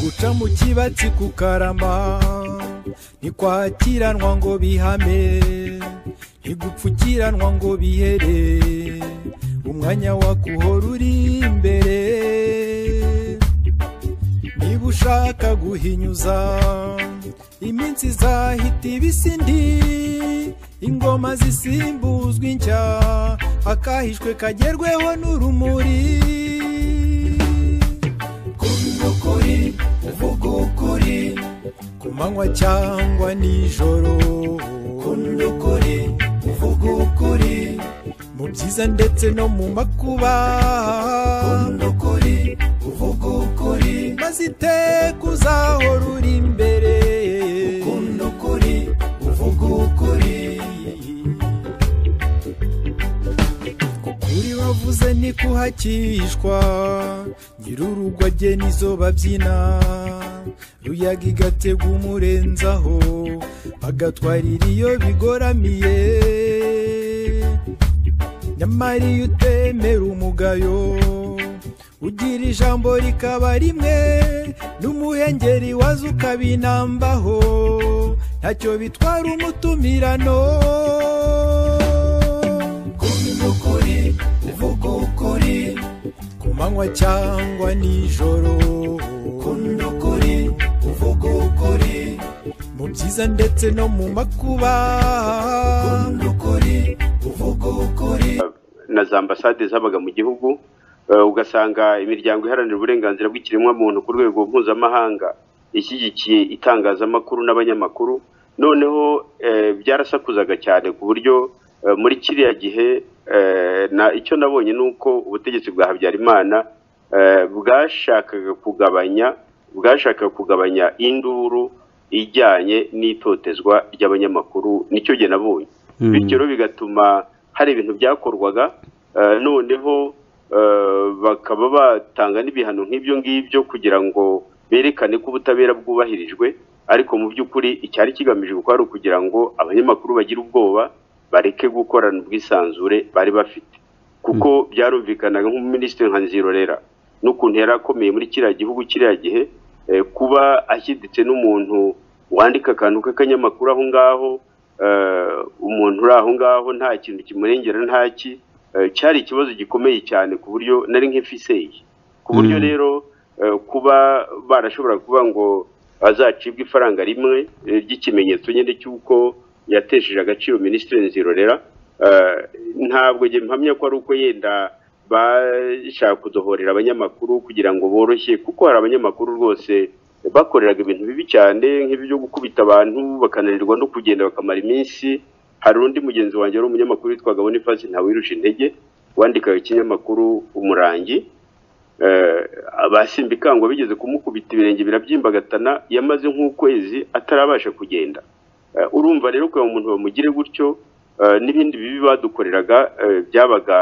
baca mu kibatsi ku karama ntitwakiranwa ngo bihame ntigupfukiranwa ngo bihere umwanya wakuhora uri imbere niba ushaka guhinyuza iminsi izahita ibisindi ingoma zisimbuzwa inshya akahishwe kagerweho n'urumuri kuvuga ukuri uvuga ukuri ku manywa cyangwa nijoro kuvuga ukuri uvuga ukuri mu byiza ndetse no mu makuba kuvuga ukuri uvuga ukuri maze iteka uzahora uri imbere ukunda ukuri uvuga ukuri ukuri wavuze ntikuhakishwa nyir'urugo agena izo babyina ruyaga igatega umurenzaho agatwarira iyo bigoramiye nyamara iyo utemera umugayo ugira ijambo rikaba rimwe n'umuhengeri waza ukabinambaho ntacyo bitwara umutumirano kuvuga ukuri uvuga ukuri ku manywa cyangwa nijoro kuvuga ukuri uvuga ukuri mu byiza ndetse no mu makuba kuvuga ukuri uvuga ukuri na za ambasade zabaga mu gihugu eh, ugasanga imiryango iharanira uburenganzira bw'ikiremwamuntu ku rwego mpuzamahanga ishyigikiye itangazamakuru n'abanyamakuru noneho eh, byarasakuzaga cyane ku buryo eh, muri kiriya gihe eh, na icyo nabonye ni uko ubutegetsi bwa habyarimana eh, bwashakaga kugabanya bwashakaga kugabanya induru ijyanye n'itotezwa ry'abanyamakuru nicyo jye nabonye bityo rero bigatuma hari ibintu byakorwaga eh, noneho eh, bakaba batanga n'ibihano nk'ibyo ngibyo kugira ngo berekane ko ubutabera bwubahirijwe ariko mu by'ukuri icyari kigamije kuko ari ukugira ngo abanyamakuru bagire ubwoba bareke gukorana ubwisanzure bari bafite kuko byarumvikanaga nk'umuminisitiri nka nzirorera n'ukuntu yari akomeye muri kiriya gihugu kiriya gihe eh, kuba ashyiditse n'umuntu wandika akantu k'akanyamakuru aho ngaho eh, umuntu uri aho ngaho nta kintu kimurengera ntaki eh, cyari ikibazo gikomeye cyane ku buryo nari nk'ifiseyi ku buryo rero eh, kuba barashobora kuvuga ngo azacibwa ifaranga rimwe eh, ry'ikimenyetso nyine cy'uko yatesheje agaciro minisitiri nzirorera eh, ntabwo njye mpamya ko ari uko yenda bashaka kudohorera abanyamakuru kugira ngo boroshye kuko hari abanyamakuru rwose bakoreraga ibintu bibi cyane nk'ibyo gukubita abantu bakananirwa no kugenda bakamara iminsi hari undi mugenzi wanjye wari umunyamakuru witwaga Boniface Ntawirusha intege wandikaga ikinyamakuru umurangi eh, abasimbikangwa bigeze kumukubita ibirenge birabyimbagana yamaze nk'ukwezi atarabasha kugenda Eh, urumva rero kugira ngo umuntu bamugire gutyo eh, n'ibindi bibi badukoreraga eh, byabaga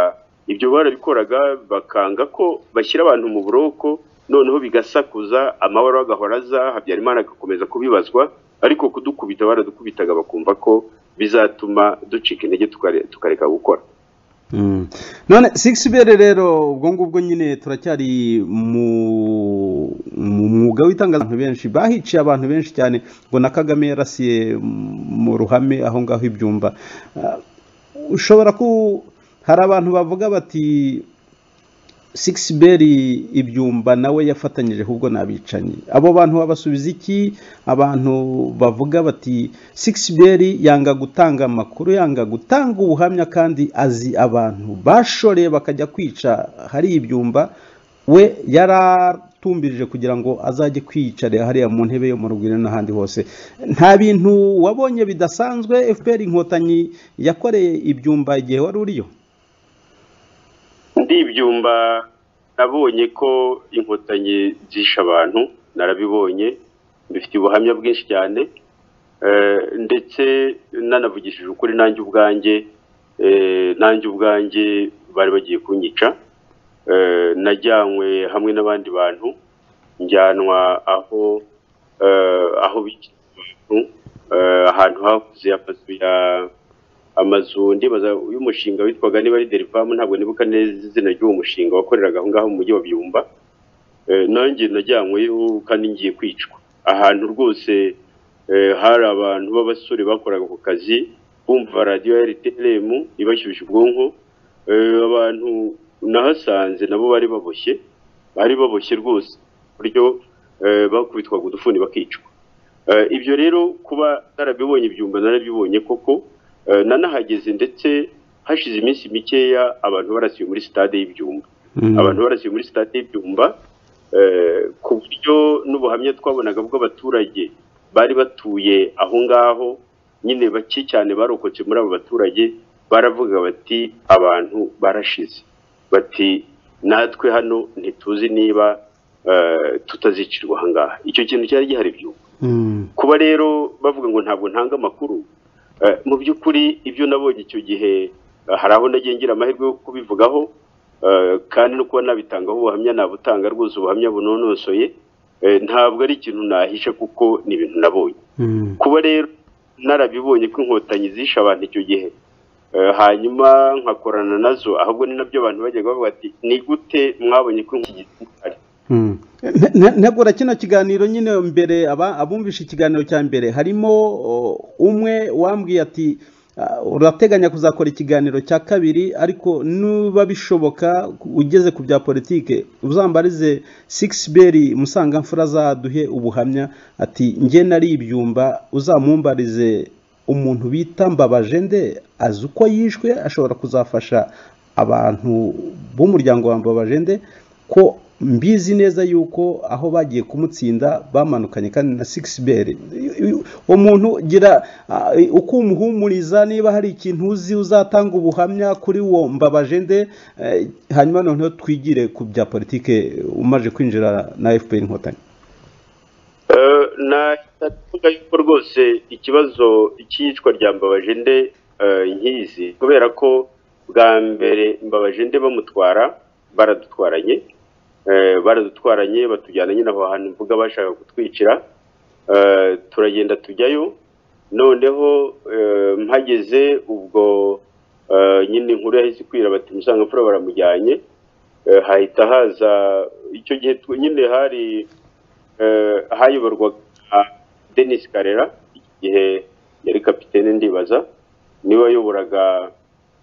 ibyo barabikoraga bakanga ko bashyira abantu mu buroko noneho bigasakuza amahoro agahora aza habyarimana agakomeza kubibazwa ariko kudukubita baradukubitaga bakumva ko bizatuma ducika intege tukare- tukareka gukora Mm. none sigibere rero ubwo ngubwo nyine turacyari mu mu mwuga w'itangaza abantu benshi bahiciye abantu benshi cyane ngo na kagame yarasiye mu ruhame aho ngaho ibyumba Ah, ushobora ku hari abantu bavuga bati sigibere ibyumba nawe yafatanyije ahubwo n'abicanyi abo bantu babasubiza iki abantu bavuga bati sigibere yanga gutanga amakuru yanga gutanga ubuhamya kandi azi abantu bashoreye bakajya kwica hari ibyumba we yaratumbirije kugira ngo azajye kwiyicarira hariya mu ntebe yo mu rugwiro n'ahandi hose nta bintu wabonye bidasanzwe fpr inkotanyi yakoreye ibyumba igihe wari uriyo ndi ibyumba nabonye ko inkotanyi zishe abantu narabibonye bifite ubuhamya bwinshi cyane eh, ndetse nanavugishije ukuri nanjye ubwanjye eh, nanjye ubwanjye bari bagiye kunyica eh, najyanywe hamwe n'abandi bantu njyanwa aho eh, aho bikira abantu eh, ahantu hakuze amazu ya amazu ndibaza y'umushinga witwaga niba ari derivamu ntabwo nibuka neza izina ry'uwo mushinga wakoreraga aho ngaho mu mujyi wa byumba eh, nanjye najyanyweho kandi ngiye kwicwa ahantu rwose eh, hari abantu b'abasore bakoraga ako kazi bumva radiyo ya rtm ibashyushya ubwonko eh, abantu nahasanze nabo bari baboshye bari baboshye rwose ku buryo eh, bakubitwaga udufuni bakicwa Eh, ibyo rero kuba narabibonye ibyumba narabibonye koko eh, nanahageze ndetse hashize iminsi mikeya abantu barasiwe muri sitade y'ibyumba abantu barasiwe muri sitade y'ibyumba eh, ku buryo n'ubuhamya twabonaga bw'abaturage bari batuye aho ngaho nyine bake cyane barokotse muri abo baturage baravuga bati abantu barashize bati natwe hano ntituzi niba eh, tutazicirwa aha ngaha icyo kintu cyari gihari byumba Mm. kuba rero bavuga ngo ntabwo ntanga amakuru eh, mu by'ukuri ibyo nabonye icyo gihe eh, hari aho nagiye ngira amahirwe yo kubivugaho eh, kandi no kuba nabitangaho ubuhamya nabutanga rwose ubuhamya bunonosoye eh, ntabwo ari ikintu nahisha kuko ni ibintu nabonye Mm. kuba rero narabibonye ko inkotanyi zishe abantu icyo gihe eh, hanyuma nkakorana nazo ahubwo ni nabyo abantu bajyaga bavuga ati ni gute mwabonye ko inkotanyi zihari Mm. Ne- ne- ntegura kino kiganiro nyine mbere aba- abumvisha ikiganiro cya mbere harimo o, umwe wambwiye ati "Ah, urateganya kuzakora ikiganiro cya kabiri ariko nuba bishoboka ugeze ku bya politike uzambarize sikisiberi musangamfura azaduhe ubuhamya ati njye nari ibyumba uzamumbarize umuntu bita mbabaje nde azi uko yishwe ashobora kuzafasha abantu b'umuryango wa mbabaje nde ko mbizi neza yuko aho bagiye kumutsinda bamanukanye kandi na sikisiberi uwo muntu gira ah, uko umuhumuriza niba hari ikintu uzi uzatanga ubuhamya kuri uwo mbabaje nde eh, hanyuma noneho twigire ku bya politike umaje kwinjira na fpr inkotanyi Eh, nahita tuvuga yuko rwose ikibazo cy'iyicwa rya mbabajende eh, nkizi kubera ko bwa mbere mbabajende bamutwara baradutwaranye Eh, baradutwaranye batujyana nyine aho hantu mvuga bashaka kutwicira Eh, turagenda tujyayo noneho eh, mpageze ubwo eh, nyine inkuru yahise ikwira bati musangamfura baramujyanye Eh, hahita haza icyo gihe twe- nyine hari eh, hayoborwaga na Denis Karera igihe yari kapitene ndibaza niwe wayoboraga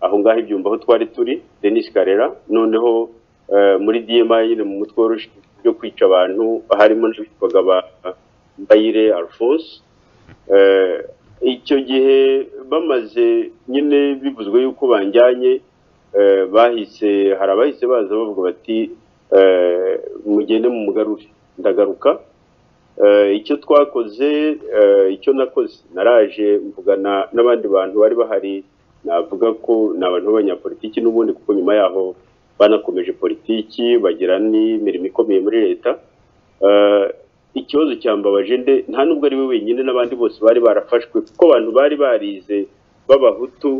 aho ngaho ibyumba aho twari turi Denis Karera noneho eh, muri DMI nyine mu mutwe woroshye byo kwica abantu harimo n'abitwaga ba Mbayire Alphonse Eh, icyo gihe bamaze nyine bivuzwe yuko banjyanye eh, bahise hari abahise baza bavuga bati eh, mugende mu mugarure ndagaruka Eh, icyo twakoze eh, icyo nakoze naraje mvugana n'abandi bantu bari bahari navuga ko ni abantu b'abanyapolitiki n'ubundi kuko nyuma yaho banakomeje politiki bagira n'imirimo ikomeye muri leta Eh, ikibazo cya mbabaje nde nta nubwo ari we wenyine n'abandi bose bari barafashwe kuko abantu bari barize b'abahutu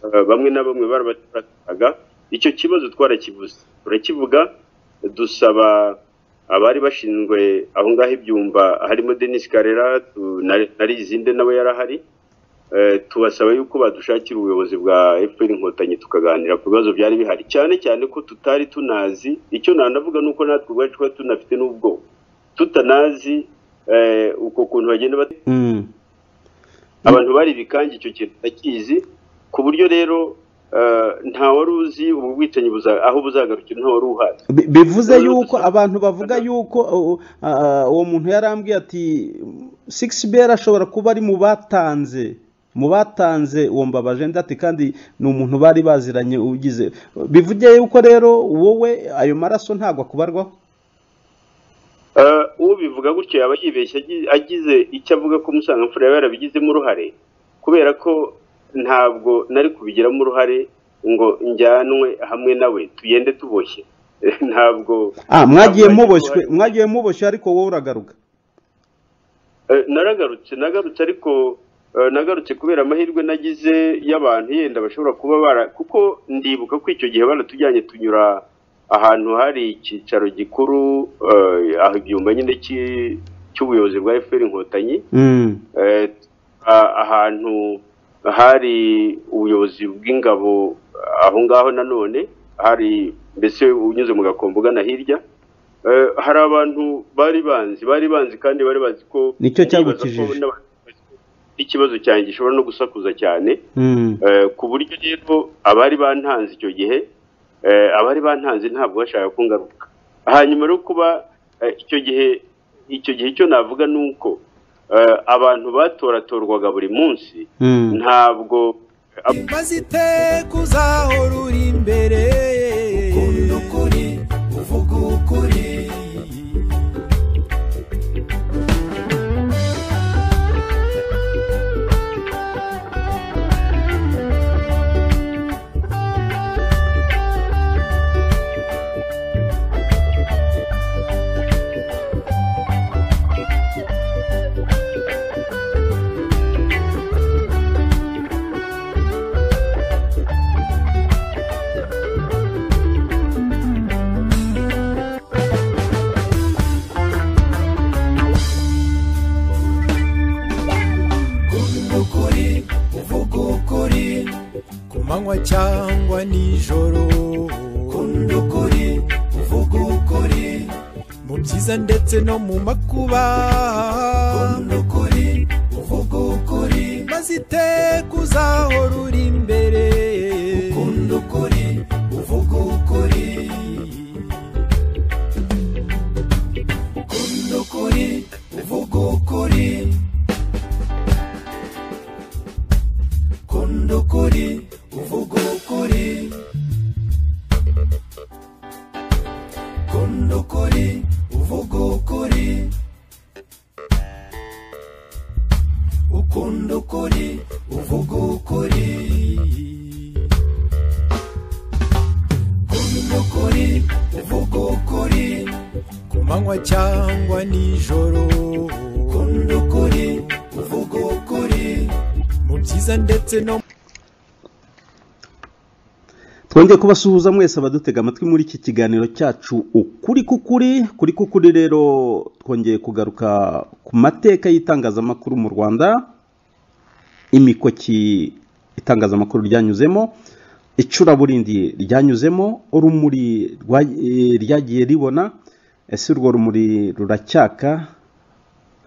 eh, bamwe na bamwe barabaturaga icyo kibazo twarakivuze turakivuga dusaba abari bashinzwe aho ngaho ibyumba harimo Denis Karera tu- na- na Rizinde nawe yarahari Eh, tubasaba yuko badushakira ubuyobozi bwa FPR inkotanyi tukaganira ku bibazo byari bihari cyane cyane ko tutari tunazi icyo nanavuga nuko natwe ubwacu twari tunafite n'ubwo tutanazi eh, uko kuntu bagenda bate Mm. abantu bari ibikange icyo kintu bakizi ku buryo rero eh, nta wari uzi ubu bwicanyi buza- aho buzagarukira nta wari uhari Bi- bivuze Rero yuko dusaba- abantu bavuga yuko uh, uh, uwo muntu yarambwiye ati sikisiberi ashobora kuba ari mu batanze mu batanze uwo mbabaje nda ati kandi ni umuntu bari baziranye ugize bivuge yuko rero wowe ayo maraso ntabwo akubarwaho Eh, uwo bivuga gutyo yaba yibeshye agi- agize icyo avuga ko umusangamfura yaba yarabigizemo uruhare kubera ko ntabwo nari kubigiramo uruhare ngo njyanwe hamwe nawe tugende tuboshye ntabwo ah mwagiye ntabwo muboshywe uruhare. mwagiye muboshywe ariko wowe uragaruka Eh, naragarutse nagarutse ariko eh, nagarutse kubera amahirwe nagize y'abantu yenda bashobora kuba bara kuko ndibuka ko icyo gihe baratujyanye tunyura ahantu hari icyicaro gikuru eh, aho ibyumba nyine cy'i- cy'ubuyobozi bwa FPR inkotanyi Mm. Eh, a- ahantu hari ubuyobozi bw'ingabo aho ngaho nanone hari mbese unyuze mu gakombo ugana hirya Eh, hari abantu bari banzi bari banzi kandi bari bazi ko Nicyo ndibaza ko cyagukijije. n'aba- ikibazo cyanjye gishobora no gusakuza cyane Mm. Eh, ku buryo rero abari bantanze icyo gihe eh, abari bantanze ntabwo bashaka kungaruka hanyuma rero kuba eh, icyo gihe icyo gihe icyo navuga ni uko eh, abantu batoratorwaga buri munsi Mm. ntabwo bazite kuzahora uri imbere ukunda ukuri uvuga ukuri ukunda ukuri uvuga ukuri ku manywa cyangwa nijoro ukunda ukuri uvuga ukuri mu byiza ndetse no mu makuba ukunda ukuri uvuga ukuri maze iteka uzahora uri imbere ukunda ukuri uvuga ukuri ukunda ukuri uvuga ukuri kunda ukuri uvuga ukuri kunda ukuri uvuga ukuri ukunda ukuri uvuga ukuri kunda ukuri uvuga ukuri ku manywa cyangwa nijoro kunda ukuri uvuga ukuri mu byiza ndetse no twongeye kubasuhuza mwese abadutega amatwi muri iki kiganiro cyacu ukuri k'ukuri kuri k'ukuri rero twongeye kugaruka ku mateka y'itangazamakuru mu rwanda imikoki itangazamakuru ryanyuzemo icuraburindi ryanyuzemo urumuri rwa- eh, ryagiye ribona ese urwo rumuri ruracyaka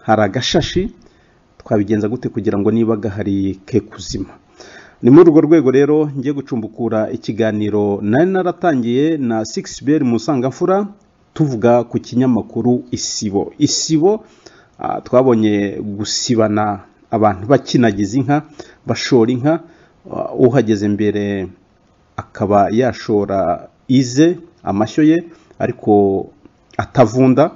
hari agashashi twabigenza gute kugira ngo niba gahari ke kuzima ni muri urwo rwego rero ngiye gucumbukura ikiganiro nari naratangiye na sikisi beri musangamfura tuvuga ku kinyamakuru isibo isibo ah, twabonye gusibana abantu bakinagiza inka bashora inka ah, uhageze mbere akaba yashora ize amashyo ye ariko atavunda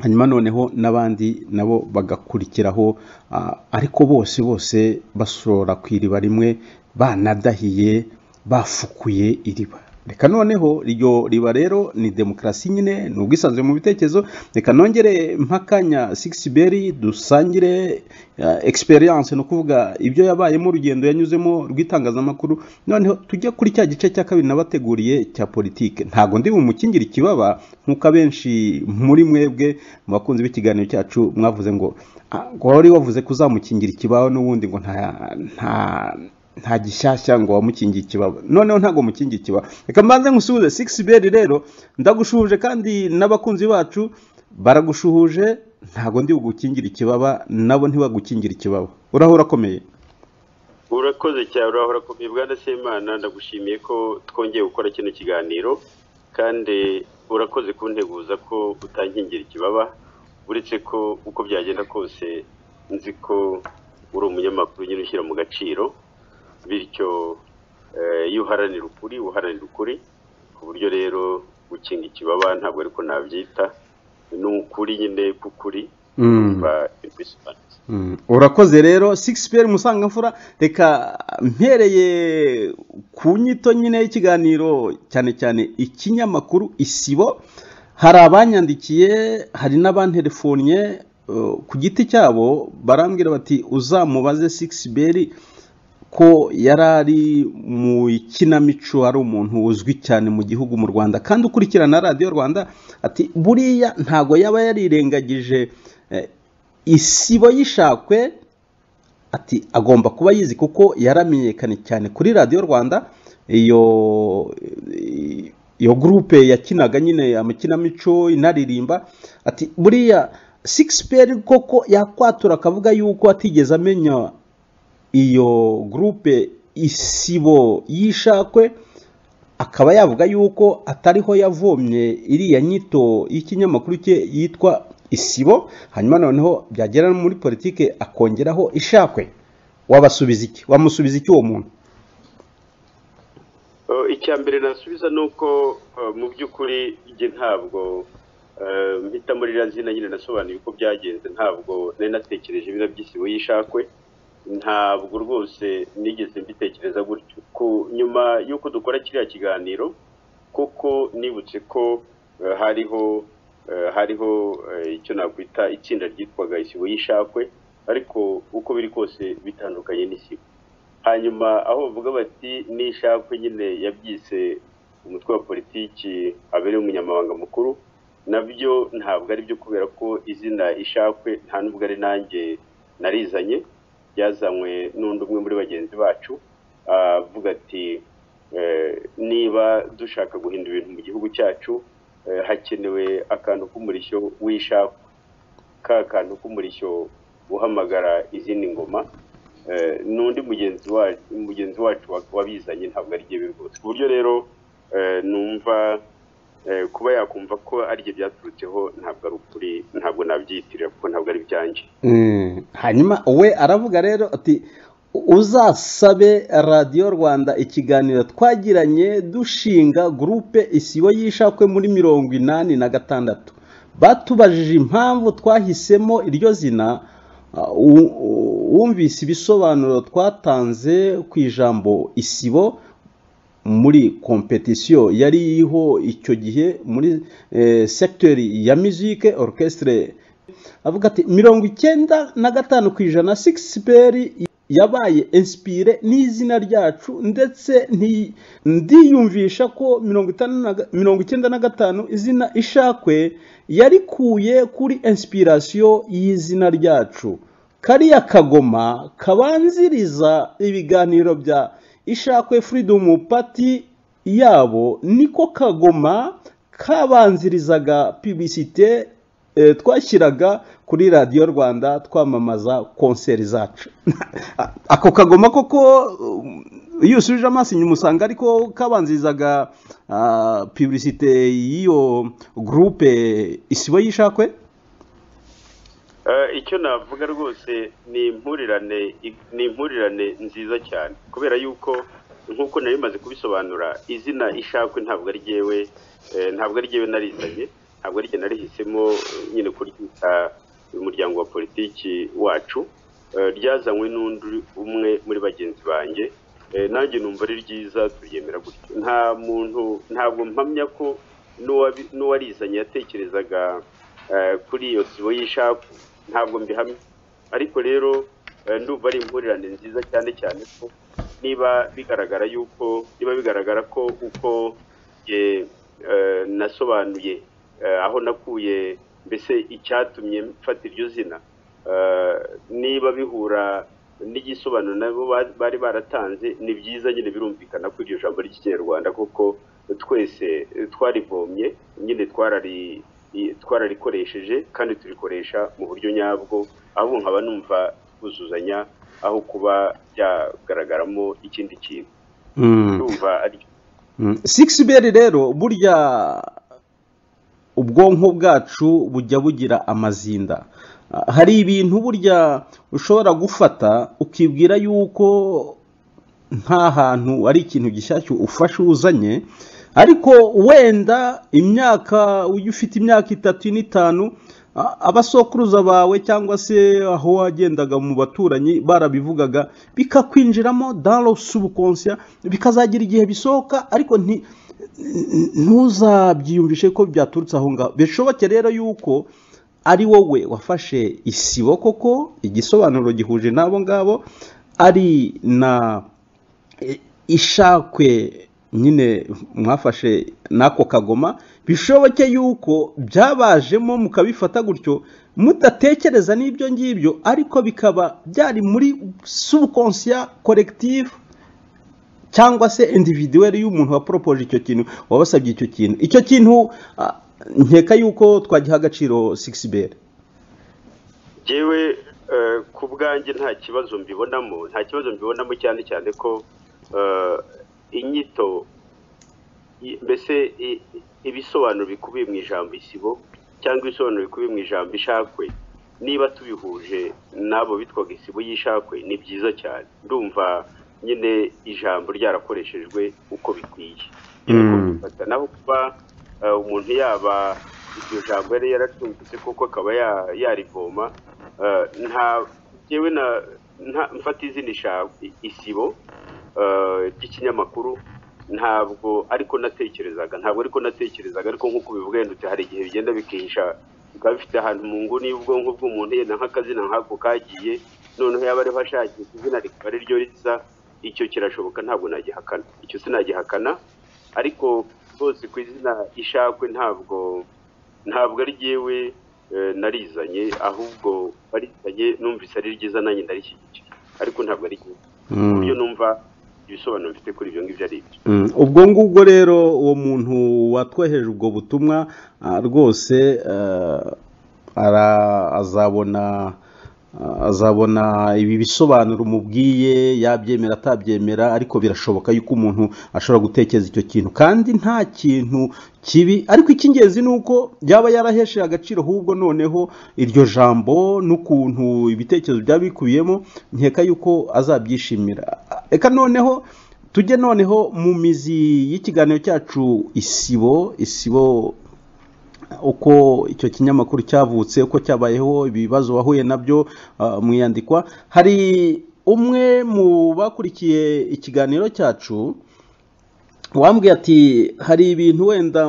hanyuma noneho n'abandi nabo bagakurikiraho ah, ariko bose bose basorora ku iriba rimwe banadahiye bafukuye iriba reka noneho iryo riba rero ni demokarasi nyine ni ubwisanzure mu bitekerezo reka nongere mpakanya sigisi beri dusangire egisperiyanse ni ukuvuga ibyo yabayemo urugendo yanyuzemo rw'itangazamakuru noneho tujye kuri cya gice cya kabiri nabateguriye cya politike ntabwo ndi bumukingire ikibaba nk'uko abenshi muri mwebwe mu bakunzi b'ikiganiro cyacu mwavuze ngo "Ah, wari wavuze kuzamukingira ikibaba n'ubundi ngo nta nta nta gishyashya ngo wamukingiye ikibaba noneho ntabwo mukingiye ikibaba reka mbanze nkusuhuze sigisi beri rero ndagushuhuje kandi n'abakunzi bacu baragushuhuje ntabwo ndi bugukingire ikibaba nabo ntibagukingire ikibaba uraho urakomeye urakoze cyane urahora urakomeye bwana semana ndagushimiye ko twongeye gukora kino kiganiro kandi urakoze kunteguza ko utankingira ikibaba uretse ko uko byagenda kose nzi ko uri umunyamakuru nyine ushyira mu gaciro bityo eh, iyo uharanira ukuri uharanira ukuri ku buryo rero gukinga ikibaba ntabwo ariko nabyita ni ukuri nyine k'ukuri Mm. ba ibisobanutse Mm, urakoze rero sigisi peri musangamfura reka mpereye ku nyito nyine y'ikiganiro cyane cyane ikinyamakuru isibo hari abanyandikiye hari n'abantelefonnye eh, ku giti cyabo barambwira bati uzamubaze sigisi beri ko yari ari mu ikinamico ari umuntu uzwi cyane mu gihugu mu rwanda kandi ukurikirana radiyo rwanda ati buriya ntago yaba yarirengagije eh, isibo y'ishakwe ati agomba kuba yizi kuko yaramenyekanye cyane kuri radiyo rwanda iyo iyo gurupe yakinaga nyine amakinamico inaririmba ati buriya sikisi peri koko yakwatura akavuga yuko atigeze amenya iyo gurupe isibo yishakwe akaba yavuga yuko atariho yavomye iriya nyito y'ikinyamakuru cye yitwa isibo hanyuma noneho byagera no muri politiki akongeraho ishakwe wabasubiza iki wamusubiza iki uwo muntu icya mbere nasubiza ni uko mu by'ukuri njye ntabwo mpita muri iriya zina nyine nasobanuye uko byagenze ntabwo nari natekereje ibintu by'isibo y'ishakwe ntabwo rwose nigeze mbitekereza gutyo ku nyuma y'uko dukora kiriya kiganiro kuko nibutse ko hariho hariho icyo nakwita itsinda ryitwaga isibo y'ishakwe ariko uko biri kose bitandukanye n'isibo hanyuma aho bavuga bati n'ishakwe nyine yabyise umutwe wa politiki abereye umunyamabanga mukuru nabyo ntabwo ari byo kubera ko izina ishakwe nta n'ubwo ari nanjye narizanye byazanywe n'undi umwe muri bagenzi bacu avuga ati niba dushaka guhindura ibintu mu gihugu cyacu hakenewe akantu k'umurishyo w'ishakwe ka kantu k'umurishyo uhamagara izindi ngoma n'undi mugenzi wacu wabizanye ntabwo ari byo rwose ku buryo rero numva kuba yakumva ko aribyo byaturutseho ntabwo ari ukuri ntabwo nabyiyitirira kuko ntabwo ari ibyanjye hanyuma we aravuga rero ati uzasabe radiyo rwanda ikiganiro twagiranye dushinga gurupe isibo y'ishakwe muri mirongo inani na gatandatu batubajije impamvu twahisemo iryo zina wumvise ibisobanuro twatanze ku ijambo isibo muri kompetisiyo yari iriho icyo gihe muri segiteri ya mizike orukesitire avuga ati mirongo icyenda na gatanu ku ijana sikisiperi yabaye insipire n'izina ryacu ndetse ndiyumvisha ko mirongo icyenda na gatanu izina ishakwe yarikuye kuri insipirasiyo y'izina ryacu kariya kagoma kabanziriza ibiganiro bya ishakwe furidomu pati yabo niko kagoma kabanzirizaga pibisite twashyiraga kuri radiyo rwanda twamamaza konseri zacu ako kagoma koko iyo usubije amaso inyuma usanga ariko kabanzirizaga pibisite y'iyo gurupe isibo y'ishakwe icyo navuga rwose ni impurirane ni impurirane nziza cyane kubera yuko nk'uko nari bimaze kubisobanura izina ishakwe ntabwo ari ryewe ntabwo ari ryewe narizanye ntabwo ari ryewe narihisemo nyine kuryita umuryango wa politiki wacu ryazanywe n'undi umwe muri bagenzi banjye nanjye numva ari ryiza turyemera gutyo nta muntu ntabwo mpamya ko n'uwarizanye yatekerezaga kuri iyo sibo y'ishakwe ntabwo mbihamya ariko rero ndumva ari impurirane nziza cyane cyane ko niba bigaragara yuko niba bigaragara ko uko nasobanuye aho nakuye mbese icyatumye mfata iryo zina niba bihura n'igisobanuro nabo bari baratanze ni byiza nyine birumvikana ko iryo jambo ry'ikinyarwanda kuko twese twarivomye nyine twarari twararikoresheje kandi turikoresha mu buryo nyabwo ahubwo nkaba numva twuzuzanya aho kuba byagaragaramo ikindi kintu ndumva ariko sikisi beri rero burya ubwonko bwacu bujya bugira amazinda hari ibintu burya ushobora gufata ukibwira yuko nta hantu ari ikintu gishyashya ufashe uzanye ariko wenda imyaka ujya ufite imyaka itatu n'itanu abasokuruza bawe cyangwa se aho wagendaga mu baturanyi barabivugaga bikakwinjiramo daro subukonsiya bikazagira igihe bisohoka ariko ntuzabyiyumvishe ko byaturutse aho ngaho bishoboke rero yuko ari wowe wafashe isibo koko igisobanuro gihuje n'abo ngabo ari na ishakwe nyine mwafashe n'ako kagoma bishoboke yuko byabajemo mukabifata gutyo mudatekereza n'ibyo ngibyo ariko bikaba byari muri subukonsiya korekitivu cyangwa se individuweri y'umuntu waporopoje icyo kintu wabasabye icyo kintu icyo kintu ah, nkeka yuko twagiha agaciro sigisi beri yewe ku bwanjye nta kibazo mbibonamo nta kibazo mbibonamo cyane cyane ko eh, inyito i- mbese i- ibisobanuro bikubiye mu ijambo isibo cyangwa ibisobanuro bikubiye mu ijambo ishakwe niba tubihuje n'abo bitwaga isibo y'ishakwe ni byiza cyane ndumva nyine ijambo ryarakoreshejwe uko bikwiye Nyine ko Mm. bifata. naho kuba eh, umuntu yaba iryo jambo yari yaracumbitse kuko akaba ya- yarivoma eh, nta yewe na nta- mfata izina isha- isibo eh, ry'ikinyamakuru ntabwo ariko natekerezaga ntabwo ariko natekerezaga ariko nk'uko ubivuga yenda uti hari igihe bigenda bikihisha bikaba bifite ahantu mu nguni y'ubwonko bw'umuntu yenda nk'akazina nk'ako kagiye noneho yaba ariho ashakisha izina rikaba ari ryo risa icyo kirashoboka ntabwo nagihakana icyo sinagihakana ariko rwose ku izina ishakwe ntabwo ntabwo ari ryewe narizanye ahubwo barizanye numvise ari ryiza nanjye ndarishyigikira ariko ntabwo ari ryiza ku buryo numva ibisobanuro mfite kuri ibyo ngibyo ari ibyo Mm, ubwo ngubwo rero uwo muntu watwoheje ubwo butumwa ah, rwose eh, ara- azabona ah, azabona ibi bisobanuro umubwiye yabyemera atabyemera ariko birashoboka yuko umuntu ashobora gutekereza icyo kintu kandi nta kintu kibi ariko icy'ingenzi ni uko yaba yarahesheje agaciro ahubwo noneho iryo jambo n'ukuntu ibitekerezo byaba bikubiyemo nkeka yuko azabyishimira reka noneho tujye noneho mu mizi y'ikiganiro cyacu isibo isibo uko icyo kinyamakuru cyavutse uko cyabayeho ibibazo wahuye nabyo ah, mu iyandikwa hari umwe mu bakurikiye ikiganiro cyacu wambwiye ati hari ibintu wenda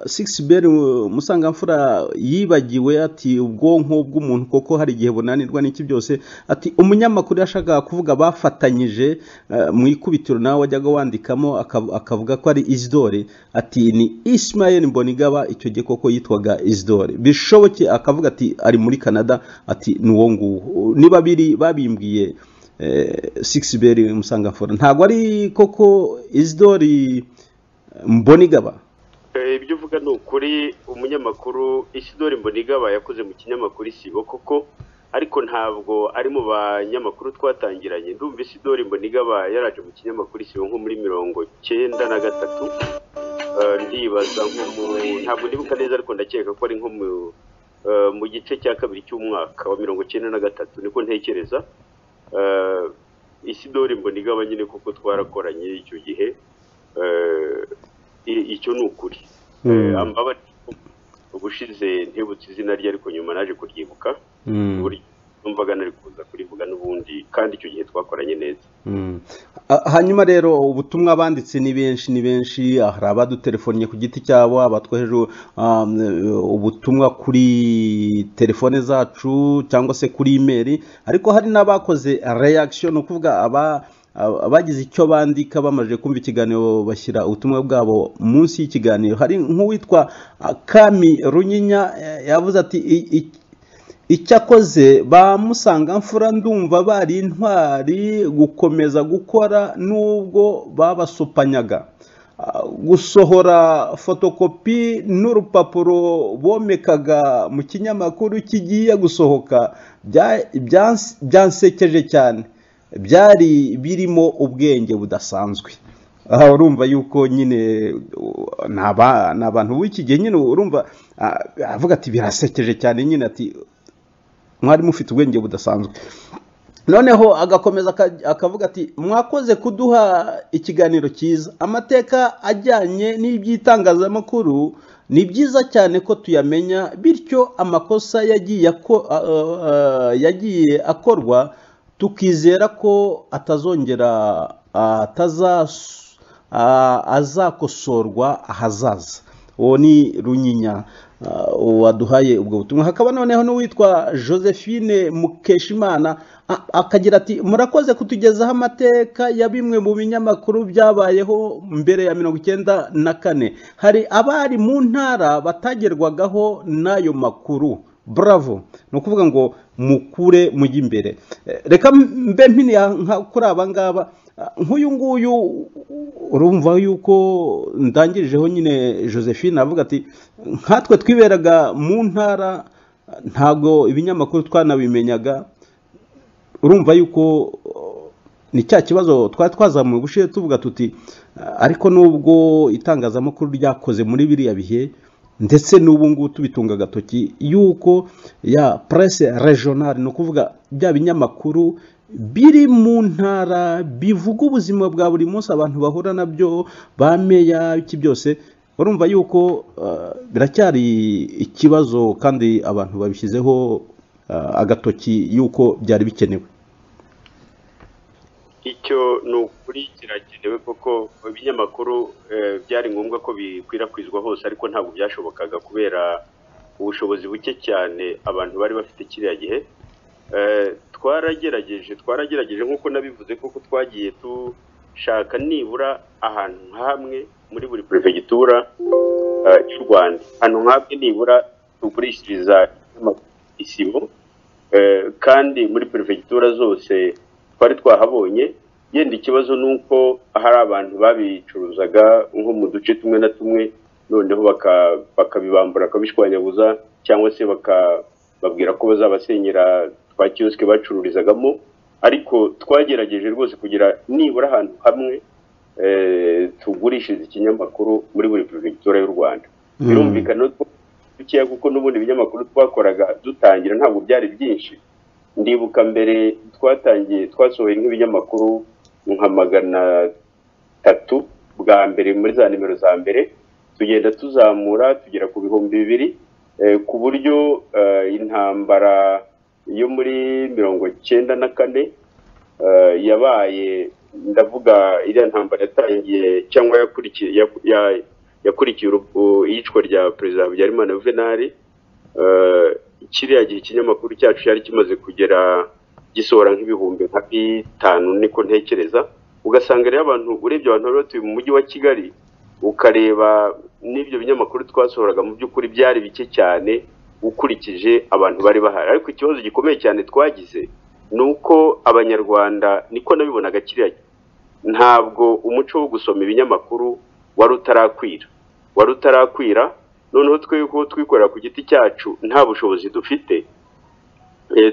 sigisi beri musangamfura yibagiwe ati ubwonko bw'umuntu koko hari igihe bunanirwa n'iki byose ati umunyamakuru yashakaga kuvuga bafatanyije eh, mu ikubitiro nawe wajyaga wandikamo akav- akavuga ko ari isidore ati ni isimayeli mbonigaba icyo gihe koko yitwaga isidore bishoboke akavuga ati ari muri canada ati ni uwo nguwo ni babiri babimbwiye sigisi beri musangamfura ntabwo ari koko isidori mbonigaba Eh, ibyo uvuga ni ukuri umunyamakuru isidori mbonigaba yakoze mu kinyamakuru isibo koko ariko ntabwo ari mu banyamakuru twatangiranye ndumva isidori mbonigaba yaraje mu kinyamakuru isibo nko muri mirongo cyenda na gatatu Eh, ndibaza nko mu ntabwo ndibuka neza ariko ndakeka ko ari nko mu eh, mu gice cya kabiri cy'umwaka wa mirongo cyenda na gatatu niko ntekereza Eh, isidori mbonigaba nyine kuko twarakoranye icyo gihe Eh, i- icyo ni ukuri Mm. ambabarira ubushize ntibutse izina rye ariko nyuma naje kuryibuka uburyo numvaga nari kuza kurivuga n'ubundi kandi icyo gihe twakoranye neza Mm. Ah, hanyuma rero ubutumwa banditse ni benshi ni benshi ah, hari abadutelefonye ku giti cyabo abatwoheje um, eh, ubutumwa kuri telefone zacu cyangwa se kuri imeri ariko hari n'abakoze reaction ni ukuvuga aba aba- abagize icyo bandika bamaze kumva ikiganiro bashyira ubutumwa bwabo munsi y'ikiganiro hari nk'uwitwa ah, kami runyinya eh, yavuze ati "I- i- icyo akoze bamusanga mfura ndumva bari intwari gukomeza gukora n'ubwo babasupanyaga Ah, gusohora fotokopi n'urupapuro bomekaga mu kinyamakuru kigiye gusohoka bya- byanse- byansekeje cyane byari birimo ubwenge budasanzwe aha urumva yuko nyine uh, ni aba- ni abantu b'iki gihe nyine urumva ah, avuga ati birasekeje cyane nyine ati mwari mufite ubwenge budasanzwe noneho agakomeza aka- akavuga ati mwakoze kuduha ikiganiro cyiza amateka ajyanye n'iby'itangazamakuru ni byiza cyane ko tuyamenya bityo amakosa yagiye ako- a- a- a- yagiye akorwa tukizera ko atazongera atazas ah, azakosorwa ahazaza uwo ni runyinya ah, waduhaye ubwo butumwa hakaba noneho n'uwitwa josephine mukeshimana a- akagira ati murakoze kutugezaho amateka ya bimwe mu binyamakuru byabayeho mbere ya mirongo icyenda na kane hari abari mu ntara batagerwagaho n'ayo makuru bravo ni ukuvuga ngo mukure mujye imbere Eh, reka mbe mpiniya nka kuri aba ngaba nk'uyu nguyu urumva yuko ndangirijeho nyine josephine avuga ati nkatwe twiberaga mu ntara ntabwo ibinyamakuru twanabimenyaga urumva yuko ni cya kibazo twari twazamuye ubushize tuvuga tuti ariko nubwo itangazamakuru ryakoze muri biriya bihe ndetse n'ubu ngubu tubitunga agatoki yuko ya presse regional ni ukuvuga bya binyamakuru biri mu ntara bivuga ubuzima bwa buri munsi abantu bahura nabyo ba meya iki byose urumva yuko biracyari ikibazo kandi abantu babishyizeho agatoki yuko byari bikenewe icyo ni ukuri kirakenewe kuko ibinyamakuru byari ngombwa ko bikwirakwizwa hose ariko ntabwo byashobokaga kubera ubushobozi buke cyane abantu bari bafite kiriya gihe twaragerageje twaragerageje nk'uko nabivuze kuko twagiye dushaka nibura ahantu hamwe muri buri perefegitura y'u rwanda ahantu nk'amwe nibura tugurishiriza isimo kandi muri perefegitura zose twari twahabonye yenda ikibazo ni uko hari abantu babicuruzaga nko mu duce tumwe na tumwe noneho bakabibambura bakabishwanyaguza cyangwa se bakababwira ko bazabasenyera twa kiyosike bacururizagamo ariko twagerageje rwose kugira nibura ahantu hamwe tugurishiriza ikinyamakuru muri buri perefegitura y'u rwanda birumvikana dukeya kuko n'ubundi ibinyamakuru twakoraga dutangira ntabwo byari byinshi ndibuka mbere twatangiye twasohoye nk'ibinyamakuru nka magana atatu bwa mbere muri za nimero za mbere tugenda tuzamura tugera ku bihumbi bibiri ku buryo intambara yo muri mirongo icyenda na kane yabaye ndavuga iriya ntambara yatangiye cyangwa yakurikiye iyicwa rya perezida habyarimana yuvenali kiriya gihe ikinyamakuru cyacu cyari kimaze kugera gisohora nk'ibihumbi nka bitanu niko ntekereza ugasanga rero abantu urebye abantu bari batuye mu mujyi wa kigali ukareba n'ibyo binyamakuru twasohoraga mu by'ukuri byari bike cyane ukurikije abantu bari bahari ariko ikibazo gikomeye cyane twagize ni uko abanyarwanda niko nabibonaga kiriya ntabwo umuco wo gusoma ibinyamakuru wari utarakwira wari utarakwira noneho twebwe twikorera ku giti cyacu nta bushobozi dufite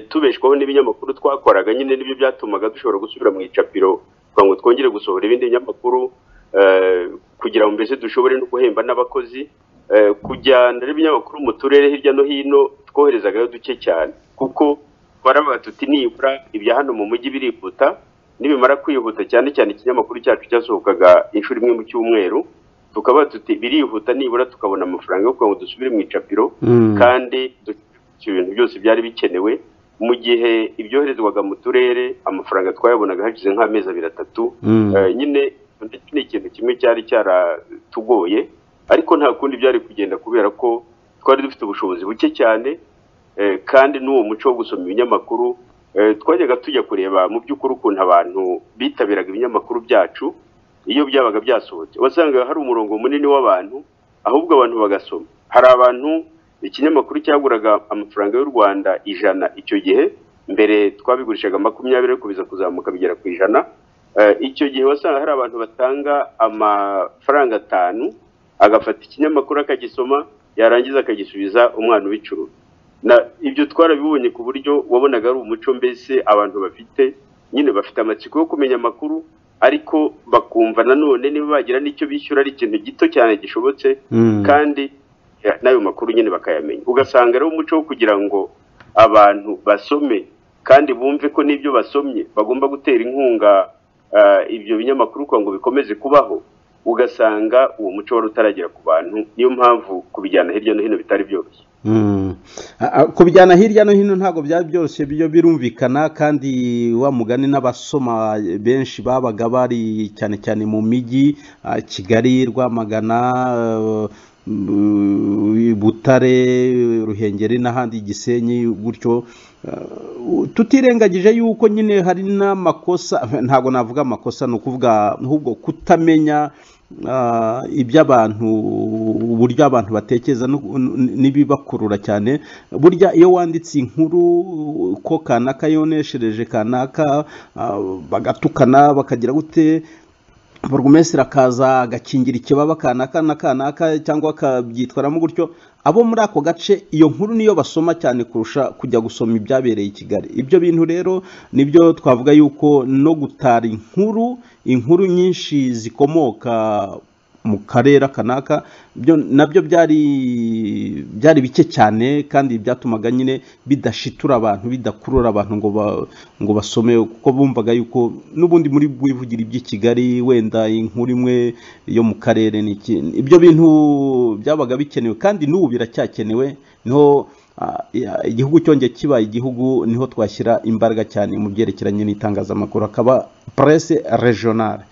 tubeshwaho n'ibinyamakuru twakoraga nyine n'ibyo byatumaga dushobora gusubira mu icapiro kugira ngo twongere gusohora ibindi binyamakuru kugira ngo mbese dushobore no guhemba n'abakozi kujyana ibinyamakuru mu turere hirya no hino twoherezagayo duke cyane kuko baravuga tuti nibura ibya hano mu mujyi birihuta nibimara kwihuta cyane cyane ikinyamakuru cyacu cyasohokaga inshuro imwe mu cyumweru tukaba tuti birihuta nibura tukabona amafaranga yo kugira ngo dusubire mu icapiro kandi ibintu byose byari bikenewe mu gihe ibyoherezwaga mu turere amafaranga twayabonaga hashize nk'amezi abiri atatu nyine ni ikintu kimwe cyari cyaratugoye ariko nta kundi byari kugenda kubera ko twari dufite ubushobozi buke cyane kandi n'uwo muco wo gusoma ibinyamakuru twajyaga tujya kureba mu by'ukuri ukuntu abantu bitabiraga ibinyamakuru byacu iyo byabaga byasohotse wasangaga hari umurongo munini w'abantu ahubwo abantu bagasoma hari abantu ikinyamakuru cyaguraga amafaranga y'u rwanda ijana icyo gihe mbere twabigurishaga makumyabiri ariko biza kuzamuka bigera ku ijana icyo gihe wasanga hari abantu batanga amafaranga atanu agafata ikinyamakuru akagisoma yarangiza akagisubiza umwana ubicuruza ibyo twarabibonye ku buryo wabonaga ari umuco mbese abantu bafite nyine bafite amatsiko yo kumenya amakuru ariko bakumva nanone niba bagira n'icyo bishyura ari ikintu gito cyane gishobotse kandi n'ayo makuru nyine bakayamenya ugasanga rero umuco wo kugira ngo abantu basome kandi bumve ko n'ibyo basomye bagomba gutera inkunga ibyo binyamakuru kugira ngo bikomeze kubaho ugasanga uwo muco wari utaragera ku bantu niyo mpamvu kubijyana hirya no hino bitari byoroshye kubijyana hirya no hino ntabwo byari byoroshye byo birumvikana kandi wa mugani n'abasoma benshi babaga bari cyane cyane mu mijyi kigali rwamagana butare ruhengeri n'ahandi gisenyi gutyo tutirengagije yuko nyine hari n'amakosa ntabwo navuga amakosa ni ukuvuga ahubwo kutamenya ah, iby'abantu uburyo abantu batekereza no- n- n'ibibakurura cyane burya iyo wanditse inkuru ko kanaka yoneshereje kanaka ah, bagatukana bakagira gute burugumesitiri akaza agakingira ikibaba kanaka na kanaka cyangwa akabyitwaramo gutyo abo muri ako gace iyo nkuru niyo basoma cyane kurusha kujya gusoma ibyabereye i kigali ibyo bintu rero nibyo twavuga yuko no gutara inkuru inkuru nyinshi zikomoka mu karere kanaka byo nabyo byari byari bike cyane kandi byatumaga nyine bidashitura abantu bidakurura abantu ngo ba- ngo basome kuko bumvaga yuko n'ubundi muri bwivugira iby'i Kigali wenda inkuru imwe yo mu karere n'iki ibyo bintu byabaga bikenewe kandi n'ubu biracyakenewe niho ah, ya- igihugu cyongeye kibaye igihugu niho twashyira imbaraga cyane mu byerekeranye n'itangazamakuru akaba presse regionale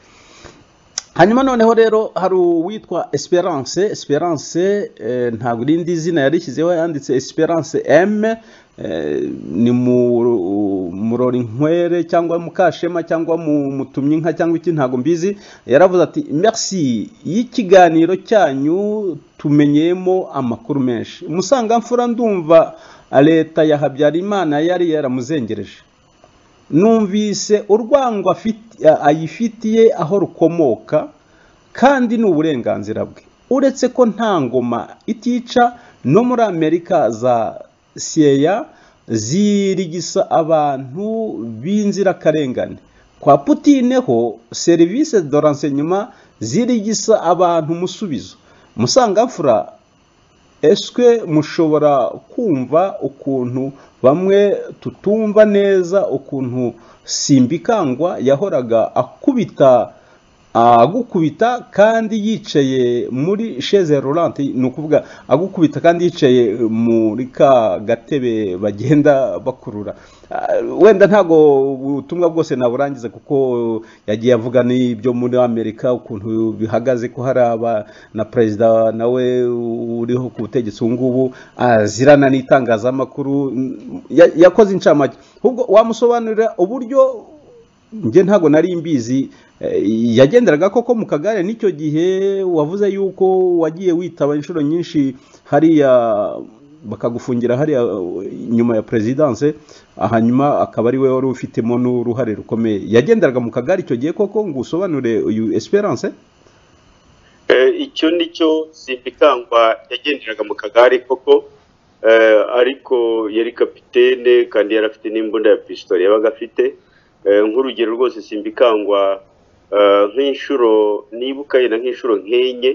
hanyuma noneho rero hari uwitwa esperance esperance eh, ntabwo irindi zina yarishyizeho yanditse esperance m eh, ni mu- murori nkwere cyangwa mukashema cyangwa mu- mutumye inka cyangwa iki ntabwo mbizi yaravuze ati merci y'ikiganiro cyanyu tumenyemo amakuru menshi umusangamfura ndumva leta ya habyarimana yari yaramuzengereje numvise urwango afiti- a- ayifitiye aho rukomoka kandi ni uburenganzira bwe uretse ko nta ngoma itica no muri amerika za siyeya zirigisa abantu b'inzirakarengane kwa putine ho serivisi do renseignement zirigisa abantu umusubizo musangamfura eswe mushobora kumva ukuntu bamwe tutumva neza ukuntu simbikangwa yahoraga akubita agukubita kandi yicaye muri sheze rolante ni ukuvuga agukubita kandi yicaye muri ka gatebe bagenda bakurura Ah, wenda ntabwo ubutumwa bwose naburangiza kuko yagiye avuga n'ibyo muri amerika ukuntu bihagaze ko hari aba na perezida nawe uriho ku butegetsi ubu ngubu azirana n'itangazamakuru Ya- yakoze incamake ahubwo wamusobanurira uburyo njye ntabwo nari mbizi eh, yagenderaga koko mu kagare n'icyo gihe wavuze yuko wagiye witaba inshuro nyinshi hariya bakagufungira hariya eh, nyuma ya perezidanse hanyuma akaba ari we wari ufitemo n'uruhare rukomeye yagenderaga mu kagare icyo gihe koko ngo usobanure uyu esperance Eh, icyo ni cyo simbikangwa yagenderaga mu kagare koko eh, ariko yari kapitene kandi yari afite n'imbunda ya pisitori yabaga afite Eh, nk'urugero rwose simbikangwa eh, nk'inshuro nibuka yenda nk'inshuro nk'enye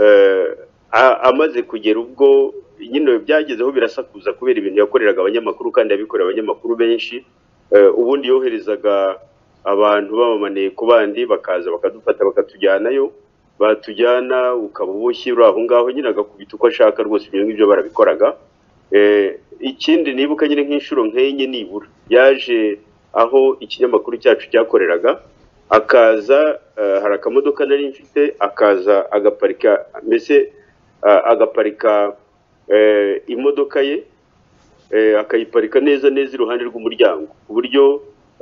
eh, a- amaze kugera ubwo nyine byagezeho birasakuza kubera ibintu yakoreraga abanyamakuru kandi yabikorera abanyamakuru benshi Eh, ubundi yoherezaga abantu bamamaniye ku bandi bakaza bakadufata bakatujyanayo batujyana ukaba uboshye uri aho ngaho nyine agakubita uko ashaka rwose ibyo ngibyo barabikoraga Eh, ikindi nibuka nyine nk'inshuro nk'enye nibura yaje aho ikinyamakuru cyacu cyakoreraga akaza eh, hari akamodoka nari mfite akaza agaparika mbese ah, agaparika eh, imodoka ye eh, akayiparika neza neza iruhande rw'umuryango ku buryo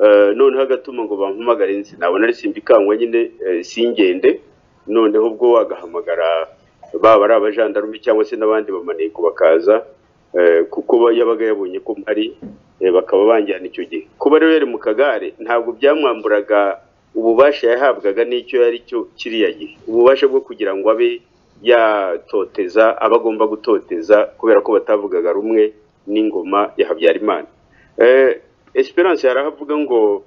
eh, noneho agatuma ngo bampamagare nzi nabona ari simbikangwa nyine eh, singende noneho ubwo agahamagara baba ari abajandarume cyangwa se n'abandi bamaneko bakaza eh, kuko ba- yabaga yabonye ko mpari eh, bakaba banjyana icyo gihe kuba rero yari mu kagare ntabwo byamwamburaga ububasha yahabwaga n'icyo yari cyo kiriya gihe ububasha bwo kugira ngo abe yatoteza aba agomba gutoteza kubera ko batavugaga rumwe n'ingoma ya habyarimana Eh, esperance yarahavuga ngo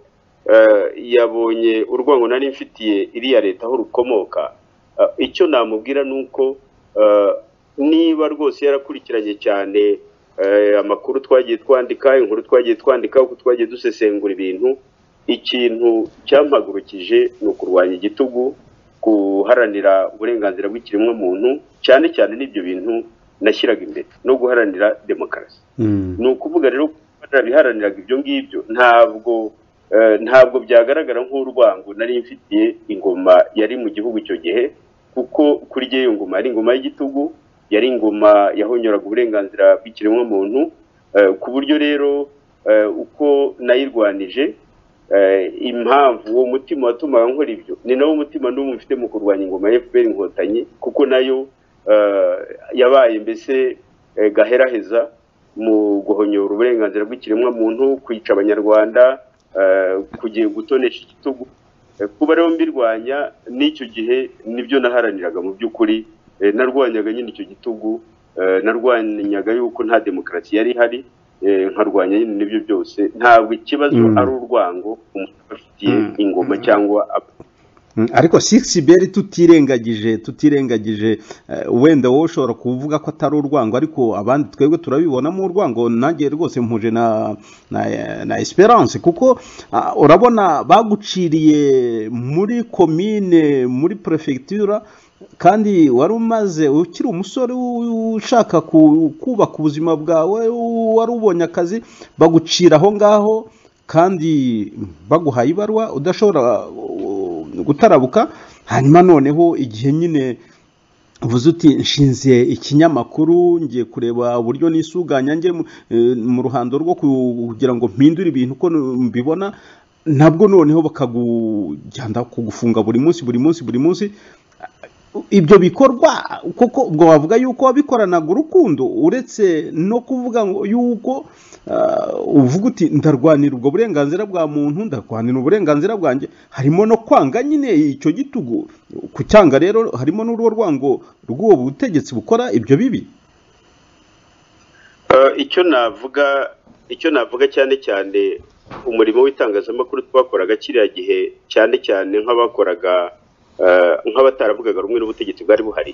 eh, yabonye urwango nari mfitiye iriya leta aho rukomoka Eh, icyo namubwira ni uko eh, niba rwose yarakurikiranye cyane eh, amakuru twagiye twandika inkuru twagiye twandika uko twagiye dusesengura ibintu ikintu cyampagurukije ni ukurwanya igitugu guharanira uburenganzira bw'ikiremwamuntu cyane cyane n'ibyo bintu nashyiraga imbere no guharanira demokarasi Mm. ni ukuvuga rero ko biharaniraga ibyo ngibyo ntabwo eh, ntabwo byagaragara nk'urwango nari mfitiye ingoma yari mu gihugu icyo gihe kuko kuri jye iyo ngoma yari ingoma y'igitugu yari ingoma yahonyoraga uburenganzira bw'ikiremwamuntu eh, ku buryo rero eh, uko nayirwanije eh, impamvu uwo mutima watumaga nkora ibyo ni nawo mutima n'umwe mfite mu kurwanya ingoma ya fpr inkotanyi kuko nayo eh, yabaye mbese eh, gaheraheza mu guhonyora uburenganzira bw'ikiremwamuntu kwica abanyarwanda eh, kugiye gutonesha igitugu Eh, kuba rero mbirwanya n'icyo gihe nibyo naharaniraga mu by'ukuri Eh, narwanyaga nyine icyo gitugu eh, narwanyaga yuko nta demokarasi yari ihari eh, nkarwanya nyine n'ibyo byose ntabwo ikibazo Mm. ari urwango umuntu aba afitiye Mm. ingoma cyangwa ab- Mm, ariko sikisiberi tutirengagije tutirengagije eh, wenda wowe ushobora kuvuga ko atari urwango ariko abandi twebwe turabibonamo urwango nanjye rwose mpuje na na, na esperance kuko ah, urabona baguciriye muri komine muri prefecture kandi wari umaze ukiri umusore u- ushaka ku- kubaka ubuzima bwawe u- wari ubonye akazi bagucira aho ngaho kandi baguhaye ibaruwa udashobora uh, gutarabuka hanyuma noneho igihe nyine uvuze uti nshinze ikinyamakuru ngiye kureba uburyo nisuganya njye mu- eh, mu ruhando rwo ku- kugira ngo mpindure ibintu uko mbibona nabwo noneho bakagujyana kugufunga buri munsi buri munsi buri munsi ibyo bikorwa kuko ubwo wavuga yuko wabikoranaga urukundo uretse no kuvuga ngo yuko ah, uvuga uti ndarwanira ubwo burenganzira bwa muntu ndarwanira uburenganzira bwanjye harimo no kwanga nyine icyo gitugu ku cyanga rero harimo n'urwo rwango rw'uwo butegetsi bukora ibyo bibi Eh, icyo navuga icyo navuga cyane cyane umurimo w'itangazamakuru twakoraga kiriya gihe cyane cyane nk'abakoraga eh, nk'abataravugaga rumwe n'ubutegetsi bwari buhari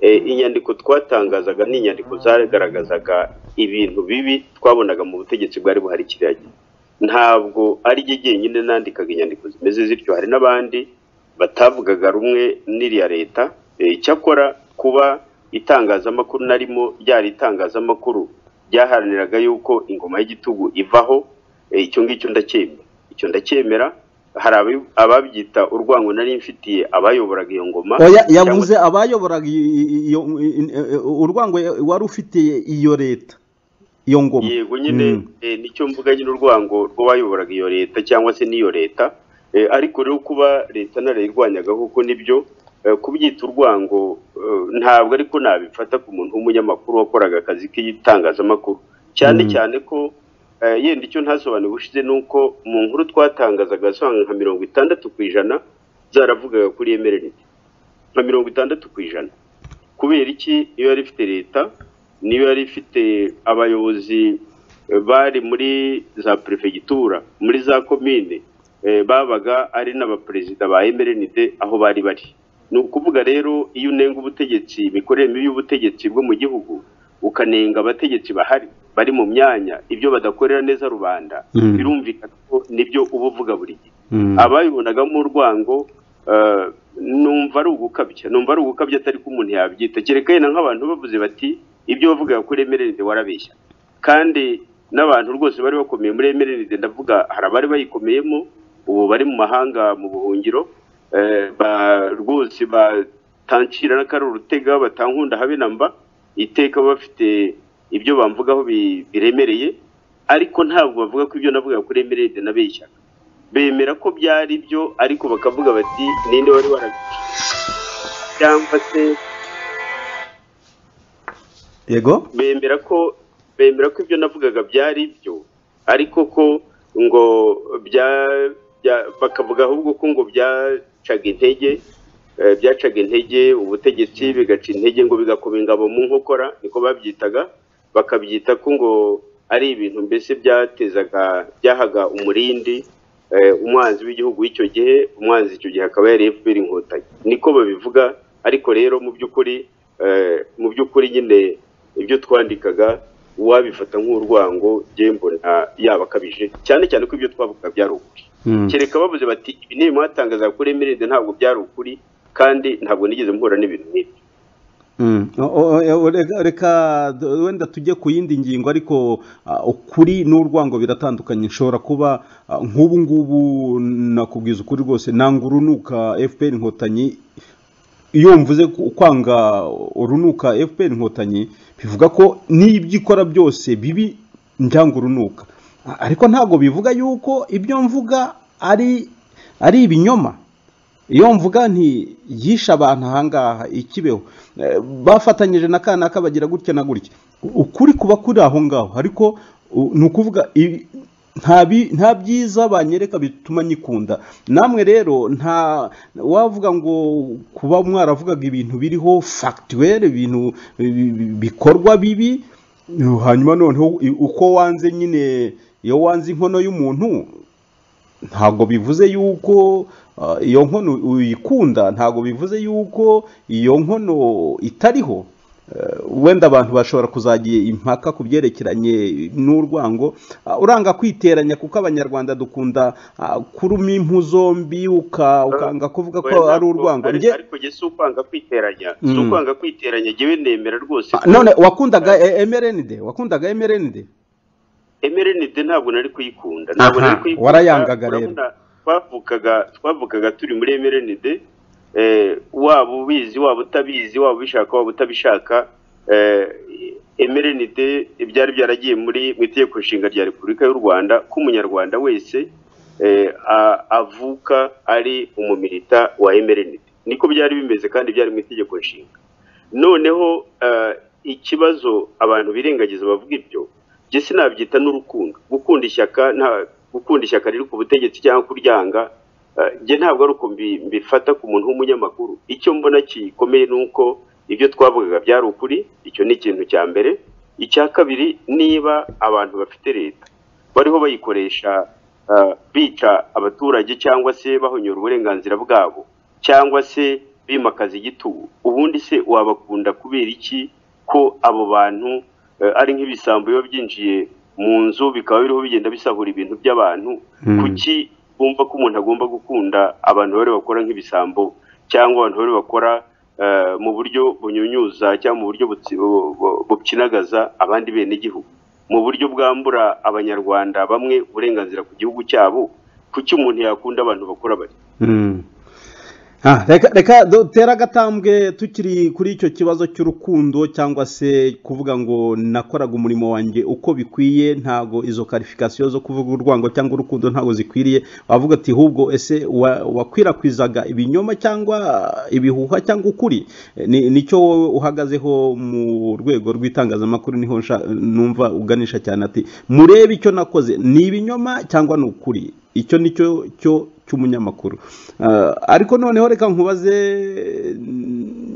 Eh, inyandiko twatangazaga ni inyandiko zagaragazaga ibintu bibi twabonaga mu butegetsi bwari buhari kiriya gihe ntabwo ari jye jyenyine nandikaga inyandiko zimeze zityo hari n'abandi batavugaga rumwe n'iriya leta Eh, icyakora kuba itangazamakuru narimo ryari itangazamakuru ryaharaniraga yuko ingoma y'igitugu ivaho eh, icyo ngicyo ndacyemera icyo ndacyemera hari ababi- ababyita urwango nari mfitiye abayoboraga iyo ngoma oya cyangwa yavuze abayoboraga i- i- iyo- i- i- urwango wari ufitiye iyo leta iyo ngoma yego nyine Mm. eh, nicyo mvuga nyine urwango rw'abayoboraga iyo leta cyangwa se n'iyo leta Eh, ariko rero kuba leta narayirwanyaga kuko nibyo eh, kubyita urwango eh, ntabwo ariko nabifata ku muntu w'umunyamakuru wakoraga akazi k'itangazamakuru cyane Mm. cyane ko eh, yenda icyo ntasobanura ubushize ni uko mu nkuru twatangazaga wasanga nka mirongo itandatu ku ijana zaravugaga kuri emerenite nka mirongo itandatu ku ijana kubera iki iyo yari ifite leta niyo yari ifite abayobozi eh, bari muri za perefegitura muri za komine eh, babaga ari n'abaperezida ba emerenide aho bari bari ni ukuvuga rero iyo unenga ubutegetsi imikorere mibi y'ubutegetsi bwo mu gihugu ukanenga abategetsi bahari bari mu myanya ibyo badakorera neza rubanda Mm. birumvikana ko nibyo uba uvuga buri gihe Mm. abayibonagamo urwango eh, numva ari ugukabya numva ari ugukabya atari ko umuntu yabyita kereka yenda nk'abantu bavuze bati ibyo wavuga kuri emerenide warabeshya kandi n'abantu rwose bari bakomeye muri emerenide ndavuga hari abari bayikomeyemo ubu bari mu mahanga mu buhungiro eh, ba- rwose batanshira n'akari urutega batankunda habe na mba iteka baba bafite ibyo bamvugaho bi- biremereye ariko ntabwo bavuga ko ibyo navuga kuri emerenide nabeshya bemera ko byari byo ariko bakavuga bati ninde wari warabica cyangwa se yego bemera ko bemera ko ibyo navugaga byari byo ariko ko ngo bya, bya bakavuga ahubwo ko ngo byacaga intege eh, byacaga intege ubutegetsi bigaca intege ngo bigakuba ingabo mu nkokora niko babyitaga bakabyita ko ngo ari ibintu mbese byatezaga byahaga umurindi eh, umwanzi w'igihugu w'icyo gihe umwanzi icyo gihe akaba yari FPR inkotanyi niko babivuga ariko rero mu by'ukuri eh, mu by'ukuri nyine ibyo twandikaga uwabifata nk'urwango njye mbona yaba akabije cyane cyane ko ibyo twavuga byari ukuri Mm. kereka bavuze bati ibi ni mwatangaza kuri emeride ntabwo byari ukuri kandi ntabwo nigeze mpura n'ibintu nk'ibyo Mm. O- o- o- reka- reka d- wenda tujye ku yindi ngingo ariko ah, ukuri n'urwango biratandukanye nshobora kuba ah, nk'ubu ngubu nakubwiza ukuri rwose nanga urunuka fpr inkotanyi iyo mvuze ku- kwanga urunuka fpr inkotanyi bivuga ko n'ibyo ikora byose bibi njyanga urunuka A- ariko ntabwo bivuga yuko ibyo mvuga ari ari ibinyoma iyo mvuga nti yishe abantu ahangaha ikibeho Eh, bafatanyije na kanaka bagira gutya na gutya ukuri kuba kuri aho ngaho ariko u- ni ukuvuga i- nta bi- nta byiza banyereka bituma nyikunda namwe rero nta wavuga ngo kuba mwaravugaga ibintu biriho fagituwere ibintu bi- bi- bikorwa bibi hanyuma noneho i- uko wanze nyine iyo wanze inkono y'umuntu ntabwo bivuze yuko ah, iyo nkono uyikunda ntabwo bivuze yuko iyo nkono itariho Eh, wenda abantu bashobora kuzagira impaka ku byerekeranye n'urwango Ah, uranga kwiteranya kuko abanyarwanda dukunda ah, kuruma impu zombi uka- ukanga kuvuga ko Oya, ari ntabwo- urwango ari- Njye- ariko jye si ukwanga kwiteranya si Mm. ukwanga kwiteranya jyewe nemera rwose Ah, none wakundaga mrnd wakundaga mrnd emerenide ntabwo nari kuyikunda ntabwo Aha, nari kuyikunda warayangaga rero. urabona, twavugaga twavugaga turi muri emerenide eh, waba ubizi waba utabizi waba ubishaka waba utabishaka eh, emerenide byari byaragiye muri mu itegeko nshinga rya repubulika y'u rwanda ko umunyarwanda wese eh, a- avuka ari umumilita wa emerenide niko byari bimeze kandi byari mu itegeko nshinga noneho eh, ikibazo abantu birengagiza bavuga ibyo njye sinabyita n'urukundo gukunda ishyaka nta gukunda ishyaka riri ku butegetsi cyangwa kuryanga eh, njye ntabwo ari uko mbi- mbifata ku muntu w'umunyamakuru icyo mbona gikomeye ni uko ibyo twavugaga byari ukuri icyo ni ikintu cya mbere icya kabiri niba abantu bafite leta bariho bayikoresha eh, bica abaturage cyangwa se bahonyora uburenganzira bwabo cyangwa se bimakaza igitugu ubundi se wabakunda kubera iki ko abo bantu eh, ari nk'ibisambo biba byinjiye mu nzu bikaba biriho bigenda bisahura ibintu by'abantu Hmm. kuki bumva ko umuntu agomba gukunda abantu bari bakora nk'ibisambo cyangwa abantu bari bakora eh, mu buryo bunyunyuza cyangwa mu buryo butsi- bu- bu- bupyinagaza abandi benegihugu mu buryo bwambura abanyarwanda bamwe uburenganzira ku gihugu cyabo kuki umuntu yakunda abantu bakora bari Mm. Ah, reka reka dutere agatambwe tukiri kuri icyo kibazo cy'urukundo cyangwa se kuvuga ngo nakoraga umurimo wanjye uko bikwiye ntago izo karifikasiyo zo kuvuga urwango cyangwa urukundo ntago zikwiriye wavuga ati hubwo ese wa- wakwirakwizaga ibinyoma cyangwa ibihuha cyangwa ukuri Eh, ni- nicyo wowe uhagazeho mu rwego rw'itangazamakuru niho nsha- numva uganisha cyane ati murebe icyo nakoze ni ibinyoma cyangwa ni ukuri icyo ni cyo cyo cy'umunyamakuru Ah, ariko noneho reka nkubaze eh,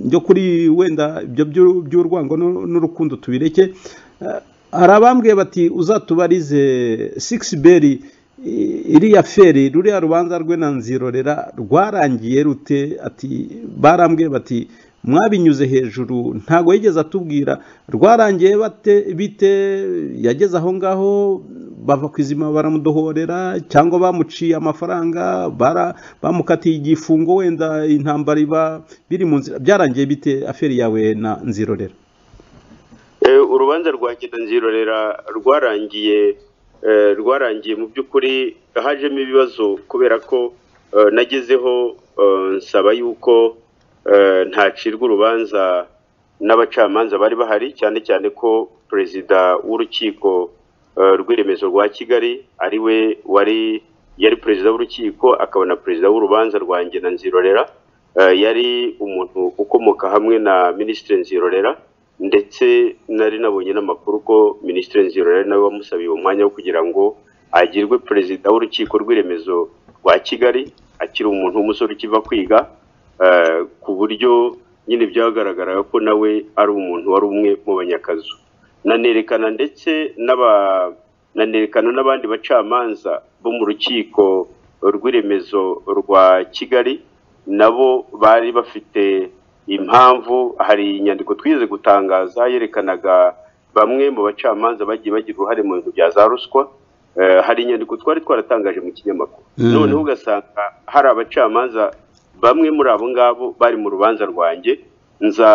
njyo kuri wenda ibyo by'u- by'urwango n'u- n'urukundo tubireke Ah, hari abambwiye bati uzatubarize six beri i- iriya feri ruriya rubanza rwe na nzirorera rwarangiye rute ati barambwiye bati mwabinyuze hejuru ntago yigeze atubwira rwarangiye bate bite yageze aho ngaho bava ku izima baramudohorera cyangwa bamuciye amafaranga bara- bamukatiye igifungo wenda intambara iba biri mu nzira byarangiye bite aferi yawe na nzirorera Eh, urubanza rwa nzirorera rwarangiye eh, rwarangiye mu by'ukuri hajemo ibibazo kubera ko eh, nagezeho eh, nsaba yuko eh, ntacirwa urubanza n'abacamanza bari bahari cyane cyane ko perezida w'urukiko eh, rw'iremezo rwa kigali ari we wari yari perezida w'urukiko akaba na perezida w'urubanza rwa na nzirorera Eh, yari umuntu ukomoka hamwe na minisitiri nzirorera ndetse nari nabonye n'amakuru ko minisitiri nzirorera nawe wamusabiye uwo mwanya wo kugira ngo agirwe perezida w'urukiko rw'iremezo rwa kigali akiri umuntu w'umusore ukiva kwiga eh, ku buryo nyine byagaragaraga ko nawe ari umuntu wari umwe mu banyakazu nanerekana ndetse n'aba nanerekana n'abandi bacamanza bo mu rukiko rw'iremezo rwa kigali nabo bari bafite impamvu hari inyandiko twigeze gutangaza yerekanaga bamwe mu bacamanza bagiye bagira uruhare mu bintu bya za ruswa Eh, hari inyandiko twari twaratangaje mu kinyamakuru Mm. noneho ugasanga hari abacamanza bamwe muri abo ngabo bari mu rubanza rwanjye nza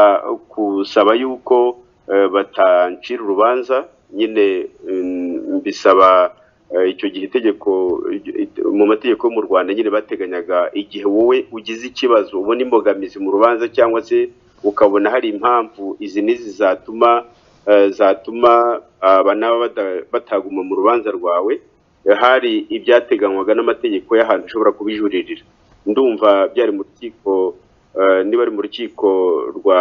kusaba yuko eh, batancira urubanza nyine mm, mbisaba eh, icyo gihe itegeko it- mu mategeko yo mu Rwanda nyine bateganyaga igihe wowe ugize ikibazo ubona imbogamizi mu rubanza cyangwa se ukabona hari impamvu izi n'izi zatuma eh, zatuma aba naba bata- bataguma mu rubanza rwawe hari ibyateganywaga n'amategeko y'ahantu ushobora kubijuririra ndumva byari mu rukiko niba ari mu rukiko rwa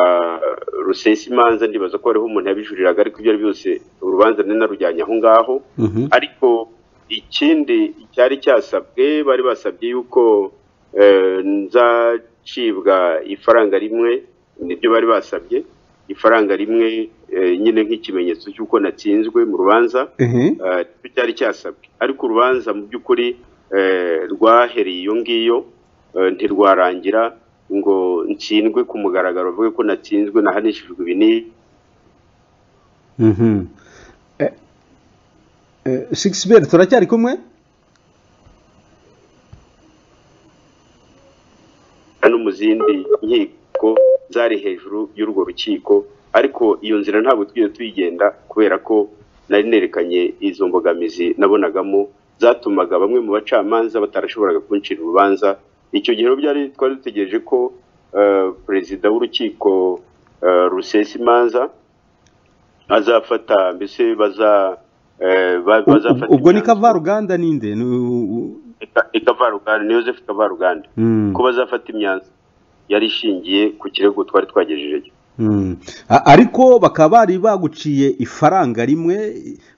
rusesa imanza ndibaza ko hariho umuntu yabijuririraga ariko ibyo ari byose urubanza nari narujyanye aho ngaho Mhm. ariko ikindi cyari cyasabwe bari basabye yuko eh, nzacibwa ifaranga rimwe nibyo bari basabye ifaranga rimwe eh, nyine nk'ikimenyetso cy'uko natsinzwe mu rubanza Ehe. Eh, icyo cyari cyasabwe ariko urubanza mu by'ukuri eh, rwahereye iyo ngiyo eh, ntirwarangira ngo ntsindwe ku mugaragaro bavuge ko natsinzwe nahanishijwe ibi n'ibi Mhm. Eh, eh, Shakespeare turacyari kumwe no mu zindi nkiko zari hejuru y'urwo rukiko ariko iyo nzira ntabwo twigeze tuyigenda kubera ko nari nerekanye izo mbogamizi nabonagamo zatumaga bamwe mu bacamanza batarashoboraga kuncira urubanza icyo gihe rero byari twari dutegereje ko eh, perezida w'urukiko eh, rusesa imanza azafata mbese baza eh, ba- bazafata ubwo ni imyanzuro- kavaruganda ninde Ni u- ikavaruganda ni yosefu kavaruganda Mm, ko bazafata imyanzuro yari ishingiye ku kirego twari twagejejeyo mm. A- ariko bakaba bari baguciye ifaranga rimwe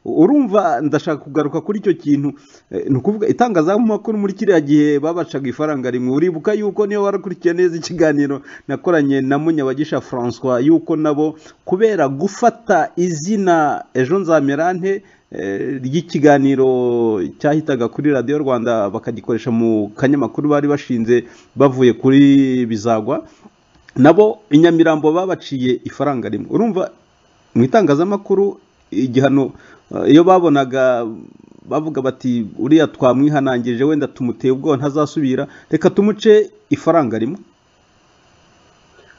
urumva ndashaka kugaruka kuri icyo kintu Eh, ni ukuvuga itangazamakuru muri kiriya gihe babacaga ifaranga rimwe uribuka yuko niyo warakurikiye neza ikiganiro nakoranye na munyabagisha francois yuko nabo kubera gufata izina ejo nzamerante eh, ry'ikiganiro cyahitaga kuri radiyo rwanda bakagikoresha mu kanyamakuru bari bashinze bavuye kuri bizagwa nabo i nyamirambo babaciye ifaranga rimwe urumva mu itangazamakuru igihano eh, iyo babonaga bavuga bati uriya twamwihanangirije wenda tumuteye ubwoba ntazasubira reka tumuce ifaranga rimwe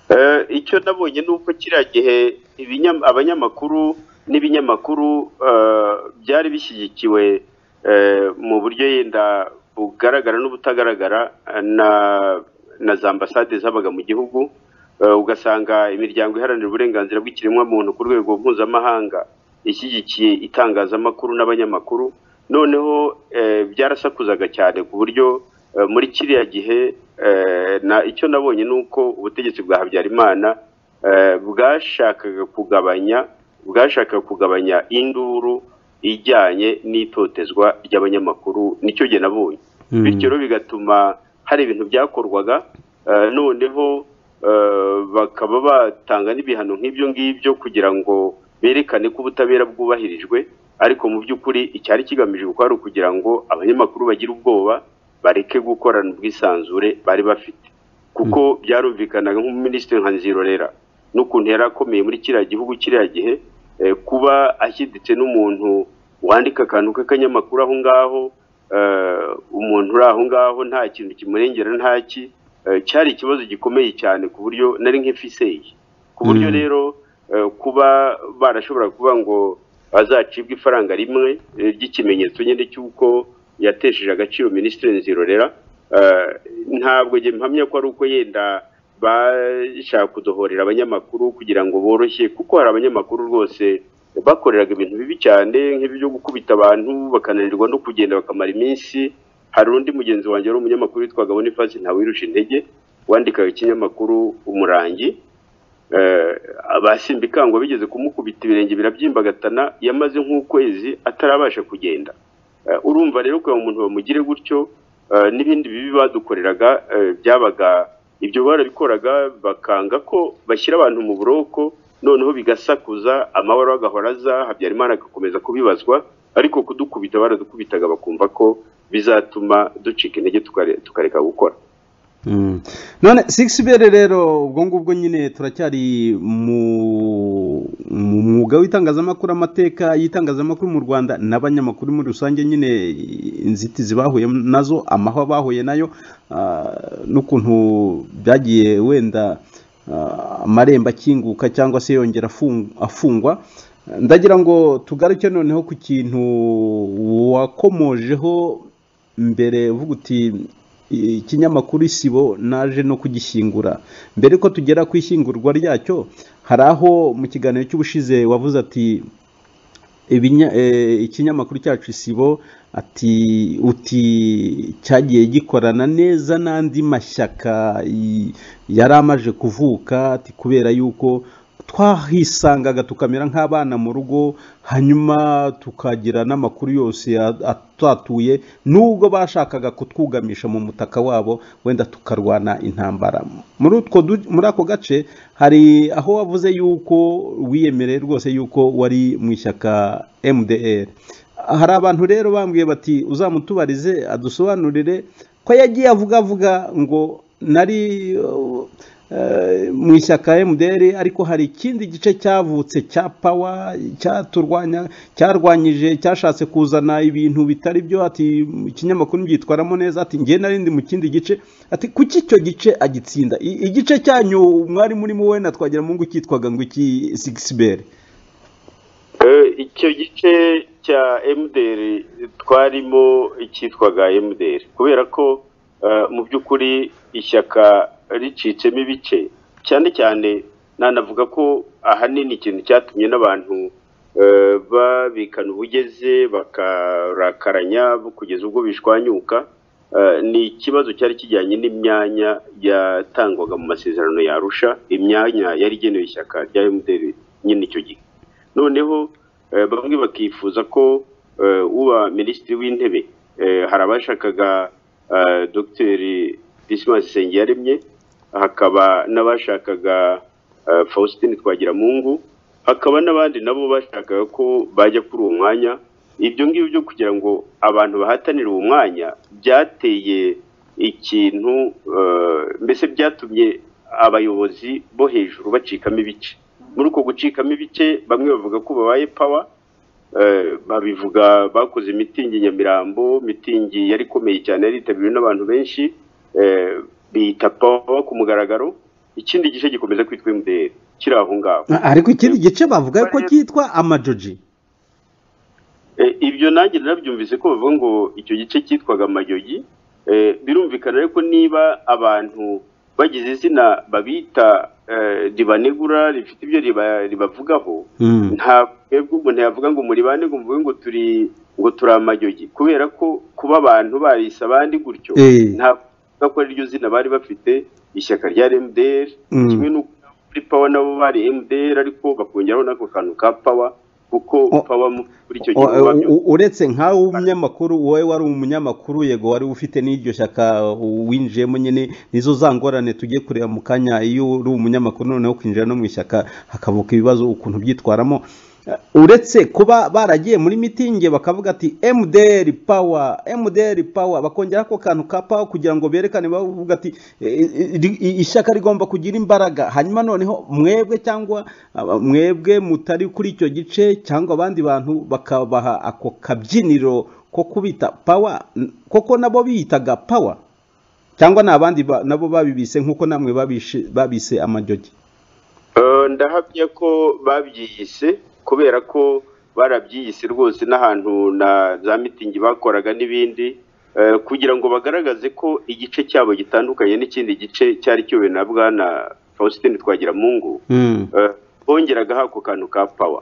Eh, icyo nabonye ni uko kiriya gihe ibinyam- abanyamakuru n'ibinyamakuru eh, byari bishyigikiwe eh, mu buryo yenda bugaragara n'ubutagaragara eh, na na za ambasade zabaga mu gihugu Eh, ugasanga imiryango iharanira uburenganzira bw'ikiremwamuntu ku rwego mpuzamahanga ishyigikiye itangazamakuru n'abanyamakuru noneho eh, byarasakuzaga cyane ku buryo eh, muri kiriya gihe eh, na icyo nabonye ni uko ubutegetsi bwa habyarimana eh, bwashakaga kugabanya bwashakaga kugabanya induru ijyanye n'itotezwa ry'abanyamakuru nicyo gihe nabonye Mm. bityo rero bigatuma hari ibintu byakorwaga eh, noneho eh, bakaba batanga n'ibihano nk'ibyo ngibyo kugira ngo berekane ko ubutabera bwubahirijwe ariko mu by'ukuri icyari kigamije kuko ari ukugira ngo abanyamakuru bagire ubwoba bareke gukorana ubwisanzure bari bafite kuko byarumvikanaga nk'umuminisitiri nka nzirorera n'ukuntu yari akomeye muri kiriya gihugu kiriya gihe eh, kuba ashyiditse n'umuntu wandika akantu k'akanyamakuru aho ngaho eh, umuntu uri aho ngaho nta kintu kimurengera ntaki eh, cyari ikibazo gikomeye cyane ku buryo nari nk'ifiseyi ku buryo Mm. rero eh, kuba barashobora kuba ngo azacibwa ifaranga rimwe eh, ry'ikimenyetso nyine cy'uko yatesheje agaciro minisitiri nzirorera Eh, ntabwo njye mpamya ko ari uko yenda bashaka kudohorera abanyamakuru kugira ngo boroshye kuko hari abanyamakuru rwose bakoreraga ibintu bibi cyane nk'ibyo gukubita abantu bakananirwa no kugenda bakamara iminsi hari undi mugenzi wanjye wari umunyamakuru witwaga Boniface Ntawirusha intege wandikaga ikinyamakuru umurangi eh, abasimbikangwa bigeze kumukubita ibirenge birabyimbagana yamaze nk'ukwezi atarabasha kugenda Eh, urumva rero kugira ngo umuntu bamugire gutyo eh, n'ibindi bibi badukoreraga eh, byabaga ibyo barabikoraga bakanga ko bashyira abantu mu buroko noneho bigasakuza amahoro agahora aza habyarimana agakomeza kubibazwa ariko kudukubita baradukubitaga bakumva ko bizatuma ducika intege tukare- tukareka gukora Mm. none sikisibere rero ubwo ngubwo nyine turacyari mu mu mwuga w'itangazamakuru amateka y'itangazamakuru mu rwanda n'abanyamakuru muri rusange nyine inzitizi bahuye nazo amahwa bahuye nayo ah, n'ukuntu byagiye wenda ah, amarembo akinguka cyangwa se yongera afung- afungwa ndagira ngo tugaruke noneho ku kintu wakomojeho mbere uvuga uti ikinyamakuru isibo naje no kugishyingura mbere ko tugera ku ishyingurwa ryacyo hari aho mu kiganiro cy'ubushize wavuze ati ibinya- eh, ikinyamakuru cyacu isibo ati uti cyagiye gikorana neza n'andi mashyaka y- yari amaze kuvuka ati kubera yuko twahisangaga tukamera nk'abana mu rugo hanyuma tukagira n'amakuru yose ya- atatuye nubwo bashakaga kutwugamisha mu mutaka wabo wenda tukarwana intambara muri utwo du- muri ako gace hari aho wavuze yuko wiyemereye rwose yuko wari mu ishyaka MDR hari abantu rero bambwiye bati uzamutubarize adusobanurire ko yagiye avuga avuga ngo nari eh, mu ishyaka MDR ariko hari ikindi gice cyavutse cya pawa cyaturwanya cyarwanyije cyashatse kuzana ibintu bitari byo ati ikinyamakuru ntibyitwaramo neza ati njye narindi mu kindi gice ati kuki icyo gice agitsinda I- igice cyanyu mwari murimo we na twagira mungu cyitwaga ngo iki sigisiber Eh, icyo gice cya MDR twarimo icyitwaga MDR kubera ko eh, mu by'ukuri ishyaka ricitsemo ibice cyane cyane nanavuga ko ahanini ikintu cyatumye n'abantu eh, babikana ubugeze bakarakaranya kugeza ubwo bishwanyuka eh, ni ikibazo cyari kijyanye n'imyanya yatangwaga mu masezerano ya Arusha imyanya yari igenewe ishyaka rya MDR nyine icyo gihe noneho eh, bamwe bakifuza ko eh, uba minisitiri w'intebe eh, hari abashakaga eh, dogiteri dismas sengiyaremye hakaba n'abashakaga eh, faustin twagiramungu hakaba n'abandi nabo bashakaga ko bajya kuri uwo mwanya ibyo ngibyo byo kugira ngo abantu bahatanire uwo mwanya byateye ikintu eh, mbese byatumye abayobozi bo hejuru bacikamo ibice muri uko gucikamo ibice bamwe bavuga ko babaye pawa eh, babivuga bakoze imitingi i nyamirambo mitingi yari ikomeye cyane yari yitabiriwe n'abantu benshi eh, biyita pawa ku mugaragaro ikindi gice gikomeza kwitwa MDR kiri aho ngaho ariko ikindi gice bavuga ko cyitwa amajoji Eh, ibyo nanjye narabyumvise ko bavuga ngo icyo gice cyitwaga amayogi Eh, birumvikana ariko niba abantu bagize izina babita eh, ribanegura rifite ibyo riba- ribavugaho Mm. nta twebwe umuntu yavuga ngo muribane ngo muvuge ngo turi ngo turi amayogi kubera ko kuba abantu barisa abandi gutyo Eh. ntabwo ko ari ryo zina bari bafite ishyaka rya MDR Mm. kimwe n'uko muri pawa nabo bari MDR ariko bakongeraho n'ako kantu ka pawa kuko O- pawa mu- muri icyo gihe O- babyo- u- uretse nkawe umunyamakuru wowe wari umunyamakuru yego wari ufite n'iryo shyaka winjiyemo nyine nizo za ngorane tugiye kureba mu kanya iyo uri umunyamakuru noneho ukinjira no mu ishyaka hakavuka ibibazo ukuntu byitwaramo uretse kuba baragiye muri mitingi bakavuga ati mdr power mdr power bakongera ako kantu ka power kugira ngo berekane bavuga ati "E, e, ri- i- ishyaka rigomba kugira imbaraga hanyuma noneho mwebwe cyangwa aba- mwebwe mutari kuri icyo gice cyangwa abandi bantu bakabaha ako kabyiniro ko kubita power N- koko nabo biyitaga power cyangwa ni abandi ba- nabo babibise nk'uko namwe babishe- babise amajogi Eh, ndahamya ko babyiyise kubera ko barabyiyise rwose n'ahantu na za mitingi bakoraga n'ibindi eh, kugira ngo bagaragaze ko igice cyabo gitandukanye n'ikindi gice cyari kiyobowe na bwana Faustin Twagiramungu Mm. Eh, bongeragaho ako kantu ka pawa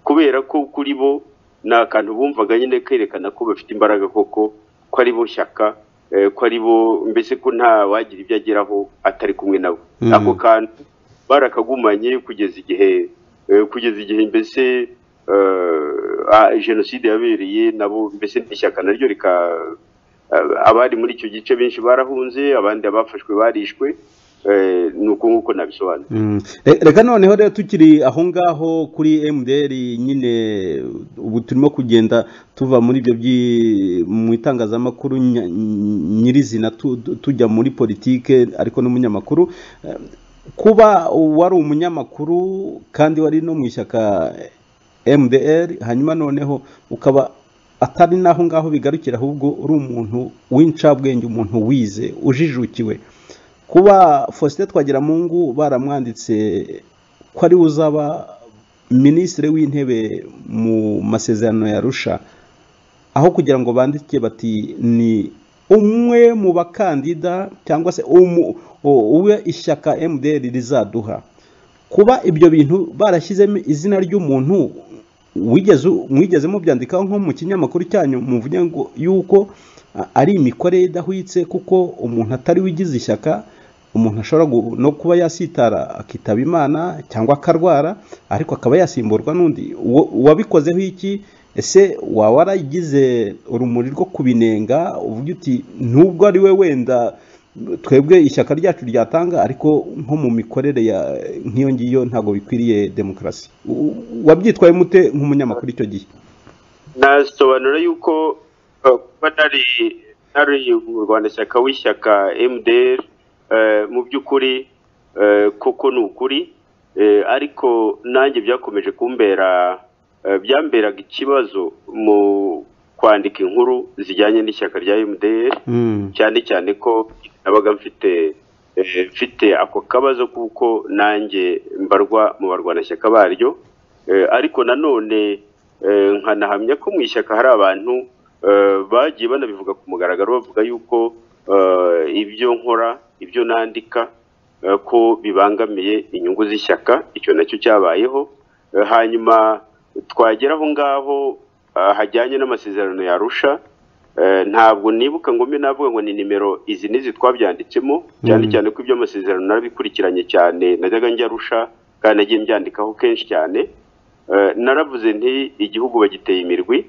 kubera ko kuri bo ni akantu bumvaga nyine kerekana ko bafite imbaraga koko ko ari bo shyaka eh, ko ari bo mbese ko nta wagira ibyo ageraho atari kumwe nabo Mm. ako kantu barakagumanye kugeza igihe eh, kugeza igihe mbese eh, ah, jenoside yabereye nabo mbese n'ishyaka naryo rika eh, abari muri icyo gice benshi barahunze abandi abafashwe barishwe eh, ni uko nguko nabisobanura Mm. Re- reka noneho rero tukiri aho ngaho kuri MDR nyine ubu turimo kugenda tuva muri ibyo byi- mu itangazamakuru nya- nyirizina tu- tu- tujya muri politike ariko n'umunyamakuru Eh, kuba wari umunyamakuru kandi wari no mu ishyaka MDR hanyuma noneho ukaba atari naho ngaho bigarukira ahubwo uri umuntu w'incabwenge umuntu wize ujijukiwe kuba Faustin Twagiramungu baramwanditse ko ari we uzaba minisitiri w'intebe mu masezerano ya Arusha aho kugira ngo bandike bati ni umwe mu bakandida cyangwa se umu- u- uwe ishyaka MDR rizaduha kuba ibyo bintu barashyizemo izina ry'umuntu wigeze mwigeze mubyandikaho nko mu kinyamakuru cyanyu muvuge ngo yuko a- ari imikorere idahwitse kuko umuntu atari wigize ishyaka umuntu ashobora gu- no kuba yasitara akitaba imana cyangwa akarwara ariko akaba yasimburwa n'undi Uwo- uwabikozeho iki ese waba waragize urumuri rwo kubinenga uvuga uti nubwo ari we wenda twebwe ishyaka ryacu ryatanga ariko nko mu mikorere ya nk'iyo ngiyo ntabwo bikwiriye demokarasi U- u- wabyitwaye mute nk'umunyamakuru icyo gihe nasobanura yuko uh, kuba nari nari umurwanashyaka w'ishyaka mdr eh, mu by'ukuri eh, koko ni ukuri eh, ariko nanjye byakomeje kumbera eh, byamberaga ikibazo mu kwandika inkuru zijyanye n'ishyaka rya mdr Mm. cyane cyane ko nabaga mfite eh, mfite ako kabazo kuko nanjye mbarwa mu barwanashyaka baryo Eh, ariko nanone eh, nkanahamya ko mu ishyaka hari abantu eh, bagiye banabivuga ku mugaragaro bavuga yuko eh, ibyo nkora ibyo nandika eh, ko bibangamiye inyungu z'ishyaka icyo nacyo cyabayeho Eh, hanyuma twagera aho ngaho ah, hajyanye n'amasezerano ya Arusha eh, ntabwo nibuka ngo mbe navuga ngo ni nimero izi n'izi twabyanditsemo cyane Mhm. cyane ko ibyo amasezerano narabikurikiranye cyane najyaga njya Arusha kandi nagiye mbyandikaho kenshi cyane Eh, naravuze nti igihugu bagiteye imirwi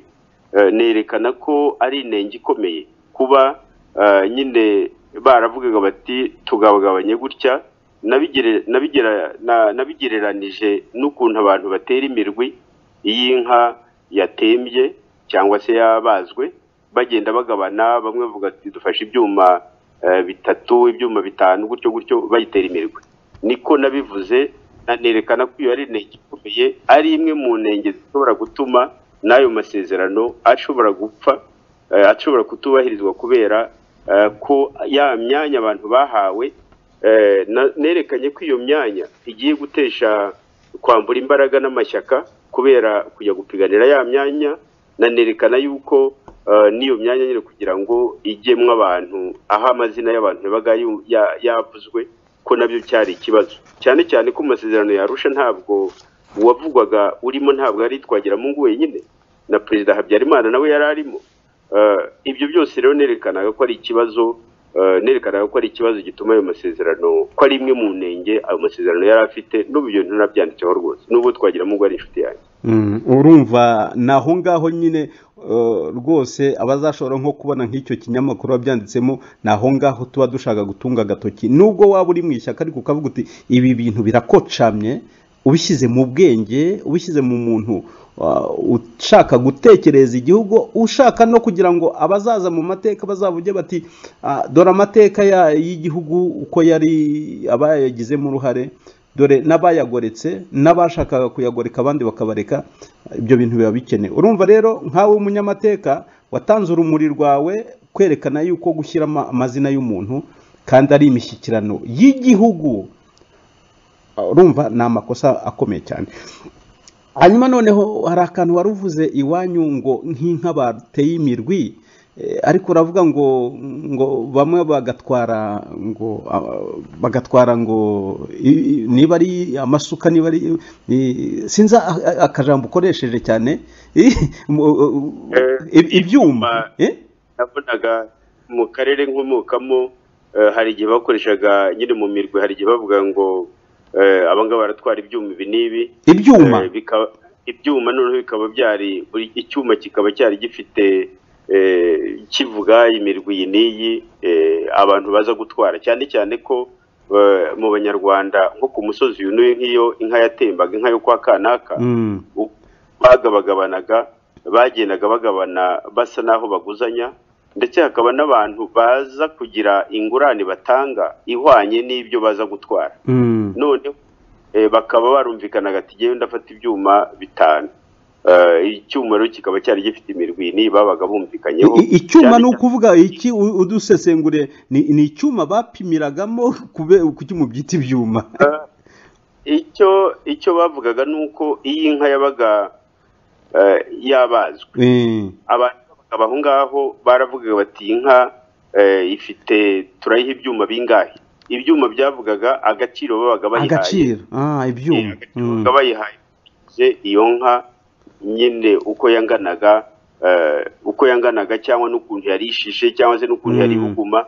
Eh, nerekana ko ari inenge ikomeye kuba eh, nyine baravugaga bati tugabagabanye gutya nabigere- nabigera- na- nabigereranije n'ukuntu abantu batera imirwi iyo inka yatembye cyangwa se yabazwe bagenda bagabana bamwe bavuga ati dufashe ibyuma eh, bitatu ibyuma bitanu gutyo gutyo bayitera imirwi niko nabivuze nanerekana ko iyo ari intege ikomeye ari imwe mu ntenge zishobora gutuma n'ayo masezerano ashobora gupfa eh, ashobora kutubahirizwa kubera eh, ko ya myanya abantu bahawe eh, na- nerekanye ko iyo myanya igiye gutesha kwambura imbaraga n'amashyaka kubera kujya gupiganira ya myanya nanerekana yuko eh, n'iyo myanya nyine kugira ngo ijyemo abantu aho amazina y'abantu yabaga yu- ya- yavuzwe ko nabyo cyari ikibazo cyane cyane ko mu masezerano ya Arusha ntabwo uwavugwaga urimo ntabwo yari Twagiramungu wenyine na perezida Habyarimana nawe yari arimo Eh, ibyo byose rero nerekanaga ko ari ikibazo eh, nerekanaga ko ari ikibazo gituma ayo masezerano ko ari imwe mu ntenge ayo masezerano yari afite n'ubu ibyo ntinabyanditseho rwose n'ubwo Twagiramungu ari inshuti yanjye Mm, urumva ni aho ngaho nyine eh, rwose abazashobora nko kubona nk'icyo kinyamakuru wabyanditsemo ni aho ngaho tuba dushaka gutunga agatoki nubwo waba uri mu ishyaka ariko ukavuga uti ibi bintu birakocamye ubishyize mu bwenge ubishyize mu muntu ah, ushaka gutekereza igihugu ushaka no kugira ngo abazaza mu mateka bazavuge bati "Ah, dore amateka ya- y'igihugu uko yari abayagizemo uruhare dore n'abayagoretse n'abashakaga kuyagoreka abandi bakabareka ibyo bintu biba bikenewe urumva rero nkawe umunyamateka watanze urumuri rwawe kwerekana yuko gushyira ama- amazina y'umuntu kandi ari imishyikirano y'igihugu Uh, urumva ni amakosa akomeye cyane hanyuma noneho hari akantu wari uvuze iwanyu ngo nk'inka bateye imirwi eh, ariko uravuga ngo ngo bamwe bagatwara ngo ah, bagatwara ngo i- i- niba ari amasuka niba ari i- sinzi a- a- akajambo ukoresheje cyane i- mu- Eh, i- ibyuma eh? nabonaga mu karere nkomokamo eh, hari igihe bakoreshaga nyine mu mirwi hari igihe bavuga ngo eh, abangaba baratwara ibyuma ibi n'ibi ibyuma Eh, bikaba ibyuma noneho bikaba byari buri icyuma kikaba cyari gifite eh, kivuga imirwi iyi n'iyi eh, abantu baza gutwara cyane cyane ko eh, mu banyarwanda nko ku musozi uyu n'uyu nk'iyo inka yatembaga inka yo kwa kanaka Mm, bagabagabanaga bagendaga bagabana basa n'aho baguzanya ndetse hakaba n'abantu baza kugira ingurane batanga ihwanye n'ibyo baza gutwara mm, none eh, bakaba barumvikanaga ati ngewe ndafata ibyuma bitanu Eh, icyuma rero kikaba cyari gifite imirwi ni babaga bumvikanyeho I- i- icyuma Cyane ni cyane- ukuvuga iki u- udusesengure ni ni icyuma bapimiragamo kube kuki mubyita ibyuma icyo icyo bavugaga ni uko iyi inka yabaga eh, yabazwe Eh, abantu babaga aho ngaho baravugaga bati "Iyi nka eh, ifite turayiha ibyuma bingahe ibyuma byavugaga agaciro babaga bayihaye agaciro ah ibyuma bayihaye iyo nka nyine uko yanganaga eh, uko yanganaga cyangwa n'ukuntu yarishije cyangwa se n'ukuntu yari Mm. buguma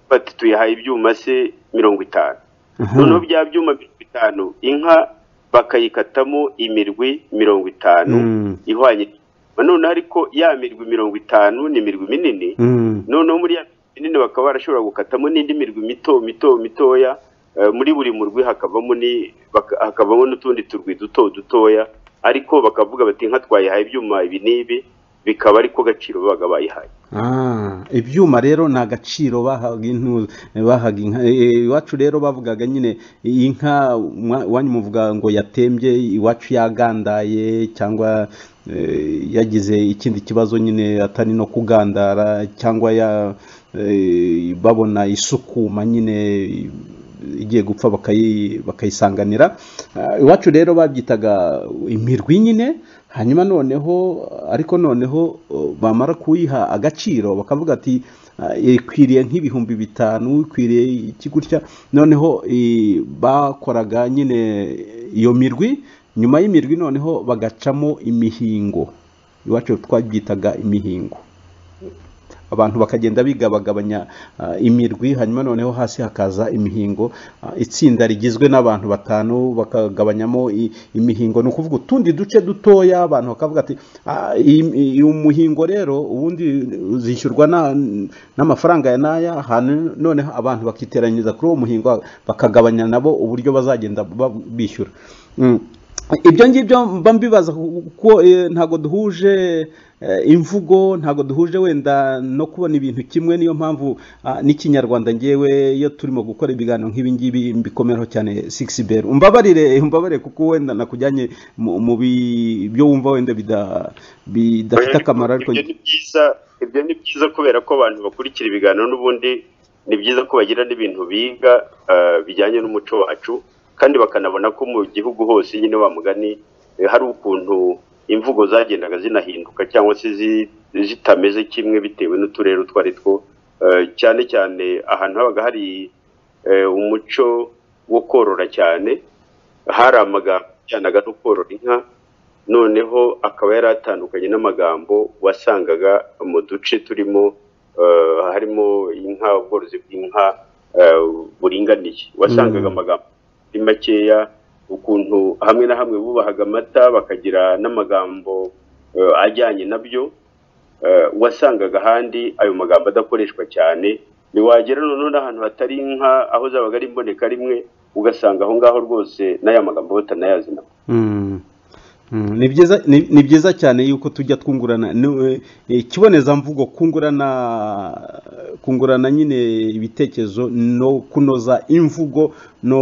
bati tuyahaye ibyuma se mirongo itanu Aha. noneho bya byuma mirongo itanu inka bakayikatamo imirwi mirongo itanu Mm. ihwanye noneho ariko ya mirwi mirongo itanu ni imirwi minini Mm. noneho muri ya mirwi minini bakaba barashobora gukatamo n'indi mirwi mito mito mitoya eh, muri buri murwi hakavamo ni baka- hakavamo n'utundi turwi duto dutoya ariko bakavuga bati inka twayihaye ibyuma ibi n'ibi bikaba ariko gaciro babaga bayihaye Ah, ibyuma rero ni agaciro bahaga intu bahaga inka Eh, iwacu rero bavugaga nyine inka mwa- wanyu muvuga ngo yatembye iwacu yagandaye cyangwa eh, yagize ikindi kibazo nyine atari no kugandara cyangwa ya eh, babona isukuma nyine igiye gupfa bakayi- bakayisanganira Ah, iwacu rero babyitaga imirwi nyine hanyuma noneho ariko noneho uh, bamara kuyiha agaciro bakavuga ati "Ah, ikwiriye nk'ibihumbi bitanu ikwiriye iki gutya noneho eh, bakoraga nyine iyo mirwi nyuma y'imirwi noneho bagacamo imihingo iwacu twabyitaga imihingo abantu bakagenda bigabagabanya ah, imirwi hanyuma noneho hasi hakaza imihingo Ah, itsinda rigizwe n'abantu batanu bakagabanyamo i- imihingo ni ukuvuga utundi duce dutoya abantu bakavuga ati "Ah, iyi- iyi- uyu muhingo rero ubundi uzishyurwa na- n'amafaranga ya n'aya hano noneho abantu bakiteranyiriza kuri uwo muhingo bakagabanya nabo uburyo bazagenda ba- bishyura Mm ibyo ngibyo mba mbibaza kuko eh, ntabwo duhuje eh, imvugo ntabwo duhuje wenda no kubona ibintu kimwe niyo mpamvu ah, n'ikinyarwanda ngewe iyo turimo gukora ibiganiro nk'ibi ngibi mbikomereho cyane 6br umbabarire umbabarire kuko wenda nakujyanye mu mu bi- byo wumva wenda bida- bidafite akamaro ariko Ibyo ni byiza ibyo ni byiza kubera ko abantu bakurikira ibiganiro n'ubundi ni byiza ko bagira n'ibintu biga eh, bijyanye n'umuco wacu kandi bakanabona ko mu gihugu hose nyine wa mugani eh, hari ukuntu imvugo zagendaga zinahinduka cyangwa se zi- zitameze kimwe bitewe n'uturere utwo ari two Eh, cyane cyane ahantu habaga hari eh, umuco wo korora cyane hari amagambo ajyanaga no korora inka noneho akaba yari atandukanye n'amagambo wasangaga mu duce turimo eh, harimo inka ubworozi bw'inka eh, buringaniye wasangaga Mm. amagambo ari makeya ukuntu hamwe na hamwe bubahaga amata bakagira n'amagambo eh, ajyanye nabyo eh, wasangaga ahandi ayo magambo adakoreshwa cyane ntiwagera noneho n'ahantu hatari inka aho zabaga ari imboneka rimwe ugasanga aho ngaho rwose n'aya magambo batanayazi nabo Mm. Mm, ni byiza ni ni byiza cyane yuko tujya twungurana ni- eh, ikibonezamvugo kungurana kungurana nyine ibitekerezo no kunoza imvugo no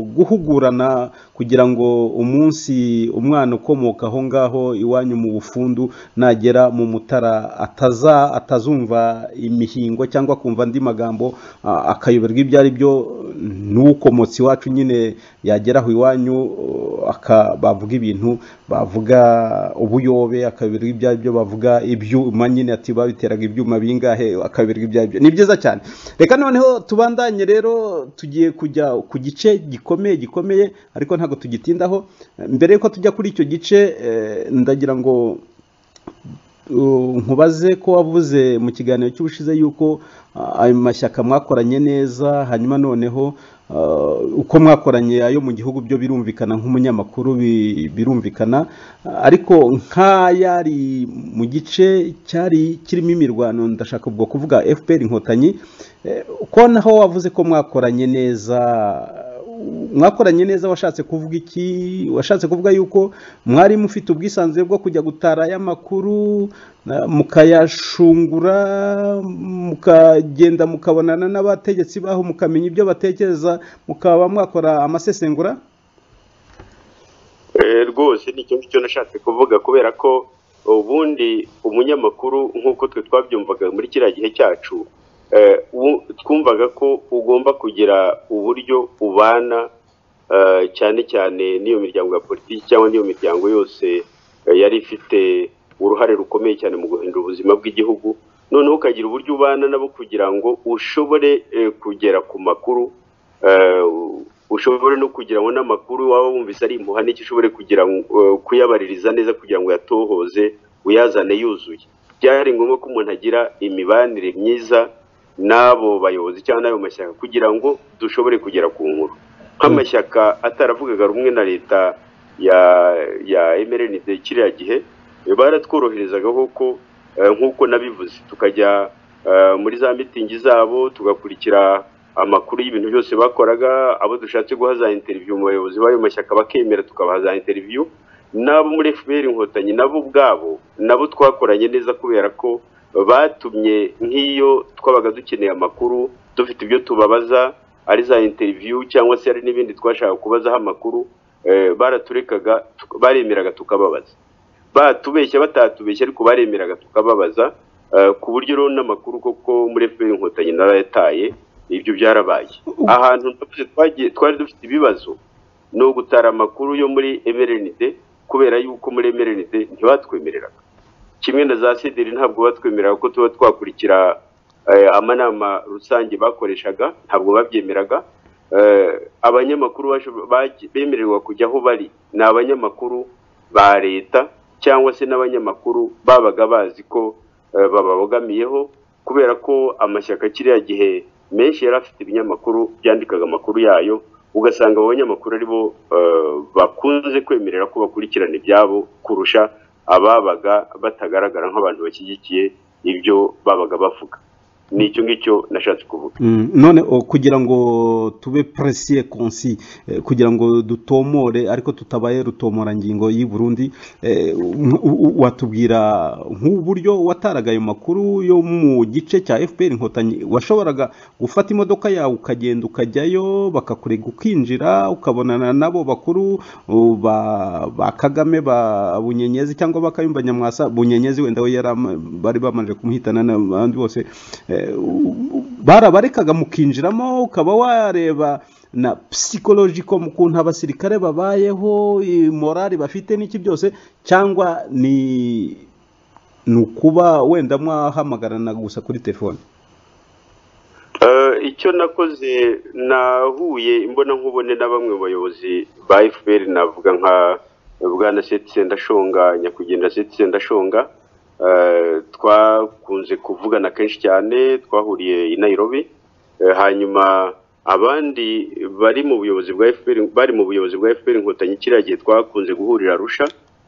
guhugurana kugira ngo umunsi umwana ukomoka aho ngaho iwanyu mu bufundu nagera mu mutara ataza atazumva imihingo cyangwa akumva andi magambo ah, akayoberwa ibyo ari byo n'ukomotse iwacu nyine yagera aho iwanyu uh, aka- bavuga ibintu bavuga ubuyobe akayoberwa ibyo ari byo bavuga ibyuma nyine ati babiteraga ibyuma bingahe akayoberwa ibyo ari byo ni byiza cyane reka noneho tubandanye rero tugiye kujya ku gice gikomeye gikomeye ariko ntabwo tugitindaho mbere yuko tujya kuri icyo gice eh, ndagira ngo Uh, nkubaze ko wavuze mu kiganiro cy'ubushize yuko uh, ayo mashyaka mwakoranye neza hanyuma noneho uh, uko mwakoranye ayo mu gihugu byo birumvikana nk'umunyamakuru bi- birumvikana Uh, ariko nk'ayari mu gice cyari kirimo imirwano ndashaka ubwo kuvuga fpr inkotanyi eh, ko naho wavuze ko mwakoranye neza mwakoranye neza washatse kuvuga iki washatse kuvuga yuko mwari mufite ubwisanzure bwo kujya gutara y'amakuru na- mukayashungura mukagenda mukabonana n'abategetsi baho mukamenya ibyo batekereza mukaba mwakora amasesengura Eh, rwose ni icyo ngicyo nashatse kuvuga kubera ko ubundi umunyamakuru nk'uko twe twabyumvaga muri kiriya gihe cyacu eh, u- twumvaga ko ugomba kugira uburyo ubana eh, cyane cyane n'iyo miryango ya politiki cyangwa n'iyo miryango yose eh, yari ifite uruhare rukomeye cyane mu guhindura ubuzima bw'igihugu noneho ukagira uburyo ubana nabo kugira ngo ushobore eh, kugera ku makuru eh, ushobore no kugira ngo n'amakuru waba wumvise ari impuha n'icyo ushobore kugira ngo- eh, kuyabaririza neza kugira ngo yatohoze uyazane yuzuye byari ngombwa ko umuntu agira imibanire myiza n'abo bayobozi cyangwa n'ayo mashyaka kugira ngo dushobore kugera ku nkuru nk'amashyaka ataravugaga rumwe na leta ya ya emerenide kiriya gihe eh, baratworoherezagaho ko eh, nk'uko nabivuze tukajya eh, muri za mitingi zabo tugakurikira amakuru y'ibintu byose bakoraga abo dushatse guha za interiviyu mu bayobozi b'ayo mashyaka bakemera tukabaha za interiviyu n'abo muri fpr inkotanyi nabo ubwabo nabo twakoranye neza kubera ko batumye nk'iyo twabaga dukeneye amakuru dufite ibyo tubabaza ari za interiviyu cyangwa se hari n'ibindi twashaka kubazaho amakuru eh, baraturekaga tuk- baremeraga tukababaza batubeshya batatubeshya ariko baremeraga tukababaza eh, ku buryo rero n'amakuru koko muri fpr inkotanyi narayataye ibyo byarabaye ahantu navuze twagiye twari dufite ibibazo ni ugutara amakuru yo muri emerenide kubera yuko muri emerenide ntibatwemereraga kimwe na za sederi ntabwo batwemereraga ko tuba twakurikira eh, amanama rusange bakoreshaga ntabwo babyemeraga Eh, abanyamakuru basho- bagi- bemererwa kujya aho bari ni abanyamakuru ba leta cyangwa se n'abanyamakuru babaga bazi ko eh, bababogamiyeho kubera ko amashyaka kiriya gihe menshi yari afite ibinyamakuru byandikaga amakuru yayo ugasanga abo banyamakuru ari bo eh, bakunze kwemerera ko bakurikirana ibyabo kurusha ababaga batagaragara nk'abantu bashyigikiye ibyo babaga bavuga ni icyo ngicyo nashatse kuvuga Mm, none o, kugira ngo tube presiye konsi eh, kugira ngo dutomore ariko tutabaye rutomorangingo y'i Burundi eh, um- u- u- watubwira nk'uburyo wataraga ayo makuru yo mu gice cya FPR inkotanyi washoboraga gufata imodoka yawe ukagenda ukajyayo bakakurega ukinjira ukabonana nabo bakuru uh, ba, ba Kagame ba Bunyenyezi cyangwa bakayumba Nyamwasa Bunyenyezi wenda we yari ama- bari bamanje kumuhitana n'abandi bose eh, u- u- barabarekaga mukinjiramo ukaba wareba na psychological mu kuntu abasirikare babayeho i- morali bafite n'iki byose cyangwa ni ni ukuba wenda mwahamagarana gusa kuri telefone Eh, icyo nakoze nahuye imbona nkubone na bamwe mu bayobozi ba fpr navuga nka bwana setse ndashonga nyakugenda setse ndashonga Eh, twakunze kuvugana kenshi cyane twahuriye i nairobi Eh, hanyuma abandi bari mu buyobozi bwa fpr bari mu buyobozi bwa fpr inkotanyi kiriya gihe twakunze guhurira arusha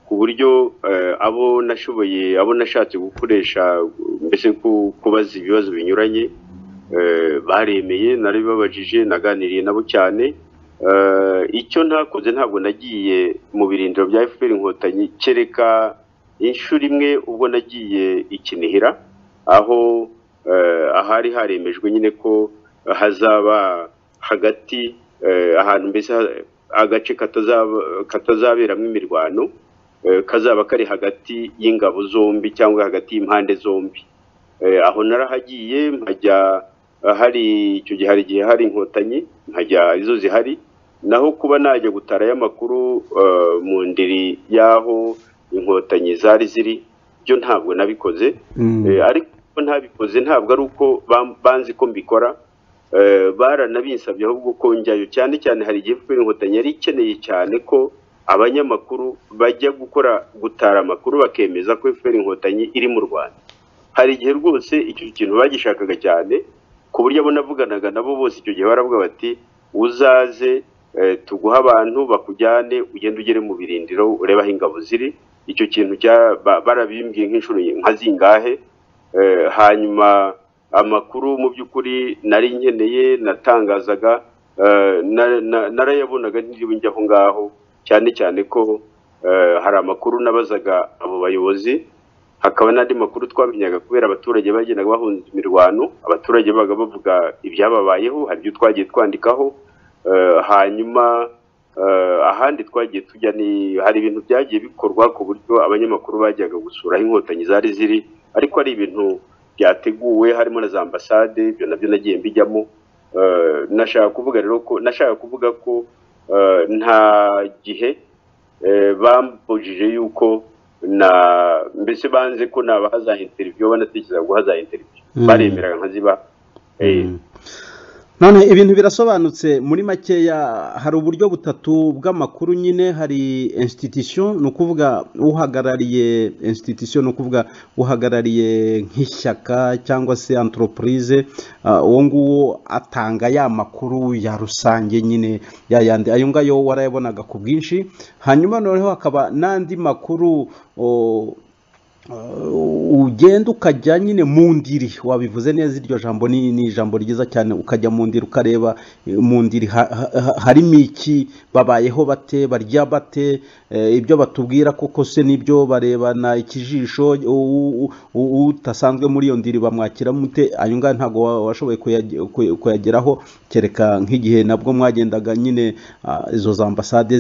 ku buryo eh, abo nashoboye abo nashatse gukoresha mbese ku- kubaza ibibazo binyuranye eh, baremeye narabibabajije naganiriye nabo cyane Eh, icyo ntakoze ntabwo nagiye mu birindiro bya fpr inkotanyi kereka inshuro imwe ubwo nagiye ikinihira aho eh, ahari haremejwe nyine ko hazaba hagati eh, ahantu mbese ha- agace katazaba- katazaberamo imirwano eh, kazaba kari hagati y'ingabo zombi cyangwa hagati y'impande zombi Eh, aho narahagiye nkajya eh, hari icyo gihe hari igihe hari inkotanyi nkajya izo zihari naho kuba najya gutarayo amakuru eh, mu ndiri y'aho inkotanyi zari ziri byo ntabwo nabikoze Eh, ariko ntabikoze ntabwo ari uko bam- banzi ko mbikora Eh, baranabinsabye ahubwo ko njyayo cyane cyane hari igihe kubera inkotanyi yari ikeneye cyane ko abanyamakuru bajya gukora gutara amakuru bakemeza ko FPR inkotanyi iri mu Rwanda hari igihe rwose icyo kintu bagishakaga cyane ku buryo abo navuganaga nabo bose icyo gihe baravuga bati uzaze eh, tuguhe abantu bakujyane ugende ugere mu birindiro urebe aho ingabo ziri icyo kintu cya- ba- barabimbwiye nk'inshuro nka zingahe Eh, hanyuma amakuru mu by'ukuri nari nkeneye natangazaga eh, na- na- narayabonaga ntiriwe njya aho ngaho cyane cyane ko eh, hari amakuru nabazaga abo bayobozi hakaba n'andi makuru twamenyaga kubera abaturage bagendaga bahunze imirwano abaturage babaga bavuga ibyababayeho hari ibyo twagiye twandikaho Eh, hanyuma eh, ahandi twagiye tujya ni hari ibintu byagiye bikorwa ku buryo abanyamakuru bajyaga gusura aho inkotanyi zari ziri ariko ari ibintu byateguwe harimo na za ambasade ibyo nabyo nagiye mbijyamo Eh, nashaka kuvuga rero ko nashaka kuvuga ko eh, nta gihe eh, bambujije yuko na mbese banze ko nabaha za interiviyo banatekereza guha za interiviyo Mm. baremeraga nkaziba Eh, Mm. none ibintu birasobanutse muri makeya hari uburyo butatu bw'amakuru nyine hari institution ni ukuvuga uhagarariye institution ni ukuvuga uhagarariye nk'ishyaka cyangwa se antoropurize uwo nguwo atanga ya makuru ya rusange nyine ya yandi ayo ngayo warayabonaga ku bwinshi hanyuma noneho hakaba n'andi makuru o, ugenda ukajya nyine mu ndiri wabivuze neza iryo jambo ni ni ijambo ryiza cyane ukajya mu ndiri ukareba mu ndiri harimo iki babayeho bate barya bate ibyo batubwira koko se nibyo barebana ikijisho utasanzwe muri iyo ndiri bamwakira mute ayo ngayo ntabwo washoboye kuyageraho kereka nk'igihe nabwo mwagendaga nyine izo za ambasade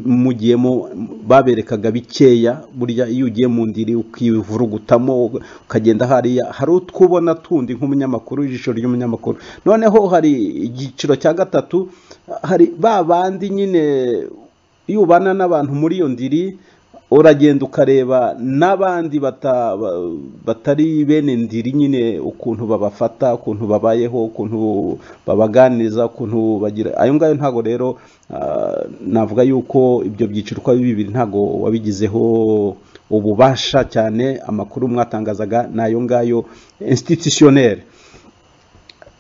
mugiyemo baberekaga bikeya burya iyo ugiye mu ndiri ukivurugutamo ukagenda hariya hari utwo ubona tundi nk'umunyamakuru ijisho ry'umunyamakuru noneho hari igiciro cya gatatu hari ba bandi nyine iyo ubana n'abantu muri iyo ndiri uragenda ukareba n'abandi bata- ba- batari bene ndiri nyine ukuntu babafata ukuntu babayeho ukuntu babaganiriza ukuntu bagira ayo ngayo ntabwo rero ah, navuga yuko ibyo byiciro uko ari bibiri ntabwo wabigizeho ububasha cyane amakuru mwatangazaga ni ayo ngayo institutionnaire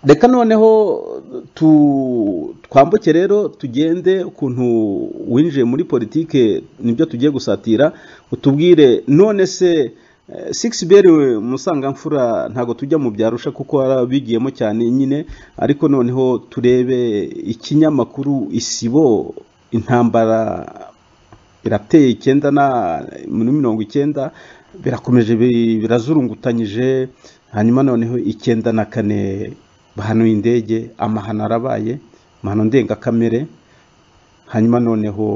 reka noneho tu- twambuke rero tugende ukuntu winjiye muri politike nibyo tugiye gusatira utubwire none se sigisi beri musangamfura ntabwo tujya mu byarusha kuko warabigiyemo cyane nyine ariko noneho turebe ikinyamakuru isibo intambara birateye icyenda na muri mirongo icyenda birakomeje bi- birazurungutanyije hanyuma noneho icyenda na kane bahanuye indege amahano arabaye amahano ndengakamere hanyuma noneho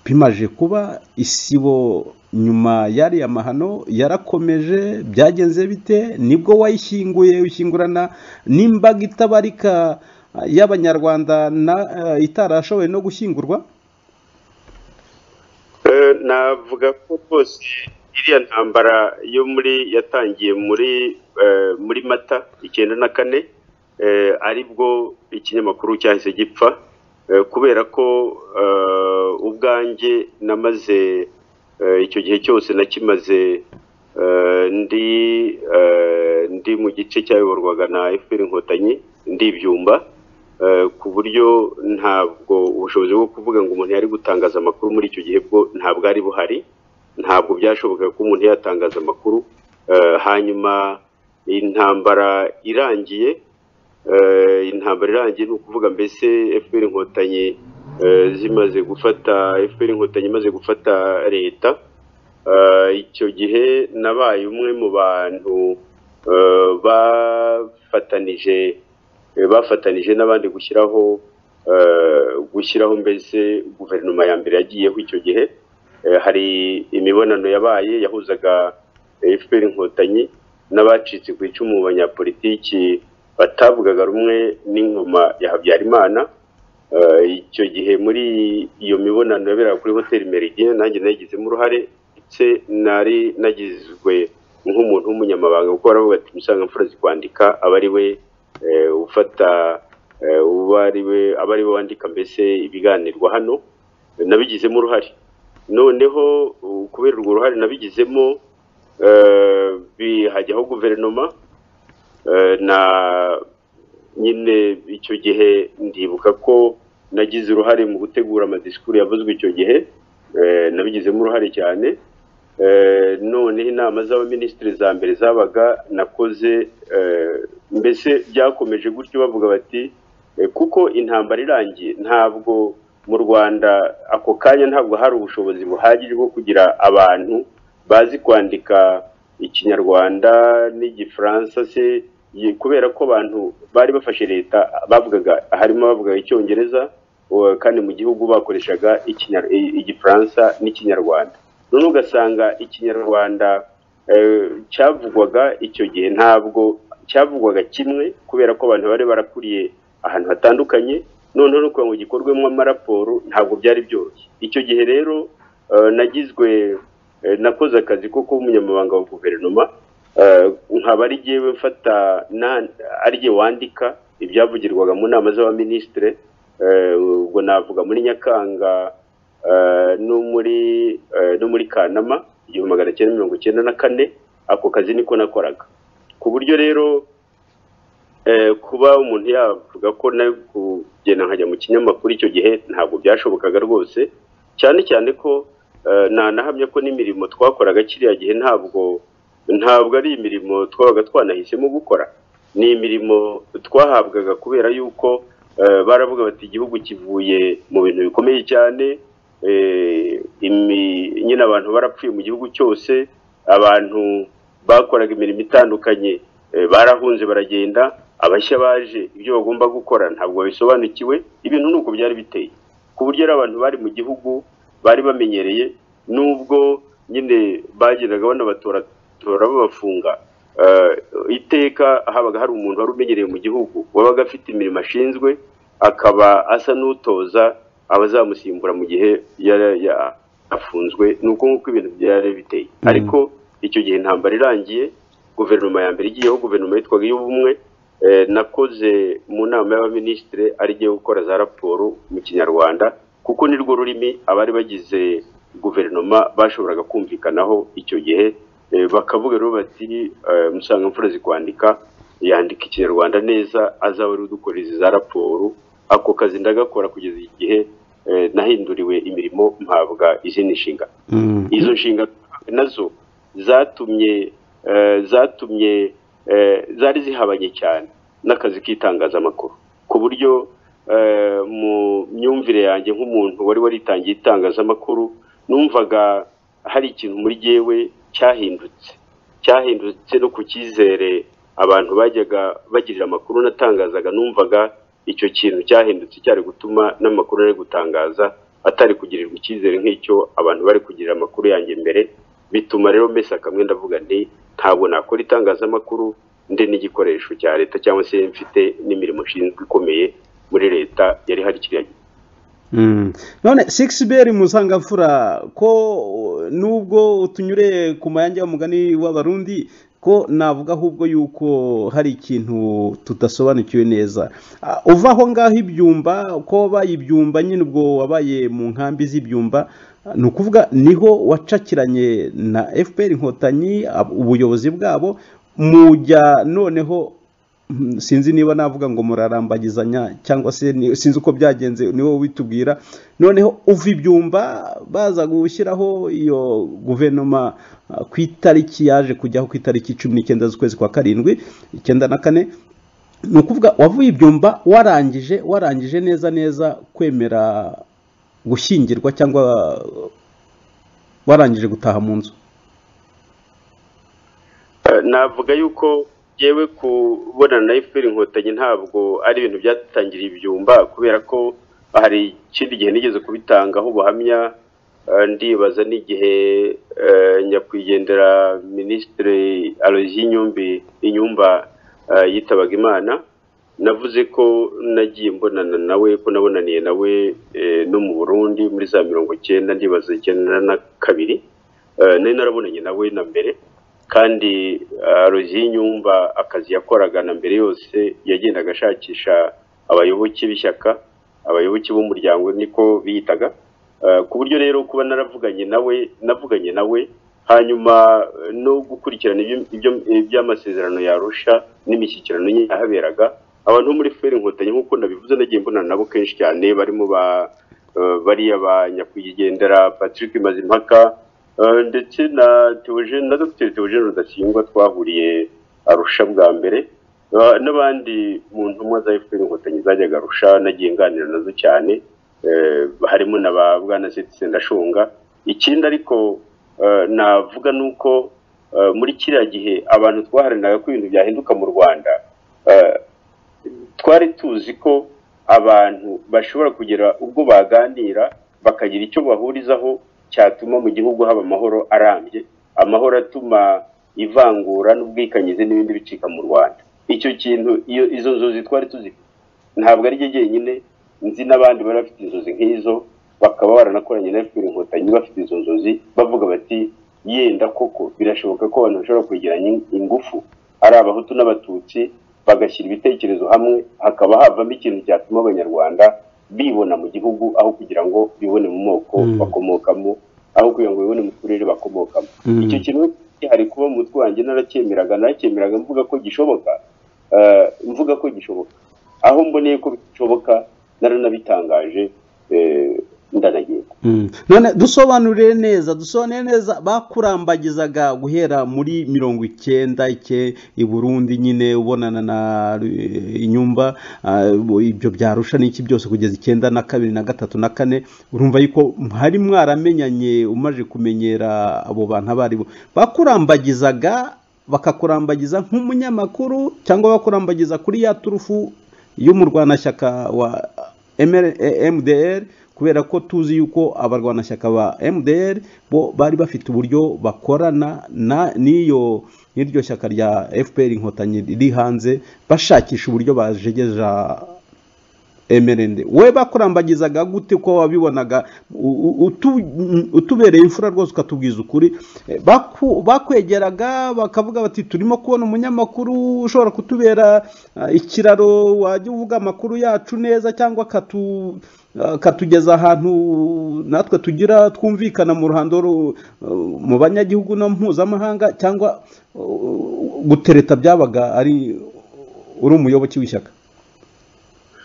bimaje kuba isibo nyuma y'ariya mahano yarakomeje byagenze bite nibwo wayishyinguye ushyingurana n'imbaga itabarika ah, y'abanyarwanda na- ah, itarashoboye no gushyingurwa Eh, navuga ko rwose iriya ntambara yo muri yatangiye muri eh, muri mata icyenda na kane eh, aribwo ikinyamakuru cyahise gipfa eh, kubera ko eh, ubwanjye namaze eh, icyo gihe cyose nakimaze eh, ndi eh, ndi mu gice cyayoborwaga na FPR inkotanyi ndi ibyumba eh, ku buryo ntabwo ubushobozi bwo kuvuga ngo umuntu yari gutangaza amakuru muri icyo gihe bwo ntabwo ari buhari ntabwo byashobokaga ko umuntu yatangaza amakuru eh, hanyuma intambara irangiye eh, intambara irangiye ni ukuvuga mbese FPR inkotanyi eh, zimaze gufata FPR inkotanyi imaze gufata leta Eh, icyo gihe nabaye umwe mu bantu eh, bafatanije eh, bafatanije n'abandi gushyiraho eh, gushyiraho mbese guverinoma ya mbere yagiyeho icyo gihe Eh, hari imibonano yabaye yahuzaga FPR inkotanyi n'abacitse ku icumu mu banyapolitiki batavugaga rumwe n'ingoma ya Habyarimana Eh, icyo gihe muri iyo mibonano yaberaga kuri hoteli Meridien nanjye nayigizemo uruhare ndetse nari nagizwe nk'umuntu w'umunyamabanga kuko baravuga ati musangamfura zikwandika aba ari we eh, ufata eh, uba ari we aba ari we wandika mbese ibiganirwa hano nabigizemo uruhare noneho uh, kubera urwo ruhare nabigizemo eh, bihajyaho guverinoma eh, na nyine icyo gihe ndibuka ko nagize uruhare mu gutegura amadisikuru yavuzwe icyo gihe eh, nabigizemo uruhare cyane Eh, noneho inama z'abaminisitiri za mbere zabaga nakoze eh, mbese byakomeje gutyo bavuga bati eh, kuko intambara irangiye ntabwo mu rwanda ako kanya ntabwo hari ubushobozi buhagije bwo kugira abantu bazi kwandika ikinyarwanda n'igifaransa se ye- kubera ko abantu bari bafashe leta bavugaga harimo abavugaga icyongereza uwa- kandi mu gihugu bakoreshaga Ikinyar- i- igifaransa n'ikinyarwanda none ugasanga ikinyarwanda eh, cyavugwaga icyo gihe ntabwo cyavugwaga kimwe kubera ko abantu bari barakuriye ahantu hatandukanye noneho no kugira ngo gikorwemo amaraporo ntabwo byari byoroshye icyo gihe rero eh, nagizwe eh, nakoze akazi ko kuba umunyamabanga wa guverinoma eh, nkaba ari jyewe mfata na- ari jye wandika ibyavugirwaga mu nama z'abaminisitire eh, ubwo navuga muri nyakanga eh, no muri eh, no muri kanama igihumbi magana cyenda mirongo cyenda na kane ako kazi niko nakoraga ku buryo rero eh, kuba umuntu yavuga ko na kugenda nkajya mu kinyamakuru icyo gihe ntabwo byashobokaga rwose cyane cyane ko eh, nanahamya ko n'imirimo twakoraga kiriya gihe ntabwo ntabwo ari imirimo twabaga twanahisemo gukora ni imirimo twahabwaga kubera yuko eh, baravuga bati igihugu kivuye mu bintu bikomeye cyane eh, imi- nyine abantu barapfuye mu gihugu cyose abantu bakoraga imirimo itandukanye eh, barahunze baragenda abashya baje ibyo bagomba gukora ntabwo babisobanukiwe ibintu ni uko byari biteye ku buryo ari abantu bari mu gihugu bari bamenyereye nubwo nyine bagendaga banabatoratora babafunga Eh, iteka habaga hari umuntu wari umenyereye mu gihugu wabaga afite imirimo ashinzwe akaba asa n'utoza abazamusimbura mu gihe yari ya- afunzwe ni uko nguko ibintu byari biteye ariko icyo gihe intambara irangiye guverinoma ya mbere igiyeho guverinoma yitwaga iy'ubumwe eh, nakoze mu nama y'abaminisitire arigiye gukora za raporo mu kinyarwanda kuko nirwo rurimi abari bagize guverinoma bashoboraga kumvikanaho icyo gihe eh, bakavuga rero bati eh, musangamfura zikwandika yandika ikinyarwanda neza azaba ari udukoreza za raporo ako kazi ndagakora kugeza igihe eh, nahinduriwe imirimo mpabwa izindi nshingano Mm. izo nshinga nazo zatumye eh, zatumye eh, zari zihabanye cyane n'akazi k'itangazamakuru ku buryo eh, mu myumvire yanjye nk'umuntu wari waritangiye itangazamakuru numvaga hari ikintu muri jyewe cyahindutse cyahindutse no ku cyizere abantu bajyaga bagirira amakuru natangazaga numvaga icyo kintu cyahindutse cyari gutuma n'amakuru ari gutangaza atari kugirirwa icyizere nk'icyo abantu bari kugirira amakuru yanjye mbere bituma rero mbese akamwe ndavuga nti ntabwo nakora itangazamakuru ndi n'igikoresho cya leta cyangwa se mfite n'imirimo nshinzwe ikomeye muri leta yari hari kiriya gihe Mm. none shakespeare musangamfura ko uh, nubwo utunyure ku mayange y'umugani w'abarundi ko navuga ahubwo yuko hari ikintu tudasobanukiwe neza Ah, uva aho ngaho ibyumba ko wabaye ibyumba nyine ubwo wabaye mu nkambi z'ibyumba ah, ni ukuvuga niho wacakiranye na fpr inkotanyi ab- ubuyobozi bwabo mujya noneho Mm, sinzi niba navuga ngo murarambagizanya cyangwa se ni- sinzi uko byagenze ni wowe ubitubwira noneho uva ibyumba baza gushyiraho iyo guverinoma ah, ku itariki yaje kujyaho ku itariki cumi n'icyenda z'ukwezi kwa karindwi icyenda na kane ni ukuvuga wavuye ibyumba warangije warangije neza neza kwemera gushyingirwa cyangwa ah, warangije gutaha mu nzu Eh, navuga yuko yewe kubonana na efuperi inkotanyi ntabwo ari ibintu byatangiriye ibyumba kubera ko hari ikindi gihe nigeze kubitangaho ubuhamya eh, ndibaza n'igihe eh, nyakwigendera minisitiri alozi y'inyumbi inyumba eh, yitabaga imana navuze ko nagiye mbonana nawe ko nabonaniye nawe eh, no mu burundi muri za mirongo icyenda ndibaza icyenda na kabiri Eh, nari narabonanye nawe na mbere kandi arozi y'inyumba akazi yakoraga na mbere yose yagendaga ashakisha abayoboke b'ishyaka abayoboke b'umuryango niko biyitaga Eh, ku buryo rero kuba naravuganye nawe navuganye nawe hanyuma eh, no gukurikirana ibyo- ibyo- iby'amasezerano yarusha n'imishyikirano ye yahaberaga abantu bo muri feri inkotanyi nk'uko nabivuze nagiye mbonana nabo kenshi cyane barimo ba eh, bariya ba nyakwigendera patrick mazimpaka eh, ndetse na Theogene- na dr theogene rudasingwa twahuriye arusha bwa mbere Eh, n'abandi mu ntumwa za fpr inkotanyi zajyaga arusha nagiye nganira nazo cyane eh, harimo na ba bwana Cetizen ndashunga ikindi ariko eh, navuga ni uko eh, muri kiriya gihe abantu twaharaniraga ko ibintu byahinduka mu rwanda eh, twari tuzi ko abantu bashobora kugera ubwo baganira bakagira icyo bahurizaho cyatuma mu gihugu haba amahoro arambye amahoro atuma ivangura n'ubwikanyize n'ibindi bicika mu rwanda icyo kintu iyo izo nzozi twari tuzifite ntabwo ari ryo jyenyine nzi n'abandi bari bafite inzozi nk'izo bakaba baranakoranye na fpr inkotanyi bafite izo nzozi bavuga bati yenda koko birashoboka ko abantu bashobora kwegeranya ingufu ari abahutu n'abatutsi bagashyira ibitekerezo hamwe hakaba havamo ikintu cyatuma abanyarwanda bibona mu gihugu aho kugira ngo bibone mu moko Mm. bakomokamo aho kugira ngo bibone mu turere bakomokamo Mm. icyo kintu hari kuba mu mutwe wanjye naracyemeraga naracyemeraga mvuga ko gishoboka eh, mvuga ko gishoboka aho mboneye ko bishoboka naranabitangaje eh, ndanagenda Mm. none dusobanurire neza dusobanurire neza bakurambagizaga guhera muri mirongo icyenda ike i burundi nyine ubonana na eh, inyumba ah, ibyo byarusha n'iki byose kugeza icyenda na kabiri na gatatu na kane urumva yuko hari mwaramenyanye umaze kumenyera abo bantu abo ari bo bakurambagizaga bakakurambagiza nk'umunyamakuru cyangwa bakurambagiza kuri ya turufu y'umurwanashyaka wa ML eh, MDR kubera ko tuzi yuko abarwanashyaka ba MDR bo bari bafite uburyo bakorana na n'iyo n'iryo shyaka rya FPR inkotanyi riri hanze bashakisha uburyo bajegeja MRND we bakurambagizaga gute ko wabibonaga u- u- utu- utubereye imfura rwose ukatubwiza ukuri Eh, baku- bakwegeraga bakavuga bati turimo kubona umunyamakuru ushobora kutubera ah, ikiraro wajya uvuga amakuru yacu neza cyangwa akatu akatugeza ahantu natwe tugira twumvikana mu ruhando ru- mu banyagihugu no mpuzamahanga cyangwa uh, gutereta byabaga ari uri umuyoboki w'ishyaka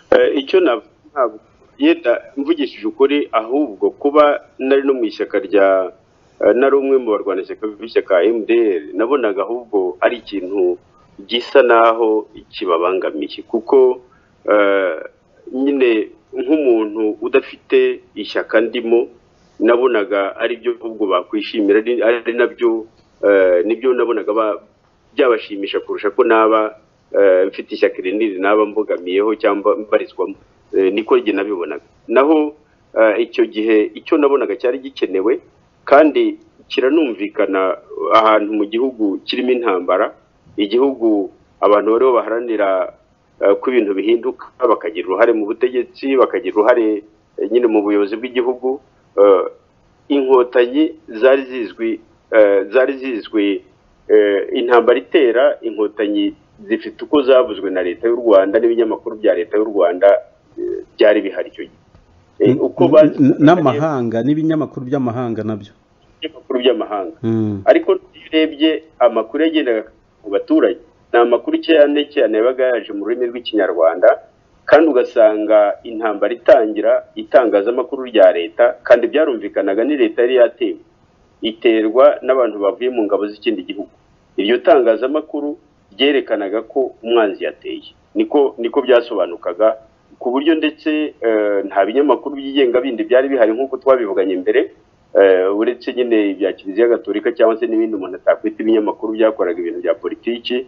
Eh, icyo navuga ntabwo yenda mvugishije ukuri ahubwo kuba nari no mu ishyaka rya eh, nari umwe mu barwanashyaka b'ishyaka MDR nabonaga ahubwo ari ikintu gisa naho kibabangamiye kuko eh, nyine nk'umuntu udafite ishyaka ndimo nabonaga ari byo ahubwo bakwishimira ari- ari nabyo eh, nibyo nabonaga ba- byabashimisha kurusha ko naba eh, mfite ishyaka rinini naba mbogamiyeho cyangwa mbarizwamo Eh, niko njye nabibonaga naho eh, icyo gihe icyo nabonaga cyari gikenewe kandi kiranumvikana ahantu mu gihugu kirimo intambara igihugu abantu bariho baharanira eh, ko ibintu bihinduka bakagira uruhare mu butegetsi bakagira uruhare eh, nyine mu buyobozi bw'igihugu eh, inkotanyi zari zizwi eh, zari zizwi eh, intambara itera inkotanyi zifite uko zavuzwe na leta y'u rwanda n'ibinyamakuru bya leta y'u rwanda eh, byari bihari icyo gihe Eh, uko bazi N- n'amahanga n'ibinyamakuru by'amahanga nabyo ibinyamakuru by'amahanga Mm. ariko iyo urebye amakuru yagendaga mu baturage ni amakuru cyane cyane yabaga yaje mu rurimi rw'ikinyarwanda kandi ugasanga intambara itangira itangazamakuru rya leta kandi byarumvikanaga ni leta yari yatewe iterwa n'abantu bavuye mu ngabo z'ikindi gihugu iryo tangazamakuru ryerekanaga ko umwanzi yateye niko niko byasobanukaga ku buryo ndetse eh, nta binyamakuru byigenga bindi byari bihari nk'uko twabivuganye mbere eh, uretse nyine ibya kiliziya gatolika cyangwa se n'ibindi umuntu atakwita ibinyamakuru byakoraga ibintu bya politiki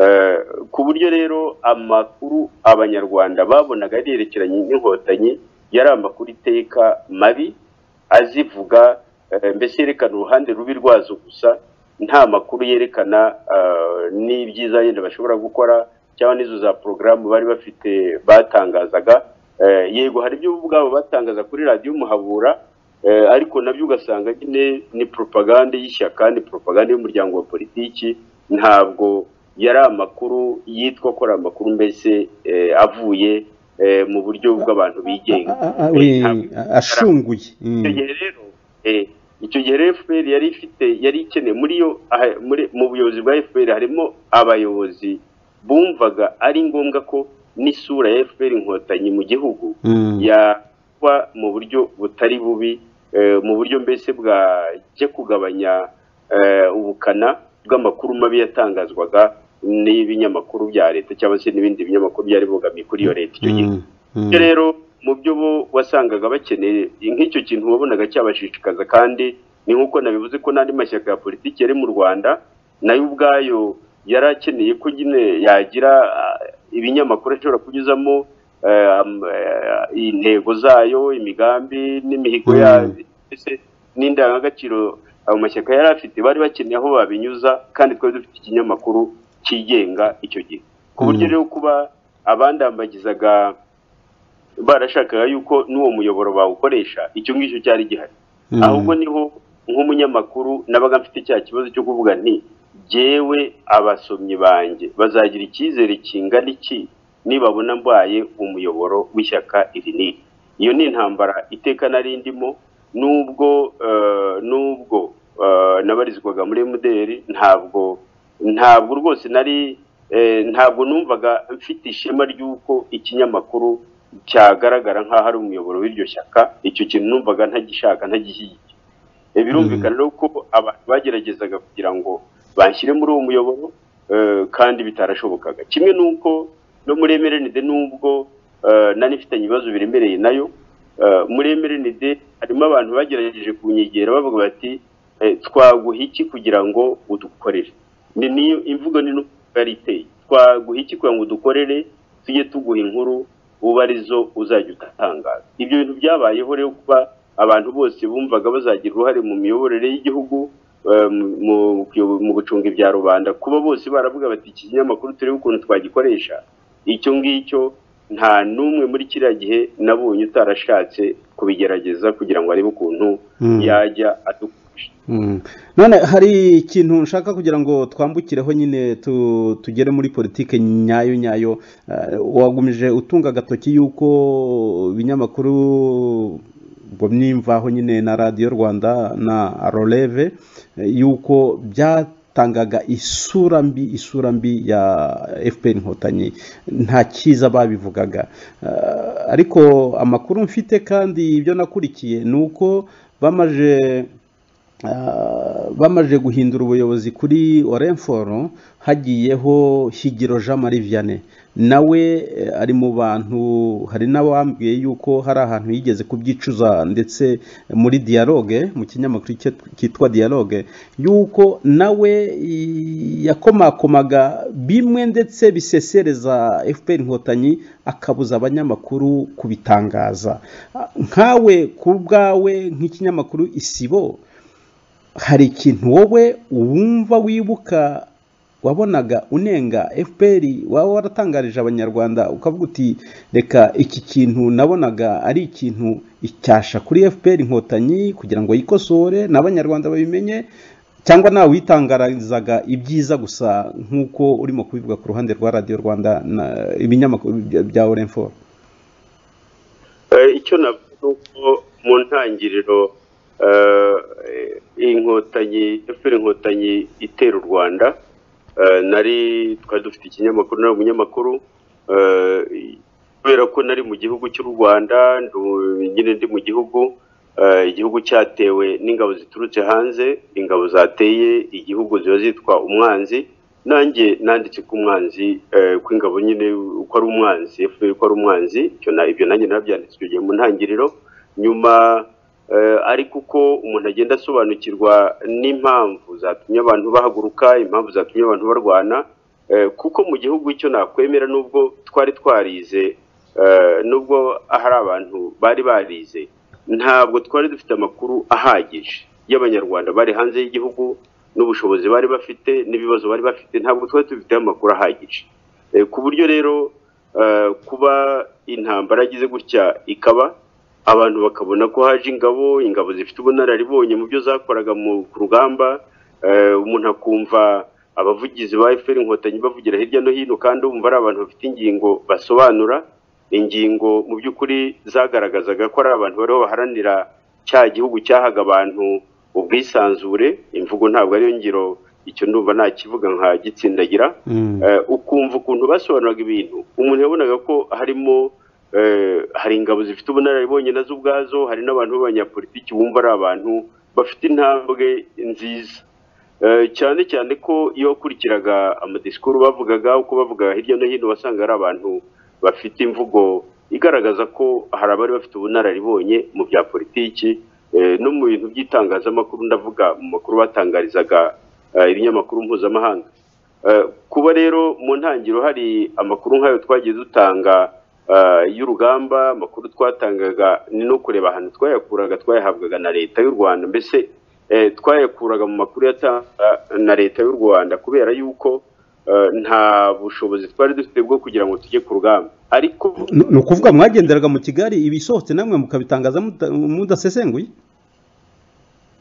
Eh, ku buryo rero amakuru abanyarwanda babonaga yerekeranye n'inkotanyi yari amakuru iteka mabi azivuga eh, mbese yerekana uruhande rubi rwazo gusa nta makuru yerekana eh, n'ibyiza yenda bashobora gukora cyangwa n'izo za porogaramu bari bafite batangazaga Eh, yego hari ibyo ubwabo batangaza kuri radiyo umuhabura Eh, ariko nabyo ugasanga nyine ni propagande y'ishyaka ni propagande y'umuryango wa politiki ntabwo yari amakuru yitwa ko ari amakuru mbese eh, avuye eh, mu buryo bw'abantu bigenga A- a- a- we- Ntabwo- ashunguye Mm. icyo gihe rero eh, icyo gihe rero FPR yari ifite yari ikeneye muri yo aha- muri- mu buyobozi bwa FPR harimo abayobozi bumvaga ari ngombwa ko n'isura ya FPR inkotanyi mu gihugu Mm. yakwa mu buryo butari bubi eh, mu buryo mbese bwajya kugabanya eh, ubukana bw'amakuru mabi yatangazwaga n'ibinyamakuru bya leta cyangwa se n'ibindi binyamakuru byari bogamiye kuri iyo leta icyo gihe Mm. Mm. bityo rero mu byo bo wasangaga bakeneye nk'icyo kintu wabonaga cyabashishikaza kandi ni nk'uko nabivuze ko n'andi mashyaka ya politiki yari mu rwanda nayo ubwayo yari akeneye ko nyine yagira ah, ibinyamakuru ashobora kunyuzamo eh, am- eh, intego zayo imigambi n'imihigo Mm. yayo mbese n'indangagaciro ayo mashyaka yari afite bari bakeneye aho babinyuza kandi twari dufite ikinyamakuru cyigenga icyo gihe ku buryo Mm. rero kuba abandambagizaga barashakaga yuko n'uwo muyoboro bawukoresha icyo ngicyo cyari gihari Mm. ahubwo niho nk'umunyamakuru nabaga mfite cya kibazo cyo kuvuga nti jyewe abasomyi banjye bazagira icyizere kingana iki nibabona mbaye umuyoboro w'ishyaka iri n'iri iyo ni intambara iteka narindimo nubwo eh, nubwo eh, nabarizwaga muri mderi ntabwo ntabwo rwose nari eh, ntabwo numvaga mfite ishema ry'uko ikinyamakuru cyagaragara nk'aho ari umuyoboro w'iryo shyaka icyo kintu numvaga ntagishaka ntagishyigikiye Eh, birumvikana rero ko abantu bageragezaga kugira ngo banshyire muri uwo muyoboro eh, kandi bitarashobokaga kimwe n'uko no muri emerenide n'ubwo eh, nari mfitanye ibibazo biremereye nayo eh, muri emerenide harimo abantu bagerageje kunyegera bavuga bati eh, twaguha iki kugira ngo udukorere ni niyo imvugo ni n'uko yari iteye twaguha iki kugira ngo udukorere tujye tuguha inkuru uba arizo uzajya utangaza ibyo bintu byabayeho rero kuba abantu bose bumvaga bazagira uruhare mu miyoborere y'Igihugu eh, mu- mu kuyobo- mu gucunga ibya rubanda kuba bose baravuga bati iki kinyamakuru turebe ukuntu twagikoresha icyo ngicyo nta n'umwe muri kiriya gihe nabonye utarashatse kubigerageza kugira ngo arebe ukuntu Mm. yajya adufasha Mm. none hari ikintu nshaka kugira ngo twambukireho nyine tu- tugere muri politike nyayo nyayo Eh, wagumije utunga agatoki y'uko ibinyamakuru ubwo nimvaho nyine na radiyo rwanda na roleve eh, y'uko byatangaga isura mbi isura mbi ya fpr inkotanyi nta cyiza babivugaga Eh, ariko amakuru mfite kandi ibyo nakurikiye ni uko bamaje Ah, bamaze guhindura ubuyobozi kuri orenforo hagiyeho higiro jean marie vianney nawe eh, ari mu bantu hari n'abambwiye yuko hari ahantu yigeze kubyicuza ndetse muri dialogue mu kinyamakuru cyet- cyitwa dialogue yuko nawe i- yakomakomaga bimwe ndetse bisesereza fpr inkotanyi akabuza abanyamakuru kubitangaza Ah, nkawe ku bwawe nk'ikinyamakuru isibo hari ikintu wowe wumva wibuka wabonaga unenga fpr waba waratangarije abanyarwanda ukavuga uti reka iki kintu nabonaga ari ikintu icyasha kuri fpr inkotanyi kugira ngo yikosore n'abanyarwanda babimenye cyangwa nawe witangarizaga ibyiza gusa nk'uko urimo kubivuga ku ruhande rwa radiyo rwanda na ibinyamakuru bya- bya orenforo Eh, icyo navuga ni uko mu ntangiriro eh, eh, inkotanyi FPR inkotanyi itera u rwanda eh, nari twari dufite ikinyamakuru nari umunyamakuru eh, kubera ko nari mu gihugu cy'u rwanda ndu- nyine ndi mu gihugu eh, igihugu cyatewe n'ingabo ziturutse hanze ingabo zateye igihugu ziba zitwa umwanzi nanjye nanditse ko umwanzi eh, ko ingabo nyine uko ari umwanzi FPR ko ari umwanzi icyo na- ibyo nanjye nabyanditse icyo gihe mu ntangiriro nyuma eh, ariko uko umuntu agenda asobanukirwa n'impamvu zatumye abantu bahaguruka impamvu zatumye abantu barwana eh, kuko mu gihugu icyo nakwemera nubwo twari twarize eh, nubwo hari abantu bari barize ntabwo twari dufite amakuru ahagije y'abanyarwanda bari hanze y'igihugu n'ubushobozi bari bafite n'ibibazo bari bafite ntabwo twari dufiteho amakuru ahagije Eh, ku buryo rero eh, kuba intambara yagize gutya ikaba abantu bakabona ko haje ingabo ingabo zifite ubunararibonye mu byo zakoraga mu ku rugamba eh, umuntu akumva abavugizi ba FPR inkotanyi bavugira hirya no hino kandi umva ari abantu bafite ingingo basobanura ingingo mu by'ukuri zagaragazaga ko ari abantu bariho baharanira cya gihugu cyahaga abantu ubwisanzure imvugo ntabwo ariyo ngiro icyo ndumva nakivuga nka gitsindagira Eh, ukumva ukuntu basobanuraga ibintu umuntu yabonaga ko harimo eh, hari ingabo zifite ubunararibonye nazo ubwazo hari n'abantu b'abanyapolitiki bumva ari abantu bafite intambwe nziza Eh, cyane cyane ko iyo wakurikiraga amadisikuru bavugaga uko bavugaga hirya no hino wasanga ari abantu bafite imvugo igaragaza ko hari abari bafite ubunararibonye mu bya politiki eh, no mu bintu by'itangazamakuru ndavuga mu makuru batangarizaga eh, ibinyamakuru mpuzamahanga Eh, kuba rero mu ntangiriro hari amakuru nk'ayo twagiye dutanga eh, y'urugamba amakuru twatangaga ni no kureba ahantu twayakuraga twayahabwaga na leta y'u rwanda mbese eh, twayakuraga mu makuru yatangwa na leta y'u rwanda kubera yuko eh, nta bushobozi twari dufite bwo kugira ngo tujye ku rugamba ariko Ni- ni ukuvuga mwagenderaga mu kigali ibisohotse namwe mukabitangaza muda- mudasesenguye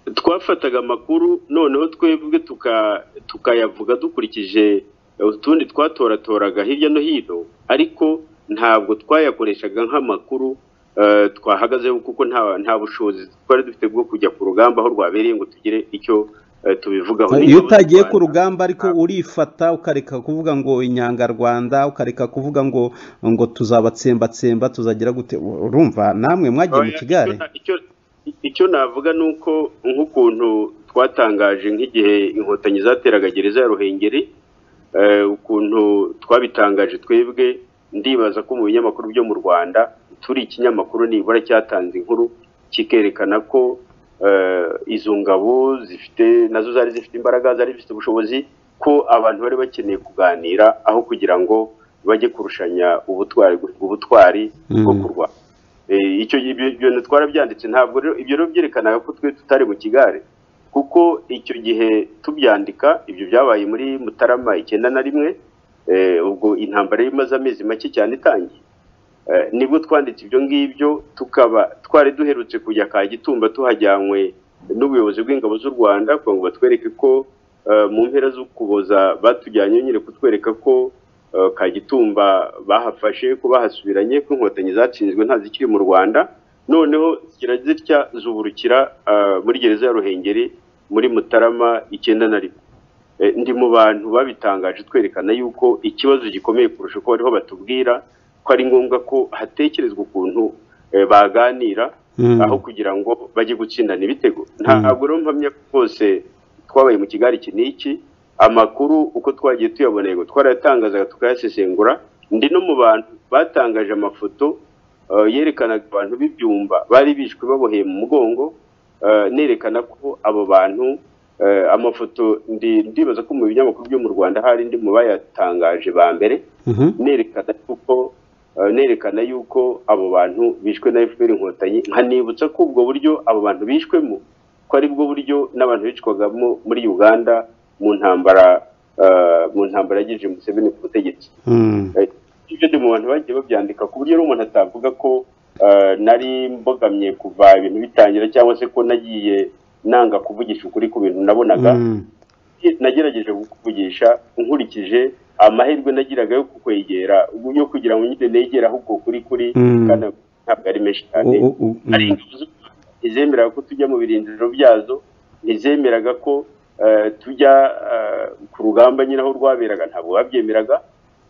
twafataga amakuru noneho twebwe tuka- tukayavuga dukurikije utundi twatoratoraga hirya no hino ariko ntabwo twayakoreshaga nk'amakuru eh, twahagazeho kuko nta nta bushobozi twari dufite bwo kujya ku rugamba aho rwabereye ngo tugire icyo eh, tubivugaho iyo utagiye ku Rwanda. rugamba ariko urifata ukareka kuvuga ngo inyangarwanda ukareka kuvuga ngo ngo tuzabatsembatsemba tuzagira gute urumva namwe mwagiye mu Oya, kigare icyo- icyo- icyo navuga ni uko nk'ukuntu twatangaje nk'igihe inkotanyi zateraga gereza ya ruhengeri eh, ukuntu twabitangaje twebwe ndibaza ko mu binyamakuru byo mu rwanda turi ikinyamakuru nibura cyatanze inkuru kikerekana ko eh, izo ngabo zifite nazo zari zifite imbaraga zari zifite ubushobozi ko abantu bari bakeneye kuganira aho kugira ngo bajye kurushanya ubutwari ubutwari bwo Mm. kurwana Eh, icyo ibyo ibyo twarabyanditse ntabwo rero ibyo rero byerekanaga ko twe tutari mu kigare kuko icyo gihe tubyandika ibyo byabaye muri mutarama icyenda na rimwe eh, ubwo intambara yari imaze amezi make cyane itangiye Eh, nibwo twanditse ibyo ngibyo tukaba twari duherutse kujya kagitumba tuhajyanywe n'ubuyobozi bw'ingabo z'u rwanda kugira ngo batwereke ko eh, mu mpera z'ukuboza batujyanye nyine kutwereka ko eh, kagitumba bahafashe ko bahasubiranye ko inkotanyi zatsinzwe nta zikiri mu rwanda noneho zigira zitya zuburukira eh, muri gereza ya ruhengeri muri mutarama icyenda na rimwe Eh, ndi mu bantu babitangaje twerekana yuko ikibazo gikomeye kurusha uko bariho batubwira ko ari ngombwa ko hatekerezwa ukuntu eh, baganira Mm. aho kugira ngo bajye gutsindana ibitego ntabwo rero mpamya ko rwose twabaye mu kigali iki n'iki amakuru uko twagiye tuyabona yego twarayatangazaga tukayasesengura ndi no mu bantu batangaje amafoto eh, yerekanaga abantu b'ibyumba bari bishwe baboheye mu mugongo eh, nerekana ko abo bantu eh, amafoto ndi ndibaza ko mu binyamakuru byo mu rwanda hari ndi mu bayatangaje ba mbere Mhm. nerekana yuko eh, nerekana yuko abo bantu bishwe na FPR inkotanyi nkanibutsa ko ubwo buryo abo bantu bishwemo ko ari bwo buryo n'abantu bicwagamo muri Uganda mu ntambara eh, mu ntambara yagije Museveni ku butegetsi Mm. Eh, ibyo ndi mu bantu bagiye babyandika ku buryo rero umuntu atavuga ko eh, nari mbogamye kuva ibintu bitangira cyangwa se ko nagiye nanga kuvugisha ukuri ku bintu nabonaga Mm. nagerageje kukuvugisha nkurikije amahirwe nagiraga yo kukwegera yo kugira ngo nyine negere aho uko kuri kuri Mm. kandi ntabwo ari menshi cyane U- u- u- hari mm. ingabo z'u Rwanda ntizemeraga ko tujya mu birindiro byazo ntizemeraga ko eh, tujya eh, ku rugamba nyine aho rwaberaga ntabwo babyemeraga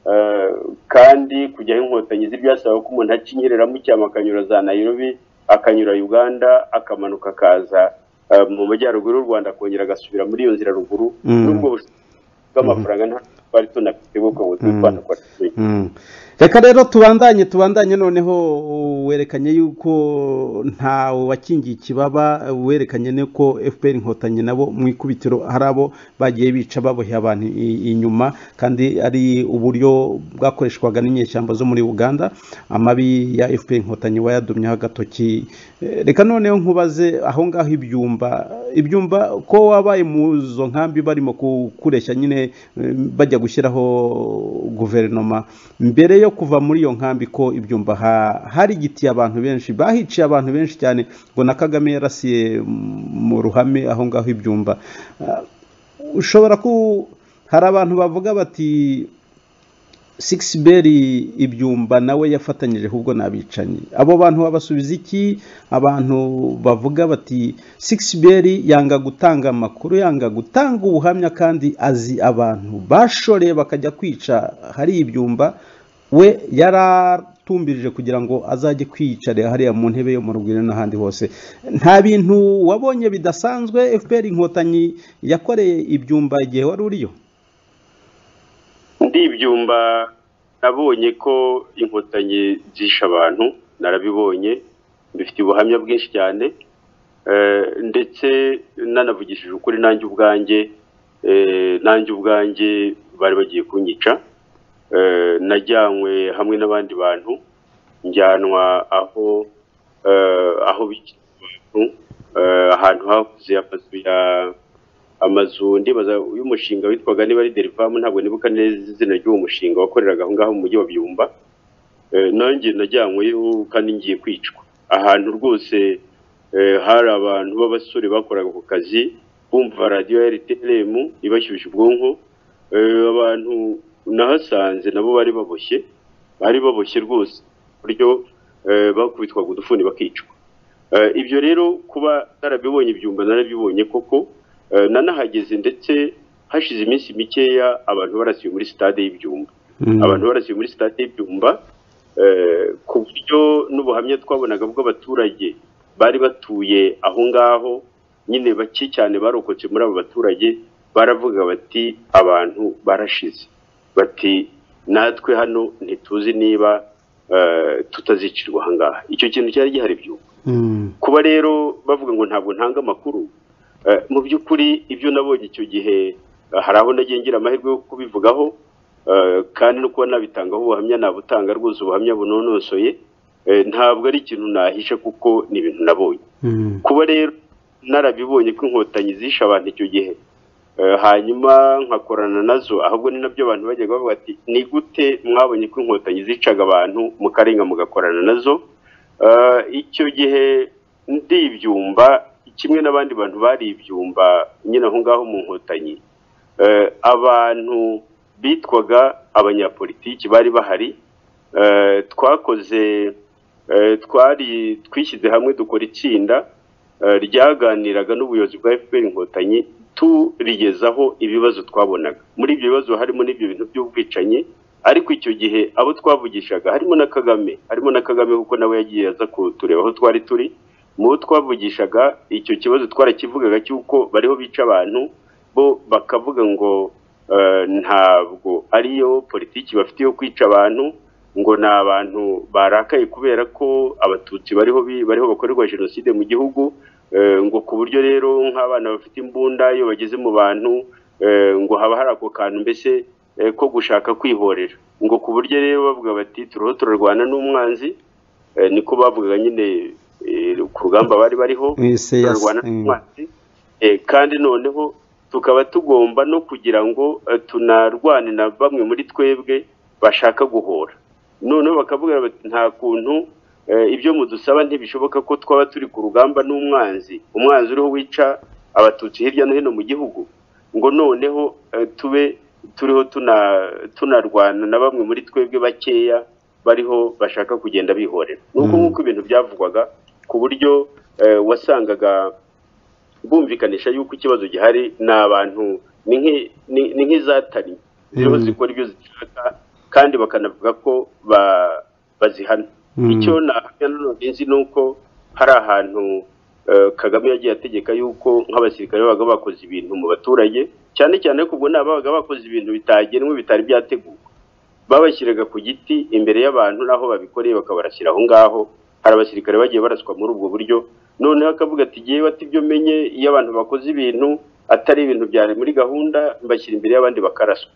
Eh, kandi kujyaho inkotanyi z'ibyasaba ko umuntu acinyereramo icyama akanyura za Nairobi akanyura Uganda akamanuka akaza eh, mu majyaruguru y'u Rwanda akongera agasubira muri iyo nzira ruguru Mm. n'ubwo bushobozi bw'amafaranga nta twari tunafite bwo kugira ngo tube Mm. twanakora Mm. reka rero tubandanye tubandanye noneho werekanye yuko ntawe wakingiye ikibaba werekanye nuko fpr inkotanyi nabo mu ikubitiro hari abo bagiye bica baboheye abantu i- inyuma kandi ari uburyo bwakoreshwaga n'inyeshyamba zo muri uganda amabi ya fpr inkotanyi wayadumyeho agatoki Eh, reka noneho nkubaze aho ngaho ibyumba ibyumba ko wabaye mu zo nkambi barimo kureshya nyine eh, bajya gushyiraho guverinoma mbere yo kuva muri iyo nkambi ko ibyumba ha- hari igitiye abantu benshi bahiciye abantu benshi cyane ngo na kagame yarasiye mu ruhame aho ngaho ibyumba Ah, ushobora ku hari abantu bavuga bati Six Beri ibyumba nawe yafatanyije ahubwo n'abicanyi abo bantu babasubiza iki abantu bavuga bati Six Beri yanga gutanga amakuru yanga gutanga ubuhamya kandi azi abantu bashoreye bakajya kwica hari ibyumba we yaratumbirije kugira ngo azajye kwiyicarira hariya mu ntebe yo mu rugwiro n'ahandi hose nta bintu wabonye bidasanzwe FPR inkotanyi yakoreye ibyumba igihe wari uriyo ndi ibyumba nabonye ko inkotanyi zishe abantu narabibonye mbifite ubuhamya bwinshi cyane Eh, ndetse nanavugishije ukuri nanjye ubwanjye eh, nanjye ubwanjye bari bagiye kunyica Eh, najyanywe hamwe n'abandi bantu njyanwa aho eh, aho bica abantu eh, ahantu hahoze amazu ya amazu ndibaza y'umushinga witwaga niba ari derivamu ntabwo nibuka neza izina ry'uwo mushinga wakoreraga aho ngaho mu mujyi wa byumba Eh, nanjye najyanyweyo kandi ngiye kwicwa ahantu rwose eh, hari abantu b'abasore bakoraga ako kazi bumva radiyo ya rtlm ibashyushya ubwonko eh, abantu nahasanze nabo bari baboshye bari baboshye rwose ku buryo eh, bakubitwaga udufuni bakicwa Eh, ibyo rero kuba narabibonye ibyumba narabibonye koko eh, nanahageze ndetse hashize iminsi mikeya abantu barasiwe muri sitade y'ibyumba abantu barasiwe muri sitade y'ibyumba eh, ku buryo n'ubuhamya twabonaga bw'abaturage bari batuye aho ngaho nyine bake cyane barokotse muri abo baturage baravuga bati abantu barashize bati natwe hano ntituzi niba eh, tutazicirwa aha ngaha icyo kintu cyari gihari byumba kuba rero bavuga ngo ntabwo ntanga amakuru eh, mu by'ukuri ibyo nabonye icyo gihe eh, hari aho nagiye ngira amahirwe yo kubivugaho eh, kandi no kuba nabitangaho ubuhamya nabutanga rwose ubuhamya bunonosoye eh, ntabwo ari ikintu nahisha kuko ni ibintu nabonye kuba rero narabibonye ko inkotanyi zishe abantu icyo gihe eh, hanyuma nkakorana nazo ahubwo ni nabyo abantu bajyaga bavuga ati ni gute mwabonye ko inkotanyi zicaga abantu mukarenga mugakorana nazo Eh, icyo gihe ndi ibyumba kimwe n'abandi bantu bari ibyumba nyine aho ngaho mu nkotanyi Eh, abantu bitwaga abanyapolitiki bari bahari Eh, twakoze eh, twari twishyize hamwe dukora itsinda eh, ryaganiraga n'ubuyobozi bwa fpr inkotanyi turigezaho ibibazo twabonaga muri ibyo bibazo harimo n'ibyo bintu by'ubwicanyi ariko icyo gihe abo twavugishaga harimo na kagame harimo na kagame kuko nawe yagiye aza kutureba aho twari turi mu bo twavugishaga icyo kibazo twarakivugaga cy'uko bariho bica abantu bo bakavuga ngo eh, ntabwo ariyo politiki bafite yo kwica abantu ngo ni abantu barakaye kubera ko abatutsi bariho bi- bariho bakorerwa jenoside mu gihugu eh, ngo ku buryo rero nk'abana bafite imbunda iyo bageze mu bantu eh, ngo haba hari ako kantu mbese eh, ko gushaka kwihorera ngo ku buryo rero bavuga bati turiho turarwana n'umwanzi eh, niko bavugaga nyine eh, ku rugamba bari bariho mwese yasa turarwana n'umwanzi Eh, kandi noneho tukaba tugomba no kugira ngo eh, tunarwane na bamwe muri twebwe bashaka guhora noneho bakavuga bati nta kuntu eh, ibyo mudusaba ntibishoboka ko twaba turi ku rugamba n'umwanzi umwanzi uriho wica abatutsi hirya no hino mu gihugu ngo noneho eh, tube turiho tuna- tunarwana na bamwe muri twebwe bakeya bariho bashaka kugenda bihorera nuko Mm. nk'uko ibintu byavugwaga ku buryo eh, wasangaga bumvikanisha yuko ikibazo gihari ni abantu ni nk'i- ni- ni nk'izatari ziriho Mm. zikora ibyo zishaka kandi bakanavuga ko ba- bazihana Mm. icyo nahamya nanone nzi ni uko hari ahantu eh, kagame yagiye ategeka yuko nk'abasirikare babaga bakoze ibintu mu baturage cyane cyane ko ubwo ni ababaga bakoze ibintu bitagenwe bitari byateguwe babashyiraga ku giti imbere y'abantu n'aho babikoreye bakabarashyira aho ngaho hari abasirikare bagiye baraswa muri ubwo buryo noneho akavuga ati yewe ati ibyo menye iyo abantu bakoze ibintu atari ibintu byari muri gahunda mbashyira imbere y'abandi bakaraswa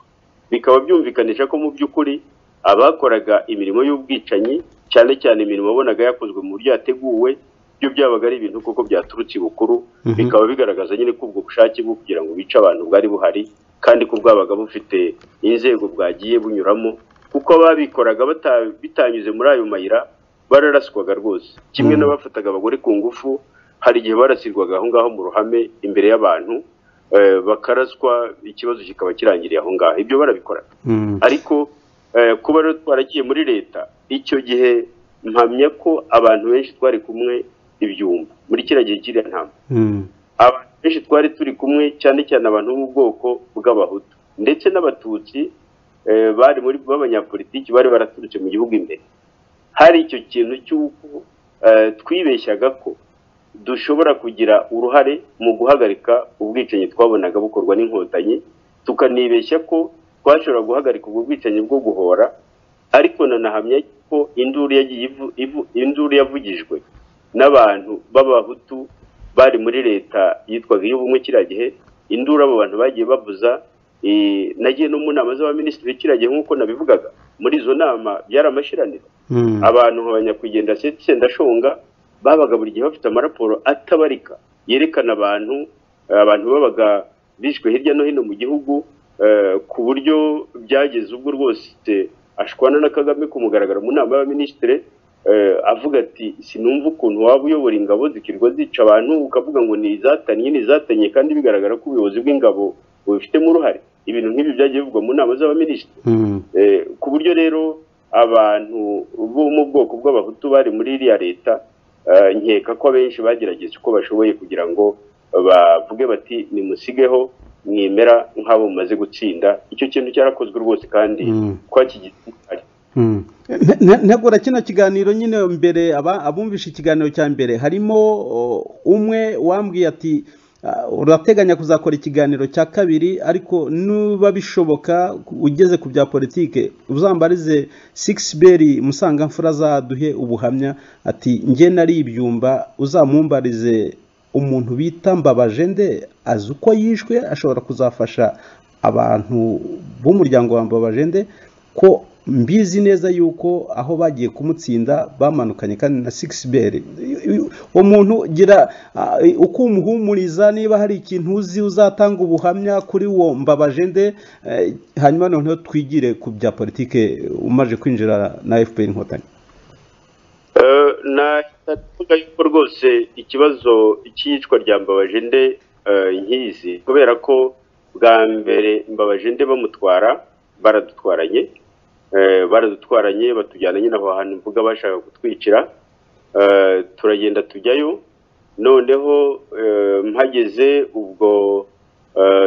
bikaba byumvikanisha ko mu by'ukuri abakoraga imirimo y'ubwicanyi cyane cyane imirimo wabonaga yakozwe mu buryo yateguwe byo byabaga ari ibintu koko byaturutse ibukuru Mhm. bikaba bigaragaza nyine ko ubwo bushake bwo kugira ngo bice abantu bwari buhari kandi ko bwabaga bufite inzego bwagiye bunyuramo kuko ababikoraga bata- bitanyuze muri ayo mayira bararaswaga rwose kimwe Mhm. n'abafataga abagore ku ngufu hari igihe barasirwaga aho ngaho mu ruhame imbere y'abantu eh, bakaraswa ikibazo kikaba kirangiriye aho ngaho ibyo barabikoraga Mm. ariko eh, kuba rero twaragiye muri leta icyo gihe mpamya ko abantu benshi twari kumwe ibyumba muri kiriya gihe kiriya ntama Mm. abantu benshi twari turi kumwe cyane cyane abantu bo mu bwoko bw'abahutu ndetse n'abatutsi eh, bari muri b'abanyapolitiki bari baraturutse mu gihugu imbere hari icyo kintu cy'uko eh, twibeshyaga ko dushobora kugira uruhare mu guhagarika ubwicanyi twabonaga bukorwa n'inkotanyi tukanibeshya ko twashobora guhagarika ubwo bwicanyi bwo guhora ariko nanahamya ko induru yagiye ivu- ivu- induru yavugijwe n'abantu b'abahutu bari muri leta yitwaga iy'ubumwe kiriya gihe induru abo bantu bagiye bavuza eh, nagiye no mu nama z'abaminisitiri kiriya gihe nk'uko nabivugaga muri izo nama byari amashiraniro Mm. abantu nka ba nyakwigendera Se- sendashonga babaga buri gihe bafite amaraporo atabarika yerekana abantu eh, abantu babaga bishwe hirya no hino mu gihugu eh, ku buryo byageze ubwo rwose ashwana na kagame kumugaragara mu nama y'abaminisitiri avuga ati sinumva ukuntu waba uyobora ingabo zikirwa zica abantu ukavuga ngo ni izatanye ni izatanye kandi bigaragara ko ubuyobozi bw'ingabo bubifitemo uruhare ibintu nk'ibi byagiye bivugwa mu nama z'abaminisitiri ku buryo rero abantu bo mu bwoko bw'abahutu bari muri iriya leta nkeka ko abenshi bagerageje uko bashoboye kugira ngo bavuge bati nimusigeho mwemera nk'abo mumaze gutsinda icyo kintu cyarakozwe rwose kandi twakigisirikare ntegura kino kiganiro nyine mbere abumvisha ikiganiro cya mbere harimo umwe wambwiye ati urateganya kuzakora ikiganiro cya kabiri ariko nuba bishoboka ugeze ku bya politike uzambarize sikisi beri musangamfura azaduhe ubuhamya ati nge nari ibyumba uzamumbarize umuntu bita mbabaje nde azi uko yishwe ashobora kuzafasha abantu b'umuryango wa mbabaje nde ko mbizi neza yuko aho bagiye kumutsinda bamanukanye kandi na sikisiberi umuntu gira uko umuhumuriza niba hari ikintu uzi uzatanga ubuhamya kuri uwo mbabaje nde hanyuma noneho twigire ku bya politike umaze kwinjira na fpr inkotanyi navuga yuko rwose ikibazo cy'iyicwa rya mbabaje nde nkizi kubera ko bwa mbere mbabaje nde bamutwara baradutwaranye baradutwaranye batujyana nyine aho hantu mvuga bashaka kutwicira turagenda tujyayo noneho mpageze ubwo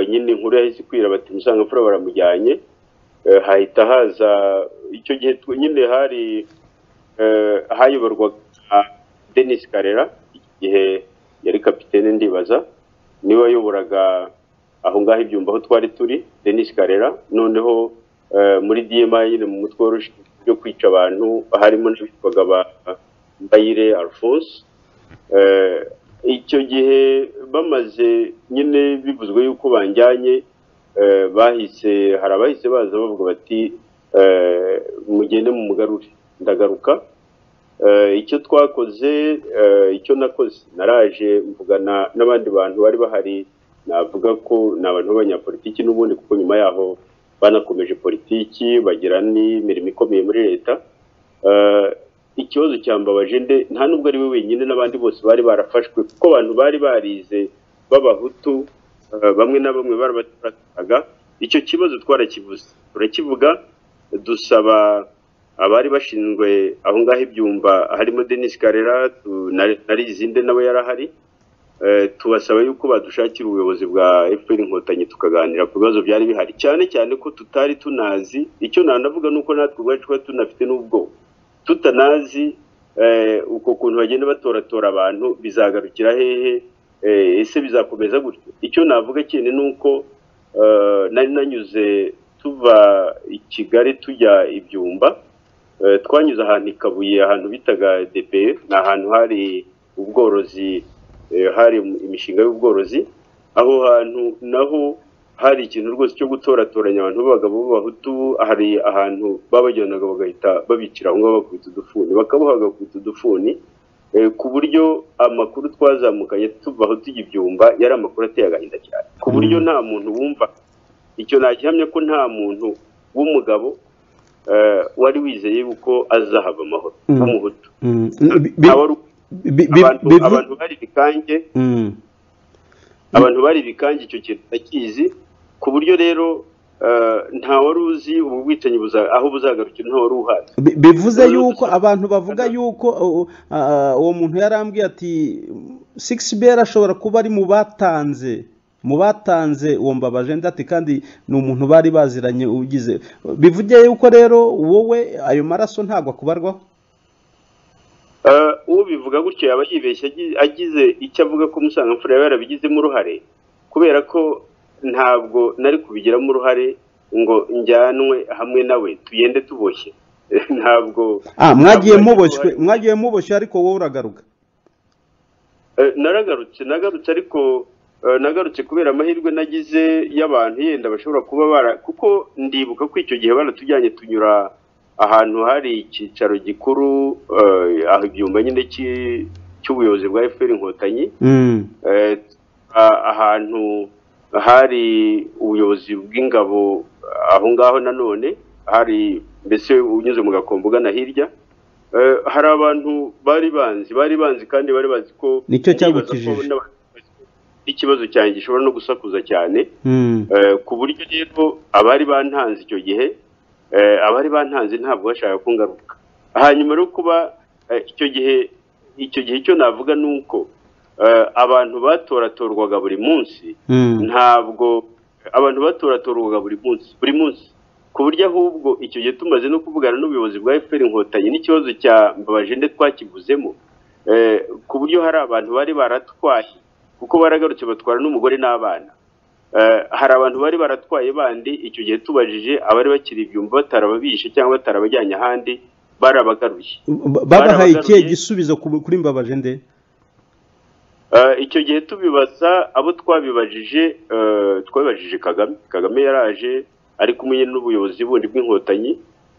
nyine inkuru yahise ikwira bati musangamfura baramujyanye hahita haza icyo gihe nyine hari hayoborwaga denise karera igihe yari kapitene ndibaza niwe wayoboraga aho ngaho ibyumba aho twari turi denise karera noneho muri dma nyine mu mutwe woroshye byo kwica abantu harimo n'abitwaga ba mbayire alphonse icyo gihe bamaze nyine bivuzwe yuko banjyanye bahise hari abahise baza bavuga bati mugende mu mugarure ndagaruka icyo twakoze icyo nakoze naraje mvugana n'abandi bantu bari bahari navuga ko ni abantu b'abanyapolitiki n'ubundi kuko nyuma yaho banakomeje politiki bagira n'imirimo ikomeye muri leta ikibazo cyambabaje nde nta nubwo ari we wenyine n'abandi bose bari barafashwe kuko abantu bari barize b'abahutu bamwe na bamwe barabaturaga icyo kibazo twarakivuze turakivuga dusaba abari bashinzwe aho ngaho ibyumba harimo denise karera narizinde nawe yari ahari tubasaba yuko badushakira ubuyobozi bwa efuperi inkotanyi tukaganira ku bibazo byari bihari cyane cyane ko tutari tunazi icyo nanavuga ni uko natwe ubwacu twari tunafite n'ubwo tutanazi uko kuntu bagenda batoratora abantu bizagarukira hehe ese bizakomeza gutyo icyo navuga cyane ni uko nari nanyuze tuva i kigali tujya ibyumba twanyuze ahantu i kabuye ahantu bitaga depe ni ahantu hari ubworozi hari imishinga y'ubworozi aho hantu naho hari ikintu rwose cyo gutoratoranya abantu b'abagabo b'abahutu hari ahantu babajyanaga bagahita babicira aho ngaho bakubita udufuni bakaboha bakubita udufuni ku buryo amakuru twazamukanye tuva aho tujya ibyumba yari amakuru ateye agahinda cyane ku buryo nta muntu wumva icyo nagihamya ko nta muntu w'umugabo wari wizeye yuko azahava amahoro w'umuhutu abantu bari ibikange abantu bari ibikange icyo kintu ndakizi ku buryo rero nta wari uzi ubu bwicanyi aho buzagarukira nta wari uhazi bivuze yuko abantu bavuga yuko uwo muntu yarambwiye ati sikisi beri ashobora kuba ari mu batanze mu batanze uwo mbabaje ndati kandi ni umuntu bari baziranye ugize bivuge yuko rero wowe ayo maraso ntabwo akubarwaho uwo bivuga gutyo yaba yibeshye agize icyo avuga ko umusangamfura yaba yarabigizemo uruhare kubera ko ntabwo nari kubigiramo uruhare ngo njyanwe hamwe nawe tugende tuboshye ntabwo mwagiye muboshywe mwagiye muboshywe ariko wowe uragaruka naragarutse nagarutse ariko nagarutse kubera amahirwe nagize y'abantu yenda bashobora kuba bara kuko ndibuka ko icyo gihe baratujyanye tunyura ahantu hari icyicaro gikuru aho ibyumba nyine cy'ubuyobozi bwa efuperi inkotanyi ahantu hari ubuyobozi bw'ingabo aho ngaho nanone hari mbese unyuze mu gakombo ugana hirya Eh, hari abantu bari banzi bari banzi kandi bari bazi ko Nicyo ndibaza ko cyagukijije. n'aba- ikibazo cyanjye gishobora no gusakuza cyane Mm. Eh, ku buryo rero abari bantanze icyo gihe eh, abari bantanze ntabwo bashaka kungaruka hanyuma rero kuba eh, icyo gihe icyo gihe cyo navuga ni uko eh, abantu batoratorwaga buri munsi Mm. ntabwo abantu batoratorwaga buri munsi buri munsi ku buryo ahubwo icyo gihe tumaze no kuvugana n'ubuyobozi bwa efuperi inkotanyi n'ikibazo cya mbabajende twakivuzemo eh, ku buryo hari abantu bari baratwaye kuko baragarutse batwara n'umugore n'abana Eh, hari abantu bari baratwaye bandi icyo gihe tubajije abari bakiri ibyumba batarababishe cyangwa batarabajyanye ahandi barabagaruye Ba- babahaye ikihe barabagaruye. gisubizo ku- kuri mbabaje nde Eh, icyo gihe tubibaza abo twabibajije eh, twabibajije kagame kagame yaraje ari kumwe n'ubuyobozi bundi bw'inkotanyi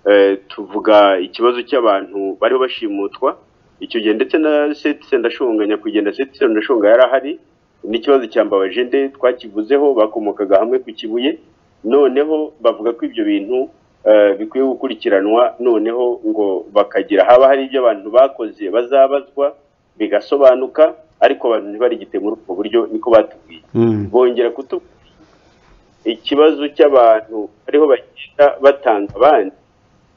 eh, tuvuga ikibazo cy'abantu bariho bashimutwa icyo gihe ndetse na setise ndashonga nyakwigendera setise ndashonga yari ahari n'ikibazo cya mbabaje nde twakivuzeho bakomokaga hamwe ku kibuye noneho bavuga ko ibyo bintu eh, bikwiye gukurikiranwa noneho ngo bakagira haba hari ibyo abantu bakoze bazabazwa bigasobanuka ariko abantu ntibarigite muri ubwo buryo niko batubwiye Mm. bongera kutubwira ikibazo cy'abantu bariho bagenda batanga abandi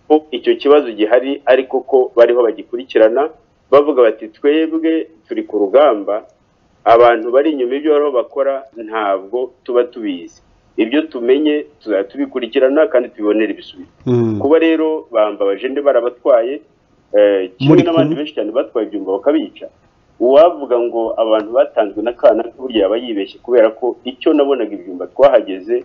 ko icyo kibazo gihari ariko ko bariho bagikurikirana bavuga bati twebwe turi ku rugamba abantu bari inyuma y'ibyo bariho bakora ntabwo tuba tubizi ibyo tumenye tuzajya tubikurikirana kandi tubibonere ibisubizo Mm. kuba rero bambabaje ndi barabatwaye eh, kimwe Muri n'abandi kumwe? benshi cyane batwaye ibyumba bakabica uwavuga ngo abantu batanzwe na kana burya yaba yibeshye kubera ko icyo nabonaga ibyumba twahageze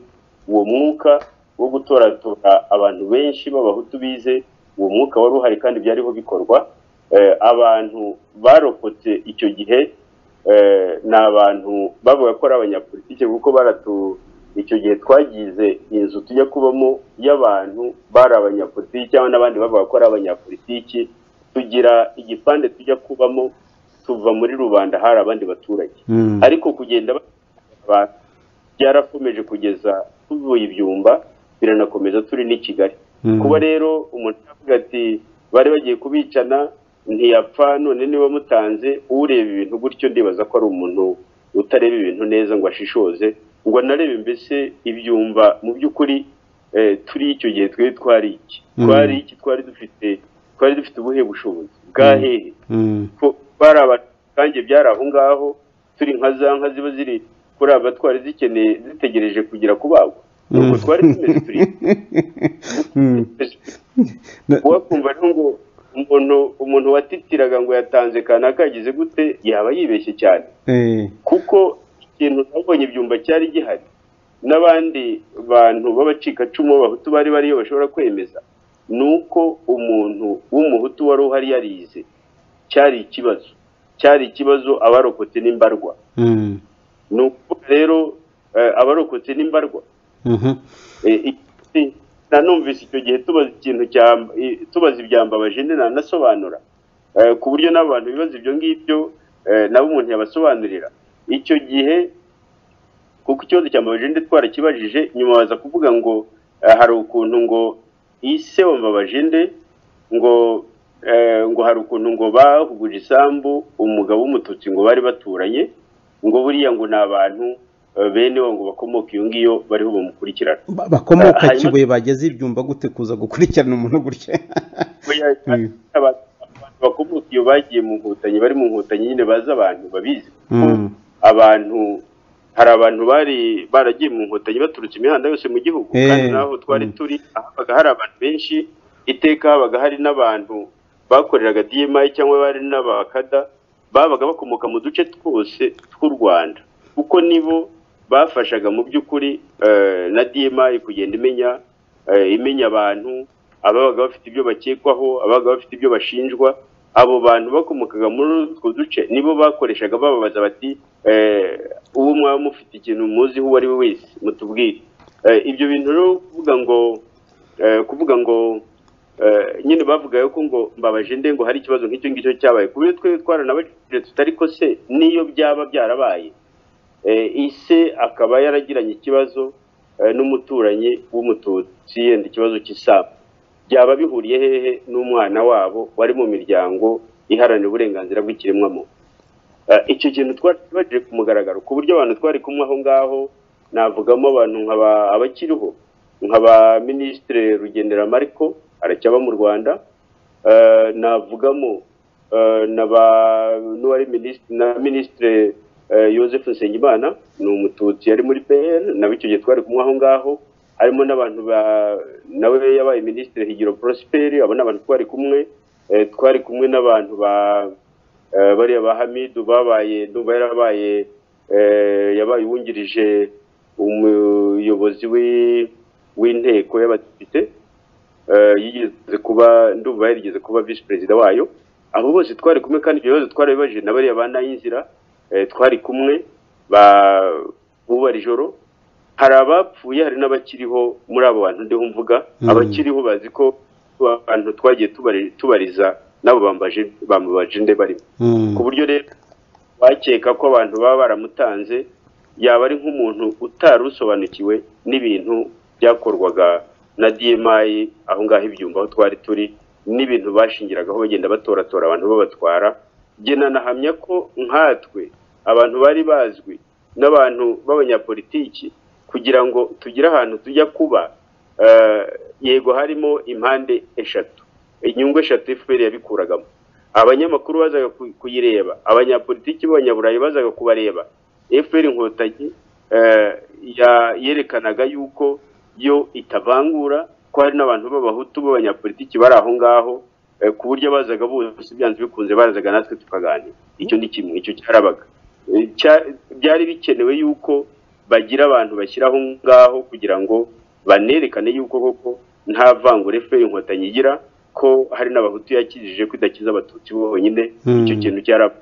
uwo mwuka wo gutoratora abantu benshi b'abahutu bize uwo mwuka wari uhari kandi byariho bikorwa eh, abantu barokotse icyo gihe eh, ni abantu bavuga ko ari abanyapolitike kuko baratu icyo gihe twagize inzu tujya kubamo y'abantu bari abanyapolitiki cyangwa n'abandi bavuga ko ari abanyapolitiki tugira igipande tujya kubamo tuva muri rubanda hari abandi baturage Mm. ariko kugenda ba- byarakomeje kugeza tuvuye ibyumba biranakomeza turi n'i kigali Mm. kuba rero umuntu avuga ati bari bagiye kubicana ntiyapfa none niba mutanze ureba ibintu gutyo ndibaza ko ari umuntu utareba ibintu neza ngo ashishoze ngo anarebe mbese ibyumba mu by'ukuri eh, turi icyo gihe twari twari iki Mm. twari iki twari dufite twari dufite ubuhe bushobozi bwa Mm. hehe Mm. ko bari abatange byari aho ngaho turi nka za nka ziba ziri kuri aba twari zikeneye zitegereje kugera kubagwa nuko Mm. twari tumeze turi Mm. Na- wakumva rero ngo umuntu umuntu watitiraga ngo yatanze kanaka yagize gute yaba yibeshye cyane Eh. kuko ikintu nabonye ibyumba cyari gihari n'abandi bantu b'abacikacumu b'abahutu bari bariyo bashobora kwemeza ni uko umuntu w'umuhutu wari uhari yarize cyari ikibazo cyari ikibazo abarokotse n'imbarwa Mm. ni ukuvuga rero eh, abarokotse n'imbarwa Mhm. Eh, iki- nanumvise icyo gihe tubaza ikintu cya eh, tubaza ibyambabaje nde nanasobanura Eh, ku buryo n'abantu bibaza ibyo ngibyo eh, nabo umuntu yabasobanurira icyo gihe kuko ikibazo cyambabaje nde twarakibajije nyuma baza kuvuga ngo eh, hari ukuntu ngo ise wambabaje nde ngo eh, ngo hari ukuntu ngo bahuguje isambu umugabo w'umututsi ngo bari baturanye ngo buriya ngo ni abantu eh, bene wo ngo bakomoka iyo ngiyo bariho bamukurikirana Ba- bakomoka hanyuma- kibuye bageze ibyumba gute kuza gukurikirana umuntu gutya Oya, Mm. abantu abantu bakomoka iyo bagiye mu nkotanyi bari mu nkotanyi nyine bazi abantu babizi kuko Mm. abantu hari abantu bari baragiye mu nkotanyi baturutse imihanda yose mu gihugu Eh. kandi naho twari Mm. turi habaga hari abantu benshi iteka habaga hari n'abantu bakoreraga DMI cyangwa bari n'abakada babaga bakomoka mu duce twose tw'u Rwanda kuko nibo bafashaga mu by'ukuri eh, na DMI kugenda imenya eh, imenya abantu ababaga bafite ibyo bakekwaho ababaga bafite ibyo bashinjwa abo bantu bakomokaga muri utwo duce nibo bakoreshaga bababaza bati eh, uwo mwaba mufite ikintu muziho uwo ari we wese mutubwire Eh, ibyo bintu rero kuvuga ngo eh, kuvuga ngo eh, nyine bavugayo ko ngo mbabaje nde ngo hari ikibazo nk'icyo ngicyo cyabaye ku buryo twe twaranabajije tutari ko se n'iyo byaba byarabaye Eh, ise akaba yaragiranye ikibazo eh, n'umuturanyi w'umututsi yenda ikibazo cy'isambu byaba bihuriye hehe n'umwana wabo wari mu miryango iharanira uburenganzira bw'ikiremwamuntu icyo kintu twari ku mugaragaro ku buryo abantu twari kumwe aho ngaho navugamo abantu abakiriho nkaba minisitiri rugendera mariko aracyaba mu rwanda navugamo n'uwari na minisitiri Joseph nsengimana ni umututsi yari muri pr nawe icyo gihe twari kumwe aho ngaho harimo n'abantu nawe yabaye minisitiri higiro prosperi abo ni abantu twari kumwe twari kumwe n'abantu bariya ba hamidu babaye ndumva yarabaye yabaye uwungirije umuyobozi w'inteko y'abadepite yigeze kuba ndumva yarigeze kuba visi perezida wayo abo bose twari kumwe kandi ibyo bibazo twari bibajije na bariya ba nayinzira twari kumwe bubara ijoro hari abapfuye hari n'abakiriho muri abo bantu ndiho mvuga abakiriho bazi ko abantu twagiye tubariza nabo bambabaje nde barimo ku buryo rero bakeka ko abantu baba baramutanze yaba ari nk'umuntu utari usobanukiwe n'ibintu byakorwaga na dmayi aho ngaho ibyumba aho twari turi n'ibintu bashingiragaho bagenda batoratora abantu babatwara nanahamya ko nkatwe abantu bari bazwi n'abantu b'abanyapolitiki kugira ngo tugire ahantu tujya kuba yego harimo impande eshatu inyungu eshatu efuperi yabikuragamo abanyamakuru bazaga kuyireba abanyapolitiki b'abanyaburayi bazaga kubareba efuperi inkotanyi yerekanaga yuko yo itavangura ko hari n'abantu b'abahutu b'abanyapolitiki bari aho ngaho ku buryo abazaga bose byanze bikunze barazaga natwe tukaganira icyo ni kimwe icyo cyarabaga byari bikenewe yuko bagira abantu bashyiraho ngaho kugira ngo banerekane yuko koko nta vangura efuperi inkotanyi igira ko hari n'abahutu yakijije ko idakiza abatutsi bonyine icyo kintu cyaraba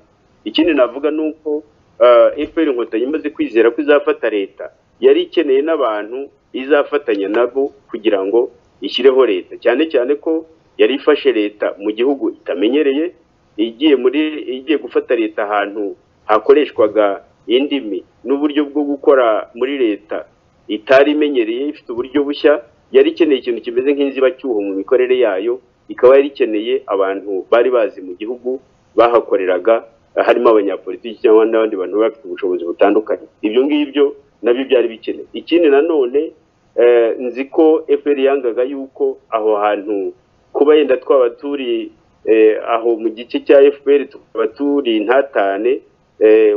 ikindi navuga ni uko efuperi inkotanyi imaze kwizera ko izafata leta yari ikeneye n'abantu izafatanya nabo kugira ngo ishyireho leta cyane cyane ko yari ifashe leta mu gihugu itamenyereye igiye muri igiye gufata leta ahantu hakoreshwaga indimi n'uburyo bwo gukora muri leta itari imenyereye ifite uburyo bushya yari ikeneye ikintu kimeze nk'inzibacyuho mu mikorere yayo ikaba yari ikeneye abantu bari bazi mu gihugu bahakoreraga harimo abanyapolitiki cyangwa n'abandi bantu bafite ubushobozi butandukanye ibyo ngibyo nabyo byari bikenewe ikindi nanone nzi ko efuperi yangaga yuko aho hantu kuba yenda twaba turi aho mu gice cya efuperi tukaba turi intatane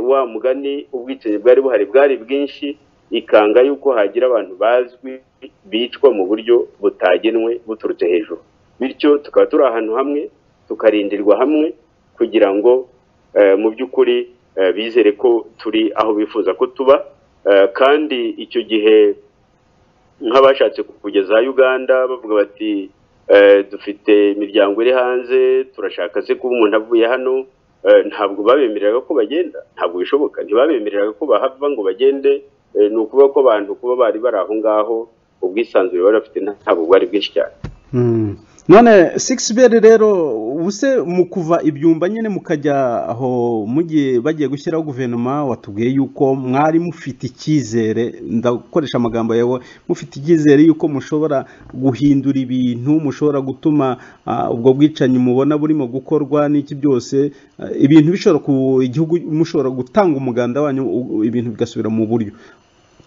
wa mugani ubwicanyi bwari buhari bwari bwinshi ikanga yuko hagira abantu bazwi bicwa mu buryo butagenwe buturutse hejuru bityo tukaba turi ahantu hamwe tukarindirwa hamwe kugira ngo mu by'ukuri bizere ko turi aho bifuza ko tuba kandi icyo gihe nk'abashatse kugeza Uganda bavuga bati dufite imiryango iri hanze turashaka se kuba umuntu avuye hano ntabwo babemereraga ko bagenda ntabwo bishoboka ntibabemereraga ko bahava ngo bagende ni ukuvuga ko abantu kuba bari bari aho ngaho ubwisanzure bari bafite ntabwo bwari bwinshi cyane none sikisiberi rero ubuse mu kuva ibyumba nyine mukajya aho mugiye bagiye gushyiraho guverinoma watubwiye yuko mwari mufite icyizere ndakoresha amagambo yawe mufite icyizere yuko mushobora guhindura ibintu mushobora gutuma ubwo bwicanyi mubona burimo gukorwa n'iki byose ibintu bishobora igihugu mushobora gutanga umuganda wanyu ibintu bigasubira mu buryo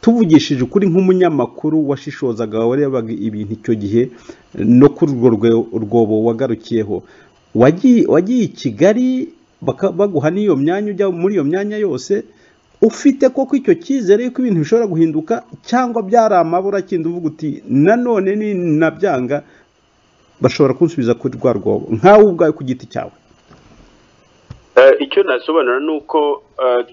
tuvugishije ukuri nk'umunyamakuru washishozaga warebaga ibintu icyo gihe no kuri urwo rwobo wagarukiyeho wagiye i kigali baguha n'iyo myanya ujya muri iyo myanya yose ufite koko icyo cyizere yuko ibintu bishobora guhinduka cyangwa byari amabura akindi uvuga uti nanone ni nabyanga bashobora kunsubiza kuri rwa rwobo nkawe ubwawe ku giti cyawe icyo nasobanura ni uko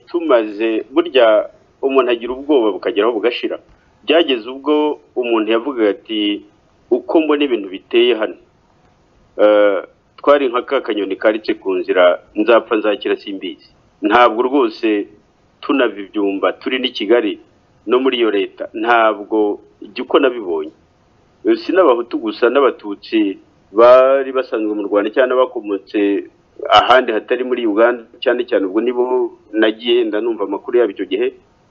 tumaze burya umuntu agira ubwoba bukageraho bugashira byageze ubwo umuntu yavuga ati uko mbona ibintu biteye hano twari nka ka kanyoni karitse ku nzira nzapfa nzakira simbizi ntabwo rwose tunava ibyumba turi n'i kigali no muri iyo leta ntabwo jya uko nabibonye si n'abahutu gusa n'abatutsi bari basanzwe mu rwanda cyangwa bakomotse ahandi hatari muri uganda cyane cyane ubwo nibo nagiye ndanumva amakuru yabo icyo gihe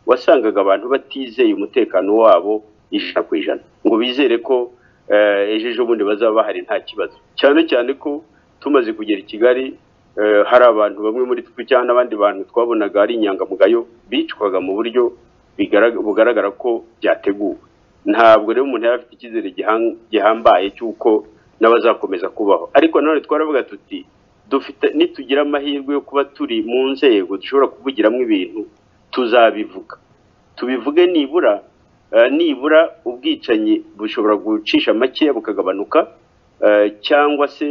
wasangaga abantu batizeye umutekano wabo ijana ku ijana ngo bizere ko eh, ejo ejo bundi bazaba bahari nta kibazo cyane cyane ko tumaze kugera i kigali eh, hari abantu bamwe muri twe cyangwa n'abandi bantu twabonaga ari inyangamugayo bicwaga mu buryo bigarag- bugaragara ko byateguwe ntabwo rero umuntu yari afite icyizere gihan- gihambaye cy'uko n'abazakomeza kubaho ariko nanone twaravuga tuti dufite nitugira amahirwe yo kuba turi mu nzego dushobora kuvugiramo ibintu tuzabivuga tubivuge nibura eh, nibura ubwicanyi bushobora gucisha makeya bukagabanuka eh, cyangwa se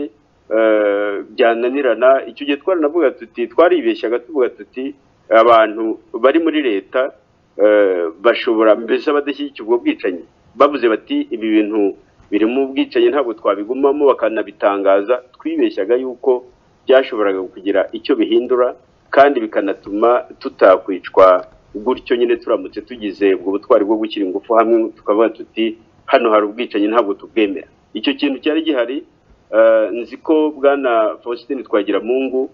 eh, byananirana icyo gihe twaranavuga tuti twaribeshyaga tuvuga tuti abantu bari muri leta eh, bashobora mbese abadashyigikiye ubwo bwicanyi bavuze bati ibi bintu birimo ubwicanyi ntabwo twabigumamo bakanabitangaza twibeshyaga yuko byashoboraga kugira icyo bihindura kandi bikanatuma tutakwicwa gutyo nyine turamutse tugize ubwo butwari bwo gushyira ingufu hamwe tukavuga tuti hano hari ubwicanyi ntabwo tubwemera icyo kintu cyari gihari eh, nzi ko bwana faustin twagiramungu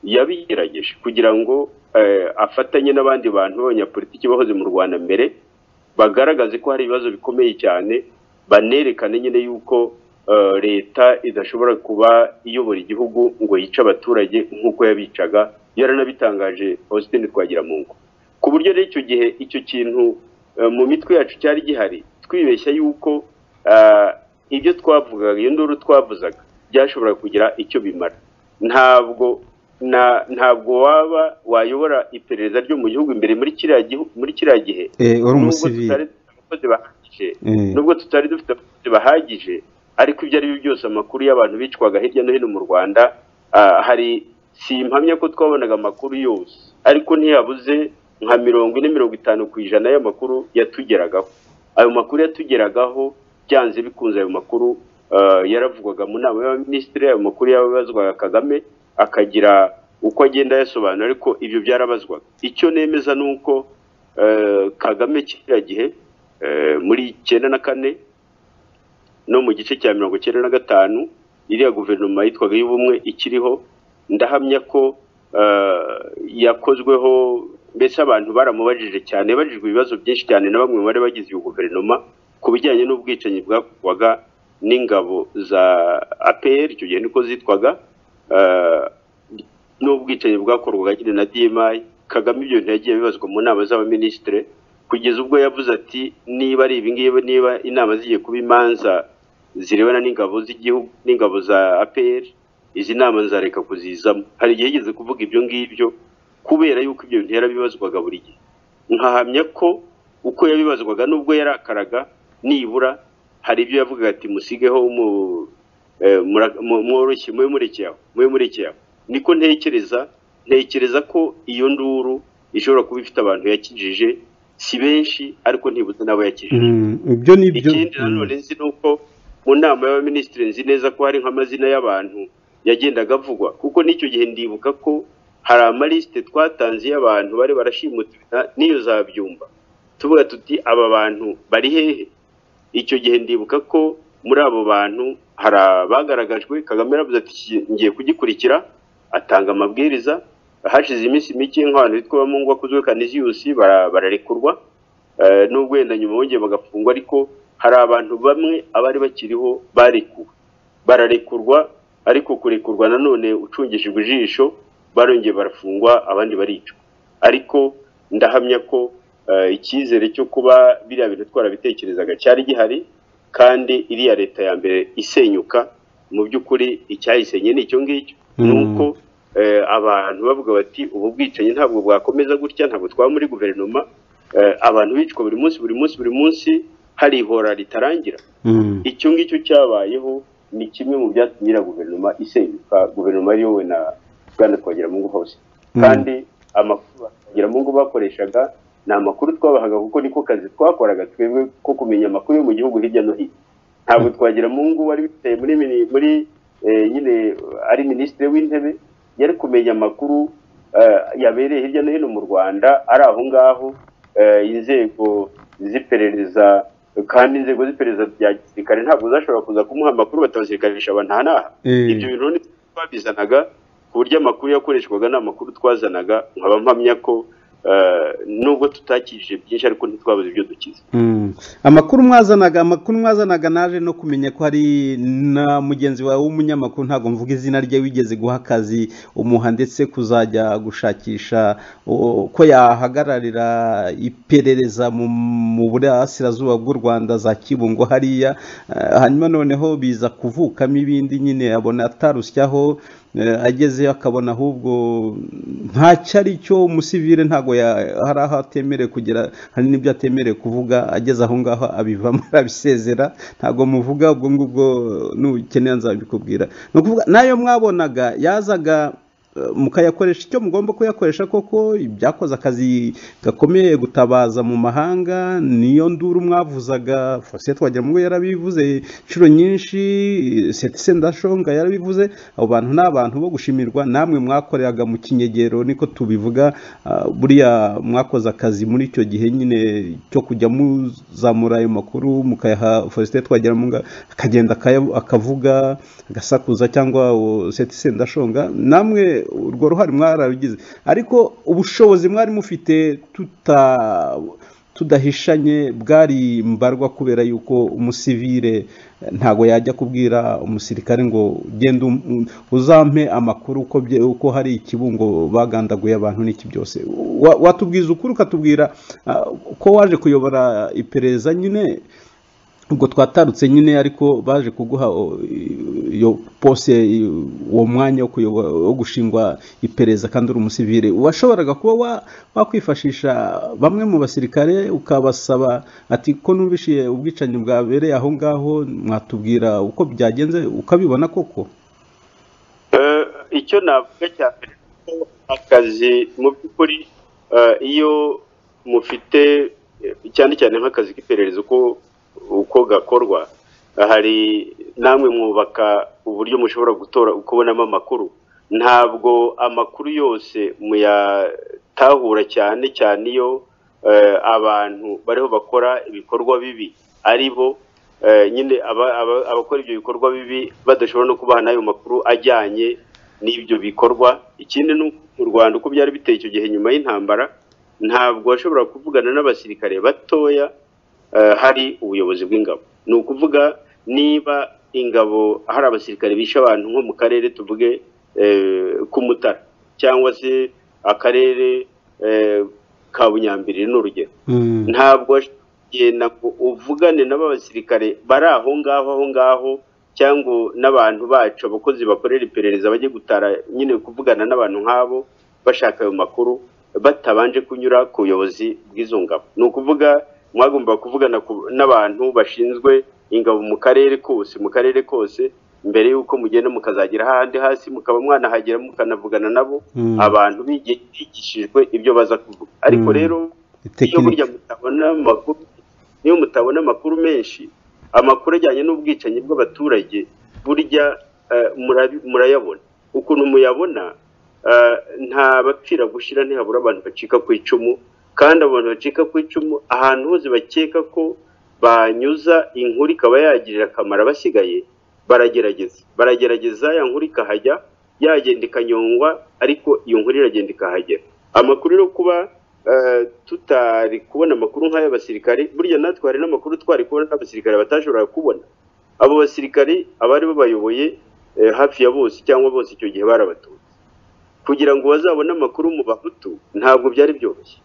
yabigerageje kugira ngo eh, afatanye n'abandi bantu b'abanyapolitiki bahoze mu rwanda mbere bagaragaze ko hari ibibazo bikomeye cyane banerekane nyine yuko eh, leta idashobora kuba iyobora igihugu ngo yice abaturage nk'uko yabicaga yaranabitangaje Faustin Twagiramungu ku buryo rero icyo gihe icyo kintu eh, mu mitwe yacu cyari gihari twibeshya yuko eh, ibyo twavugaga iyo nduru twavuzaga byashoboraga kugira icyo bimara ntabwo na ntabwo waba wayobora iperereza ryo mu gihugu imbere muri kiriya gihu- muri kiriya gihe Eh, uri nubwo umusivili tutari dufite abakozi bahagije Eh. nubwo tutari dufite abakozi bahagije ariko ibyo ari byo byose amakuru y'abantu bicwaga hirya no hino mu rwanda ah, hari simpamya ko twabonaga amakuru yose ariko ntiyabuze nka mirongo ine mirongo itanu ku ijana y'amakuru yatugeragaho ayo makuru yatugeragaho byanze bikunze ayo makuru ah, yaravugwaga mu nama y'abaminisitiri ayo makuru yababazwaga kagame akagira uko agenda ayasobanura ariko ibyo byarabazwaga icyo nemeza ni uko eh, kagame kiriya gihe eh, muri icyenda na kane no mu gice cya mirongo icyenda na gatanu iriya guverinoma yitwaga y'ubumwe ikiriho ndahamya ko eh, yakozweho mbese abantu baramubajije cyane babajijwe ibibazo byinshi cyane na bamwe mu bari bagize iyo guverinoma ku bijyanye n'ubwicanyi bwakorwaga n'ingabo za APR icyo gihe niko zitwaga eh, n'ubwicanyi bwakorwaga nyine na DMI Kagame ibyo bintu yagiye bibazwa mu nama z'abaminisitiri kugeza ubwo yavuze ati niba ari ibingibi niba inama zigiye kuba imanza zirebana n'ingabo z'igihugu n'ingabo za APR izi nama nzareka kuzizamo hari igihe yigeze kuvuga ibyo ngibyo kubera yuko ibyo bintu yarabibazwaga buri gihe nkahamya ko uko yabibazwaga n'ubwo yarakaraga nibura hari ibyo yavugaga ati musigeho mu eh, mura- mu- mworoshye mube murekeye aho mube murekeye aho niko ntekereza ntekereza ko iyo nduru ishobora kuba ifite abantu yakijije si benshi ariko ntibuze n'abo yakijije Mm, ibyo ni ibyo ikindi nanone nzi ni uko mu nama y'abaminisitiri nzi neza ko hari nk'amazina y'abantu yagendaga avugwa kuko n'icyo gihe ndibuka ko hari amalisite twatanze y'abantu bari barashimuta n'iyo zabyumba tuvuga tuti aba bantu bari hehe icyo gihe ndibuka ko muri abo bantu hari abagaragajwe kagame yaravuze ati "Iki- ngiye kugikurikira atanga amabwiriza hashize iminsi mike nk'abantu bitwa bamungu bakozwe kaniziyusi bara- bararekurwa Eh, nubwo wenda nyuma bongeye bagafungwa ariko hari abantu bamwe abari bakiriho barekuwe bararekurwa ariko kurekurwa nanone ucungishijwe ijisho barongeye barafungwa abandi baricwa ariko ndahamya ko eh, icyizere cyo kuba biriya bintu twarabitekerezaga cyari gihari kandi iriya leta ya mbere isenyuka mu by'ukuri icyayisenye ni icyo ngicyo Mm. ni uko eh, abantu bavuga bati ubu bwicanyi ntabwo bwakomeza gutya ntabwo twaba muri guverinoma eh, abantu bicwa buri munsi buri munsi buri munsi hari ihora ritarangira Mm. icyo ngicyo cyabayeho ni kimwe mu byatumye iriya guverinoma isenyuka guverinoma yariyowe na bwana twagiramungu hose Mm. kandi amakuru twagiramungu bakoreshaga ni amakuru twabahaga kuko niko kazi twakoraga twebwe ko kumenya amakuru yo mu gihugu hirya no hino ntabwo twagiramungu wari wicaye muri mini- muri eh, nyine ari minisitiri w'intebe yari kumenya amakuru eh, yabereye hirya no hino mu rwanda ari aho ngaho eh, inzego z'iperereza kandi inzego z'iperereza bya gisirikare ntabwo zashobora kuza kumuha amakuru batabazirikanisha abantu aha n'aha Eh. ibyo bintu ni twabizanaga ku buryo amakuru yakoreshwaga ni amakuru twazanaga nkaba mpamya ko eh, nubwo tutakijije byinshi ariko ntitwabuze ibyo dukiza Mm. amakuru mwazanaga amakuru mwazanaga naje no kumenya ko hari na mugenzi wawe w'umunyamakuru ntabwo mvuga izina rye wigeze guha akazi umuha ndetse kuzajya gushakisha o, ko yahagararira iperereza mu mu burasirazuba bw'u rwanda za kibungo hariya Eh, hanyuma noneho biza kuvukamo ibindi nyine abona atarusyaho eh, agezeyo akabona ahubwo ntacyo ari cyo umusivire ntabwo ya- hari aho atemerewe kugera hari n'ibyo atemerewe kuvuga ageze aho ngaho abivamo arabisezera ntabwo muvuga ubwo ngubwo nukenera nzabikubwira ni ukuvuga n'ayo mwabonaga yazaga eh, mukayakoresha icyo mugomba kuyakoresha koko ibyakoze akazi gakomeye gutabaza mu mahanga niyo nduru mwavuzaga Faustin Twagiramungu yarabivuze inshuro nyinshi Setise Ndashonga yarabivuze abo bantu ni abantu bo gushimirwa namwe mwakoreraga mu kinyegero niko tubivuga ah, buriya mwakoze akazi muri icyo gihe nyine cyo kujya muzamura ayo makuru mukayaha Faustin Twagiramungu akagenda akaya- akavuga agasakuza cyangwa uwo Setise Ndashonga namwe urwo ruhare mwarabigize ariko ubushobozi mwari mufite tuta tudahishanye bwari mbarwa kubera yuko umusivire eh, ntabwo yajya kubwira umusirikare ngo genda um- um- uzampe amakuru uko bye- uko hari ikibungo bagandaguye abantu n'iki byose Wa- watubwiza ukuri ukatubwira ah, ko waje kuyobora iperereza nyine ubwo twatarutse nyine ariko baje kuguha o, i- iyo pose i- uwo mwanya wo kuyobo- wo gushingwa iperereza kandi uri umusivire washoboraga kuba wa- wakwifashisha bamwe mu basirikare ukabasaba ati ko numvishiye ubwicanyi bwabereye aho ngaho mwatubwira uko byagenze ukabibona koko Eh, icyo navuga cya mbere ko akazi mu by'ukuri eh, iyo mufite eh, cyane cyane nk'akazi k'iperereza uko uko gakorwa eh, hari namwe mwubaka uburyo mushobora gutora kubonamo amakuru ntabwo amakuru yose muyatahura cyane cyane iyo eh, abantu bariho bakora ibikorwa bibi ari bo eh, nyine aba- aba- abakora ibyo bikorwa bibi badashobora no kubaha n'ayo makuru ajyanye n'ibyo bikorwa ikindi ni uko mu rwanda uko byari biteye icyo gihe nyuma y'intambara ntabwo washobora kuvugana n'abasirikare batoya eh, hari ubuyobozi bw'ingabo ni ukuvuga niba ingabo hari abasirikare bishe abantu nko mu karere tuvuge eh, k'umutara cyangwa se akarere eh, ka bunyambiriri ni urugero Mm. ntabwo wagenda ngo uvugane n'aba basirikare bari aho ngaho aho ngaho cyangwa n'abantu bacu abakozi bakorera iperereza bajye gutara nyine kuvugana n'abantu nk'abo bashaka ayo makuru batabanje kunyura ku buyobozi bw'izo ngabo ni ukuvuga mwagomba kuvugana ku- n'abantu bashinzwe ingabo mu karere kose mu karere kose mbere y'uko mugenda mukazagera hahandi hasi mukaba mwanahagera mukanavugana nabo Mm. abantu bigi- bigishijwe ibyo baza kuvuga ariko Mm. rero iyo Tekinike. burya mutabona amakuru niyo mutabona amakuru menshi amakuru ajyanye n'ubwicanyi bw'abaturage burya eh, murabi- murayabona ukuntu muyabona eh, nta bapfira gushira ntihabura abantu bacika ku icumu kandi abo bantu bacika ku icumu ahantu hose bakeka ko banyuza inkuru ikaba yagirira akamaro abasigaye baragerageza baragerageza ya nkuru ikahajya yagenda ikanyongwa ariko iyo nkuru iragenda ikahagera amakuru yo kuba eh, tutari kubona amakuru nk'ay'abasirikare burya natwe hari n'amakuru twari kubona n'abasirikare batashoboraga kubona abo basirikare abari babayoboye eh, hafi ya bose cyangwa bose icyo gihe barabatutsi kugira ngo bazabone amakuru mu bahutu ntabwo byari byoroshye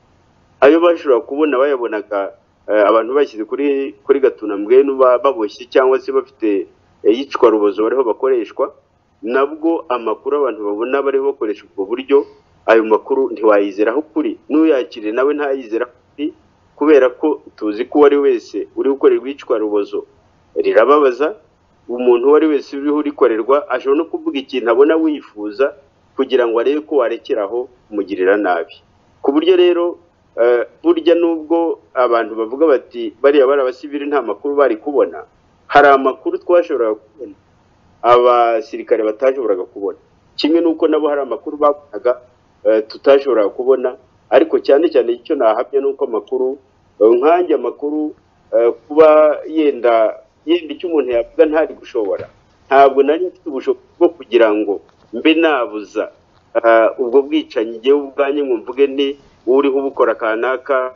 ayo bashobora kubona bayabonaga eh, abantu bashyize kuri kuri gatunambwe baboshye cyangwa se bafite eh, iyicwa rubozo bariho bakoreshwa nabwo amakuru abantu babona bariho bakoresha ubwo buryo ayo makuru ntiwayizera aho kuri n'uyakiriye nawe ntayizera aho kuri kubera ko tuzi ko uwo ari wese uri gukorerwa iyicwa rubozo rirababaza umuntu uwo ari wese uriho urikorerwa ashobora no kuvuga ikintu abona wifuza kugira ngo arebe ko warekeraho umugirira nabi ku buryo rero eh, burya nubwo abantu bavuga bati bariya bari abasivili nta makuru bari kubona hari amakuru twashoboraga kubona abasirikare batashoboraga kubona kimwe n'uko nabo hari amakuru babonaga eh, tutashoboraga kubona ariko cyane cyane icyo nahamya ni uko amakuru eh, nkanjye amakuru eh, kuba yenda yenda icyo umuntu yavuga ntari gushobora ntabwo nari mfite ubushobozi bwo kugira ngo mbe nabuza ah, ubwo bwicanyi igihe ubwanjye ngo mvuge nti uriho ubukora kanaka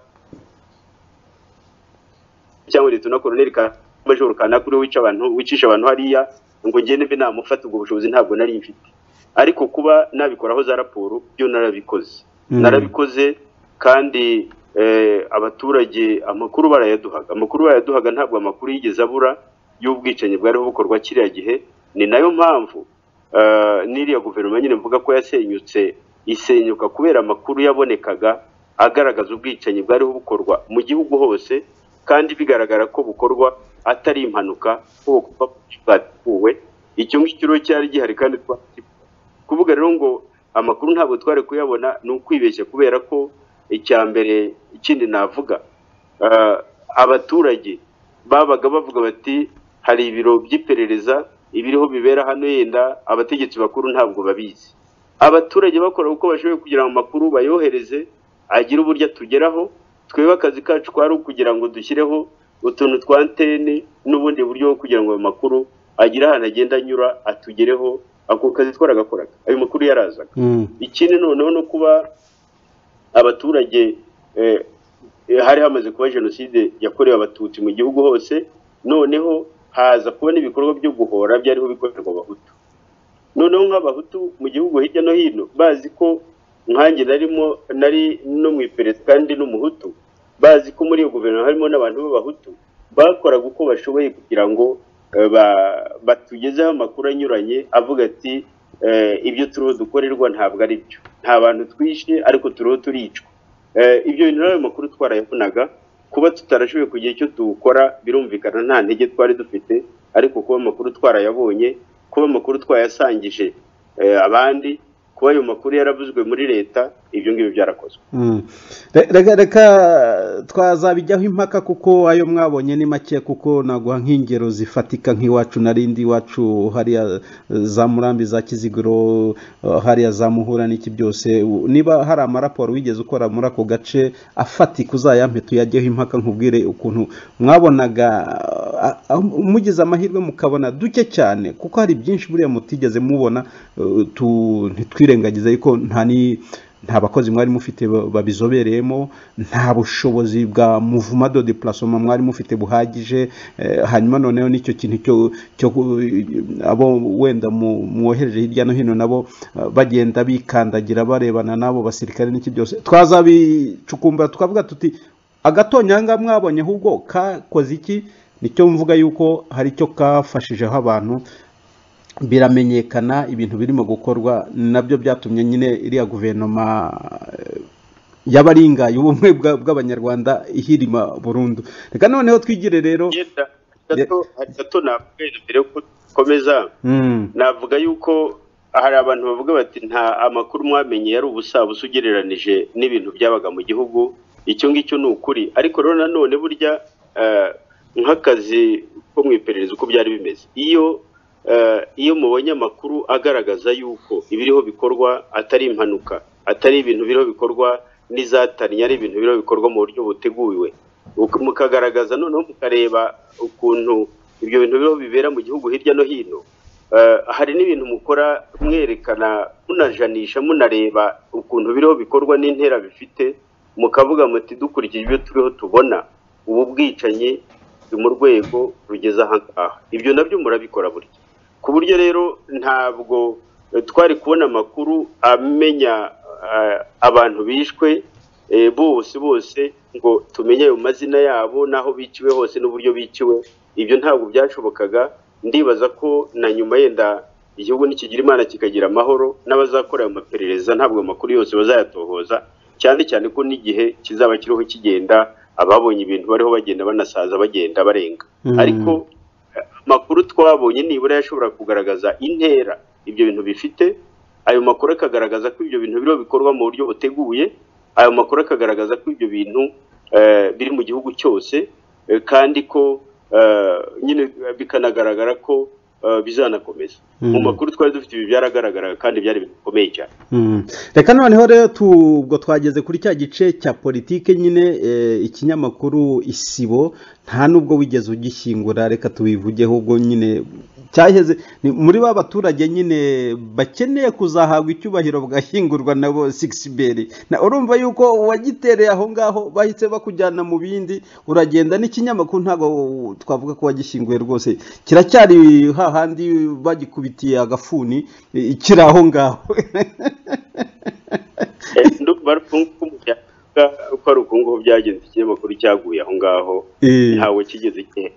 cyangwa leta na koroneri ka majoro kanaka uriho wica abantu wicisha abantu hariya ngo ngende mbe namufata ubwo bushobozi ntabwo nari mfite ariko kuba nabikoraho za raporo byo narabikoze Mm. narabikoze kandi eh, abaturage amakuru barayaduhaga amakuru barayaduhaga ntabwo amakuru yigeze abura y'ubwicanyi bwariho bukorwa kiriya gihe ni nayo mpamvu eh, n'iriya guverinoma nyine mvuga ko yasenyutse isenyuka kubera amakuru yabonekaga agaragaza ubwicanyi bwariho bukorwa mu gihugu hose kandi bigaragara ko bukorwa atari impanuka kuko bwatuwe icyo ngicyo rero cyari gihari kandi twa kuvuga rero ngo amakuru ntabwo twari kuyabona ni ukwibeshya kubera ko icya mbere ikindi navuga ah, abaturage babaga bavuga bati hari ibiro by'iperereza ibiriho bibera hano yenda abategetsi bakuru ntabwo babizi abaturage bakora uko bashoboye kugira ngo amakuru bayohereze agire uburyo atugeraho twebwe akazi kacu kwari ukugira ngo dushyireho utuntu twa antene n'ubundi buryo bwo kugira ngo ayo makuru agire ahantu agenda anyura atugereho ako kazi twaragakoraga ayo makuru yarazaga Mm. ikindi noneho no kuba abaturage eh, eh, hari hamaze kuba jenoside yakorewe abatutsi mu gihugu hose noneho haza kuba n'ibikorwa byo guhora byariho bikorerwa abahutu noneho nk'abahutu mu gihugu hirya no hino bazi ko nkanjye narimo nari no mu iperereza kandi n'umuhutu bazi ko muri iyo guverinoma harimo n'abantu b'abahutu bakoraga uko bashoboye kugira ngo eh, ba- batugezeho amakuru anyuranye avuga ati eh, ibyo turiho dukorerwa ntabwo ari byo nta bantu twishe ariko turiho turicwa Eh, ibyo bintu rero ayo makuru twarayabonaga kuba tutarashoboye kugira icyo dukora birumvikana nta ntege twari dufite ariko kuba amakuru twarayabonye kuba amakuru twayasangije eh, abandi kuba ayo makuru yaravuzwe muri leta ibyo ngibyo byarakozwe Mm. Re- reka reka twazabijyaho impaka kuko ayo mwabonye ni make kuko naguha nk'ingero zifatika nk'iwacu narindi iwacu hariya eh, za murambi za kiziguro eh, hariya za muhura n'iki byose U- niba hari amaraporo wigeze ukora muri ako gace afatika uzayampe tuyajyeho impaka nkubwire ukuntu mwabonaga ah, ah, mugize amahirwe mukabona duke cyane kuko hari byinshi buriya mutigeze mubona eh, tu- ntitwirengagize ariko nta ni nta bakozi mwari mufite ba- babizobereyemo nta bushobozi bwa muvuma do deplacement mwari mufite buhagije eh, hanyuma noneho nicyo kintu cyo cyo ku- abo wenda mu- mwohereje hirya no hino nabo eh, bagenda bikandagira barebana n'abo basirikare n'iki byose twazabicukumbura tukavuga tuti agatonyanga mwabonye ahubwo kakoze iki nicyo mvuga yuko hari icyo kafashijeho abantu biramenyekana ibintu birimo gukorwa nabyo byatumye nyine iriya guverinoma eh, y'abaringaye ubumwe bwa- bw'abanyarwanda ihirima burundu reka noneho twigire rero Yenda, gato- gato navuga mbere yuko dukomeza Mm, navuga yuko hari abantu bavuga bati nta amakuru mwamenye yari ubusabusa ugereranije n'ibintu byabaga mu gihugu icyo ngicyo ni ukuri ariko rero nanone burya eh, nk'akazi ko mu iperereza uko byari bimeze iyo eh, iyo mubonye amakuru agaragaza yuko ibiriho bikorwa atari impanuka atari ibintu biriho bikorwa n'izatariye ari ibintu biriho bikorwa mu buryo buteguwe Uk- mukagaragaza noneho mukareba ukuntu ibyo bintu biriho bibera mu gihugu hirya no hino Eh, hari n'ibintu mukora mwerekana munajanisha munareba ukuntu biriho bikorwa n'intera bifite mukavuga muti dukurikije ibyo turiho tubona ubu bwicanyi buri mu rwego rugeze aha ngaha ibyo nabyo murabikora burya ku buryo rero ntabwo eh, twari kubona amakuru amenya eh, abantu bishwe eh, bose bose ngo tumenye ayo mazina yabo n'aho biciwe hose n'uburyo biciwe ibyo ntabwo byashobokaga ndibaza ko na nyuma yenda igihugu nikigira imana kikagira amahoro n'abazakora ayo maperereza ntabwo ayo makuru yose bazayatohoza cyane cyane ko n'igihe kizaba kiriho kigenda ababonye ibintu bariho bagenda banasaza bagenda barenga Mm. ariko eh, amakuru twabonye nibura yashobora kugaragaza intera ibyo bintu bifite ayo makuru akagaragaza ko ibyo bintu biriho bikorwa mu buryo buteguye ayo makuru akagaragaza ko ibyo bintu eh, biri mu gihugu cyose eh, kandi ko eh, nyine bikanagaragara ko eh, bizanakomeza mu Mm. makuru twari dufite ibi byaragaragaraga kandi byari bikomeye cyane Mm. reka noneho rero tu- ubwo twageze kuri cya gice cya politike nyine eh, ikinyamakuru isibo nta nubwo wigeze ugishyingura reka tubivugeho ubwo nyine cyaheze ni muri ba baturage nyine bakeneye kuzahabwa icyubahiro bwashyingurwa na bo sikisiberi urumva yuko uwagitereye aho ngaho bahise bakujyana mu bindi uragenda n'ikinyamakuru ntabwo twavuga ko wagishyinguye rwose kiracyari hahandi bagikubitiye agafuni eh, kiri aho ngaho uko ari uko nguko byagenze ikinyamakuru cyaguye aho ngaho Eh. ntawe kigeze igihe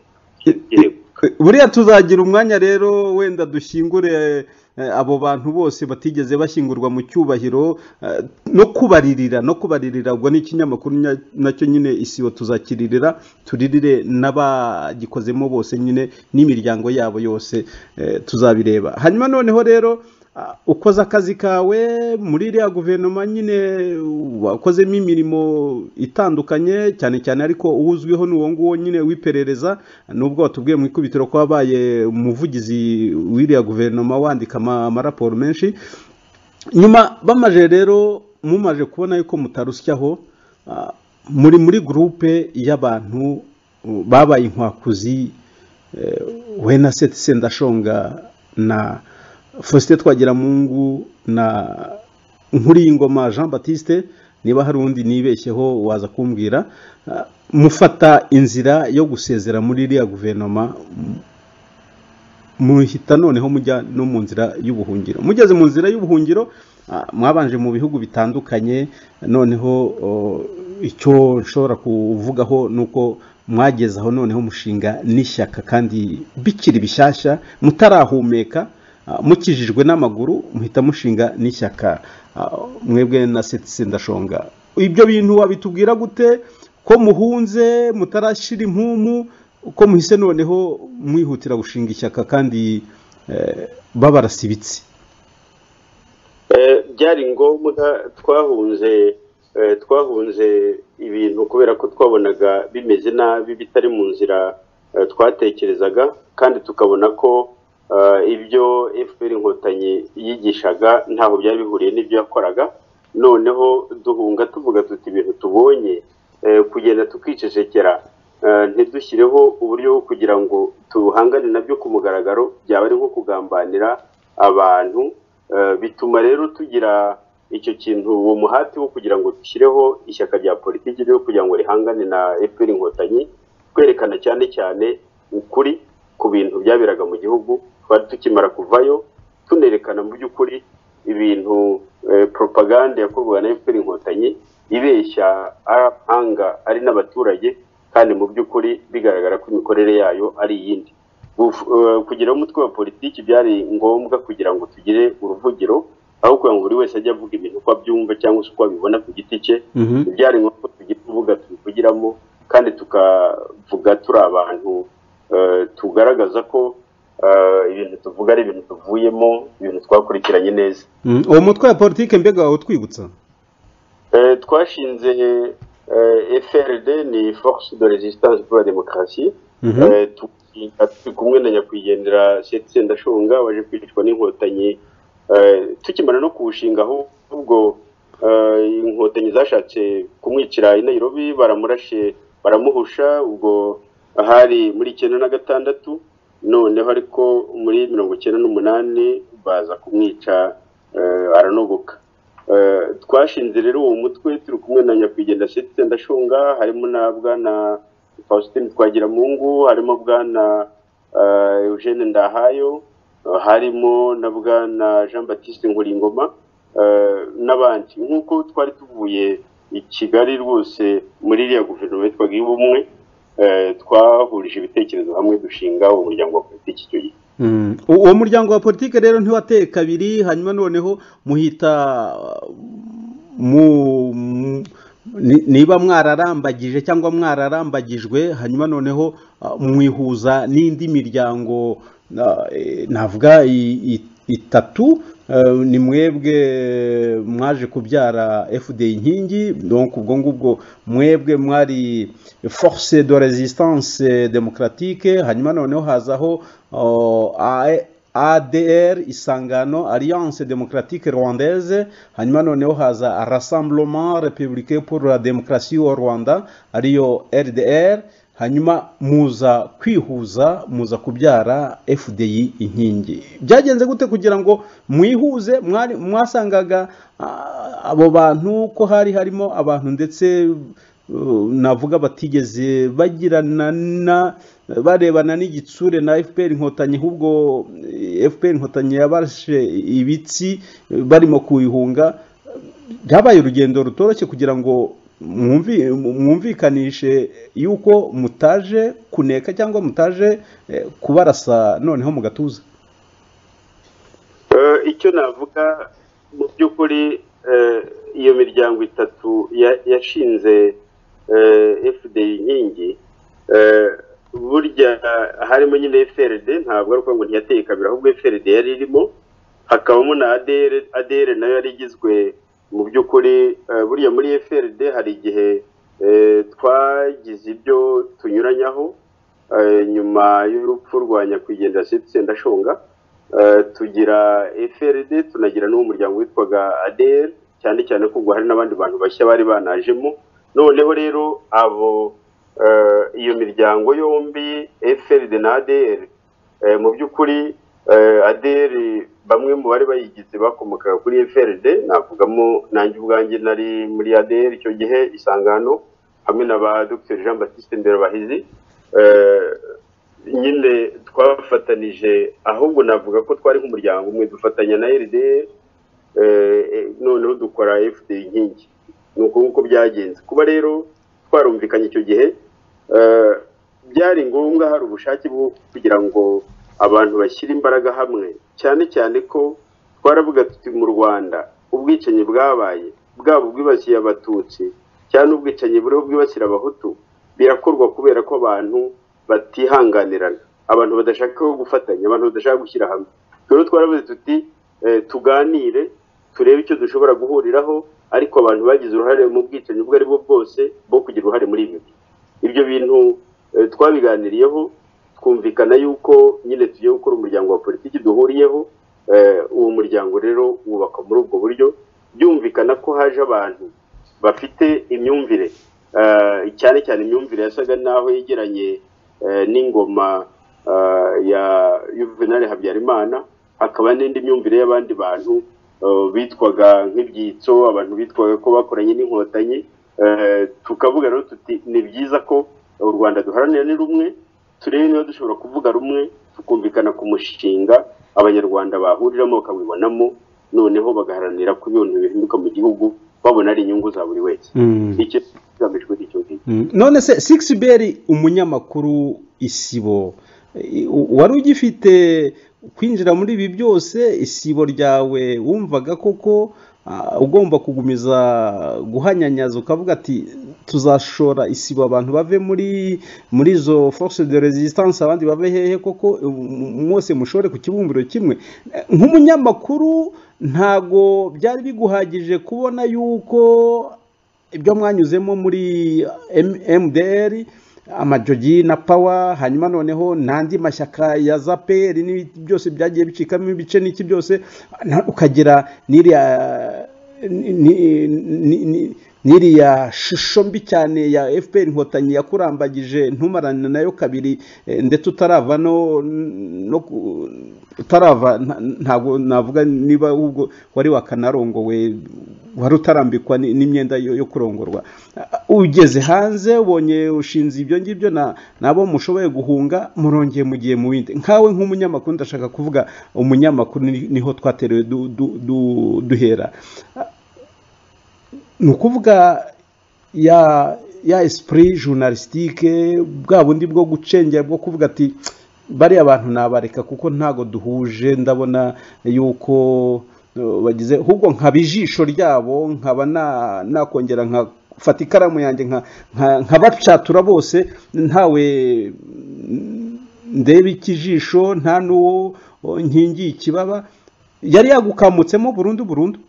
kirego buriya tuzagira umwanya rero wenda dushyingure eh, abo bantu bose batigeze bashyingurwa mu cyubahiro eh, no kubaririra no kubaririra ubwo ni ikinyamakuru nya- nacyo nyine isibo tuzakiririra turirire n'abagikozemo bose nyine n'imiryango yabo yose eh, tuzabireba hanyuma noneho rero ah, ukoze akazi kawe muri iriya guverinoma nyine wakozemo imirimo itandukanye cyane cyane ariko uwo uzwiho ni uwo nguwo nyine w'iperereza nubwo watubwiye mu ikubitiro ko wabaye umuvugizi w'iriya guverinoma wandika ama- amaraporo menshi nyuma bamaje rero mumaje kubona yuko mutarusyaho ah, muri muri gurupe y'abantu uh, babaye inkwakuzi eh, we na seti sendashonga na faustin twagiramungu na nkuriyingoma jean batiste niba hari undi nibeshyeho waza kumbwira ah, mufata inzira yo gusezera muri iriya guverinoma muhita noneho mujya no mu nzira y'ubuhungiro mugeze mu nzira y'ubuhungiro ah, mwabanje mu bihugu bitandukanye noneho o, icyo nshobora kuvugaho ni uko mwageze aho noneho mushinga n'ishyaka kandi bikiri bishyashya mutarahumeka ah, mukijijwe n'amaguru muhita mushinga n'ishyaka ah, mwebwe na seti sendashonga ibyo bintu wabitubwira gute ko muhunze mutarashyira impumu uko muhise noneho mwihutira gushinga ishyaka kandi eh, babarasibitse Eh, byari ngombwa twahunze eh, twahunze ibintu kubera ko twabonaga bimeze nabi bitari mu nzira eh, twatekerezaga kandi tukabona ko eh, ibyo fpr inkotanyi yigishaga ntaho byari bihuriye n'ibyo yakoraga noneho duhunga tuvuga tuti ibintu tubonye eh, kugenda tukicecekera eh, ntidushyireho uburyo bwo kugira ngo tuhangane nabyo ku mugaragaro byaba ari nko kugambanira abantu Eh, bituma rero tugira icyo kintu uwo muhati wo kugira ngo dushyireho ishyaka rya politiki ryo kugira ngo rihangane na FPR inkotanyi twerekana cyane cyane ukuri ku bintu byaberaga mu gihugu twari tukimara kuvayo tunerekana mu by'ukuri ibintu eh, propaganda yakorwaga na FPR inkotanyi ibeshya abahanga ari n'abaturage kandi mu by'ukuri bigaragara ko imikorere yayo ari iyindi Guf- eh, kugira umutwe wa politiki byari ngombwa kugira ngo tugire uruvugiro aho kugira ngo buri wese ajye avuga ibintu uko abyumva cyangwa se uko abibona ku giti cye Mhm. byari ngombwa ko tugira urubuga tubivugiramo kandi tukavuga turi abantu eh, tugaragaza ko eh, ibintu tuvuga ari ibintu tuvuyemo ibintu twakurikiranye neza Mm, uwo mutwe wa politike mbega wawe utwibutsa Eh, twashinze eh, FRD ni Force de Resistance pour la Démocratie Mhm. Eh, tukiga turi kumwe na nyakwigendera Setse Ndashonga waje kwicwa n'inkotanyi eh, tukimara no kuwushinga ahubwo eh, inkotanyi zashatse kumwicira i Nairobi baramurashe baramuhusha ubwo hari muri icyenda na gatandatu noneho ariko muri mirongo icyenda n'umunani baza kumwica eh, aranogoka Eh, twashinze rero uwo mutwe turi kumwe na nyakwigendera Setse Ndashonga harimo na bwana Faustin Twagiramungu harimo bwana eh, Eugene Ndahayo eh, harimo na bwana Jean Baptiste Nkuringoma eh, n'abandi nk'uko twari tuvuye i Kigali rwose muri iriya guverinoma yitwaga iy'ubumwe eh, twahurije ibitekerezo hamwe dushinga umuryango wa politiki icyo gihe Mm. U- uwo muryango wa politike rero ntiwateye kabiri hanyuma noneho muhita mu mu- ni- niba mwararambagije cyangwa mwararambagijwe hanyuma noneho ah, mwihuza n'indi miryango ah, eh, navuga i- i- itatu eh, ni mwebwe mwaje kubyara fda inkingi donc ubwo ngubwo mwebwe mwari force de resistance démocratique hanyuma noneho hazaho oh, A- ADR Isangano Alliance Démocratique Rwandaise hanyuma noneho haza Rassemblement Républicain pour la Démocratie au Rwanda ariyo RDR hanyuma muza kwihuza muza kubyara fdi inkingi byagenze gute kugira ngo mwihuze mwari- mwasangaga ah, abo bantu ko hari harimo abantu ndetse uh, navuga batigeze bagirana na barebana n'igitsure na fpr inkotanyi ahubwo eh, fpr inkotanyi yabashe ibitsi eh, barimo kuyihunga byabaye urugendo rutoroshye kugira ngo mwumvi- mwumvikanishe yuko mutaje kuneka cyangwa mutaje eh, kubarasa noneho mu gatuza Eh, icyo navuga mu by'ukuri eh, iyo miryango itatu ya- yashinze eh, fdi inkingi eh, burya harimo nyine frd ntabwo ari ukuvuga ngo ntiyateye kabiri ahubwo frd yari irimo hakabamo na adr adr nayo yari igizwe mu by'ukuri eh, buriya muri frd hari igihe eh, twagize ibyo tunyuranyaho eh, nyuma y'urupfu rwa nyakwigendera setse ndashonga Eh, tugira frd tunagira n'umuryango witwaga adr cyane cyane ko ubwo hari n'abandi bantu bashya bari banajemo noneho rero abo eh, iyo miryango yombi frd na adr eh, mu by'ukuri eh, adr bamwe mu bari bayigize bakomokaga kuri frd navugamo nanjye ubwanjye nari muri adr icyo gihe isangano hamwe na ba dr jean baptiste nderabahizi Eh, nyine twafatanije ahubwo navuga ko twari nk'umuryango umwe dufatanya na RDR eh, eh, noneho dukora FD inkingi ni uko nguko byagenze kuba rero twarumvikanye icyo gihe eh, byari ngombwa hari ubushake bwo kugira ngo abantu bashyire imbaraga hamwe cyane cyane ko twaravuga tuti mu rwanda ubwicanyi bwabaye bwaba ubwibasiye abatutsi cyangwa n'ubwicanyi buriho bwibasira abahutu birakorwa kubera ko abantu batihanganirana abantu badashaka gufatanya abantu badashaka gushyira hamwe rero twaravuze tuti eh, tuganire turebe icyo dushobora guhuriraho ariko abantu bagize uruhare mu bwicanyi ubwo ari bwo bwose bwo kugira uruhare muri ibi ibyo bintu eh, twabiganiriyeho twumvikana yuko nyine tugiye gukora umuryango wa politiki duhuriyeho eh, uwo muryango rero wubakwa muri ubwo buryo byumvikana ko haje abantu bafite imyumvire eh, cyane cyane imyumvire yasaga naho yegeranye eh, n'ingoma eh, ya Juvenal Habyarimana hakaba n'indi myumvire y'abandi bantu eh, bitwaga nk'ibyitso abantu bitwaga ko bakoranye n'inkotanyi eh, tukavuga rero tuti ni byiza ko u Rwanda duharanira ni rumwe turebe niba dushobora kuvuga rumwe tukumvikana ku mushinga abanyarwanda bahuriramo bakawibonamo noneho bagaharanira ko ibintu bihinduka mu gihugu babona ari inyungu za buri wese icyo kigamijwe icyo ngicyo Mm. none se six beri umunyamakuru isibo i- u- wari ugifite kwinjira muri ibi byose isibo ryawe wumvaga koko ah, ugomba kugumiza guhanyanyaza ukavuga ati tuzashora isibo abantu bave muri muri izo force de resistance abandi bave hehe koko um, mwose mushore ku kibumbiro kimwe Eh, nk'umunyamakuru ntago byari biguhagije kubona yuko ibyo mwanyuzemo muri M- MDR amajogi na pawa hanyuma noneho n'andi mashyaka ya zaperi n'ibindi byose byagiye bicikamo ibice n'iki byose na- ukagira n'iriya ni- ni- ni- ni- n'iriya shusho mbi cyane ya fpr inkotanyi yakurambagije ntumarane nayo kabiri eh, ndetse utarava no, no ku- utarava nta- ntabwo navuga niba ahubwo wari wakanarongowe wari utarambikwa ni- n'imyenda yo yo kurongorwa ugeze hanze ubonye ushinze ibyo ngibyo na nabo mushoboye guhunga murongeye mugiye mu bindi nkawe nk'umunyamakuru ndashaka kuvuga umunyamakuru ni- niho twaterewe du- du- du- duhera ni ukuvuga ya ya esprit journalistique bwa bundi bwo gucengera bwo kuvuga ati bariya bantu nabareka kuko ntago duhuje ndabona yuko uh, bagize ahubwo nkaba ijisho ryabo nkaba na- nakongera nkafata ikaramu yanjye nka- nka- nkabacatura bose ntawe mm, ndebe ikijisho nta n'uwo oh, nkingiye ikibaba yari yagukamutsemo burundu burundu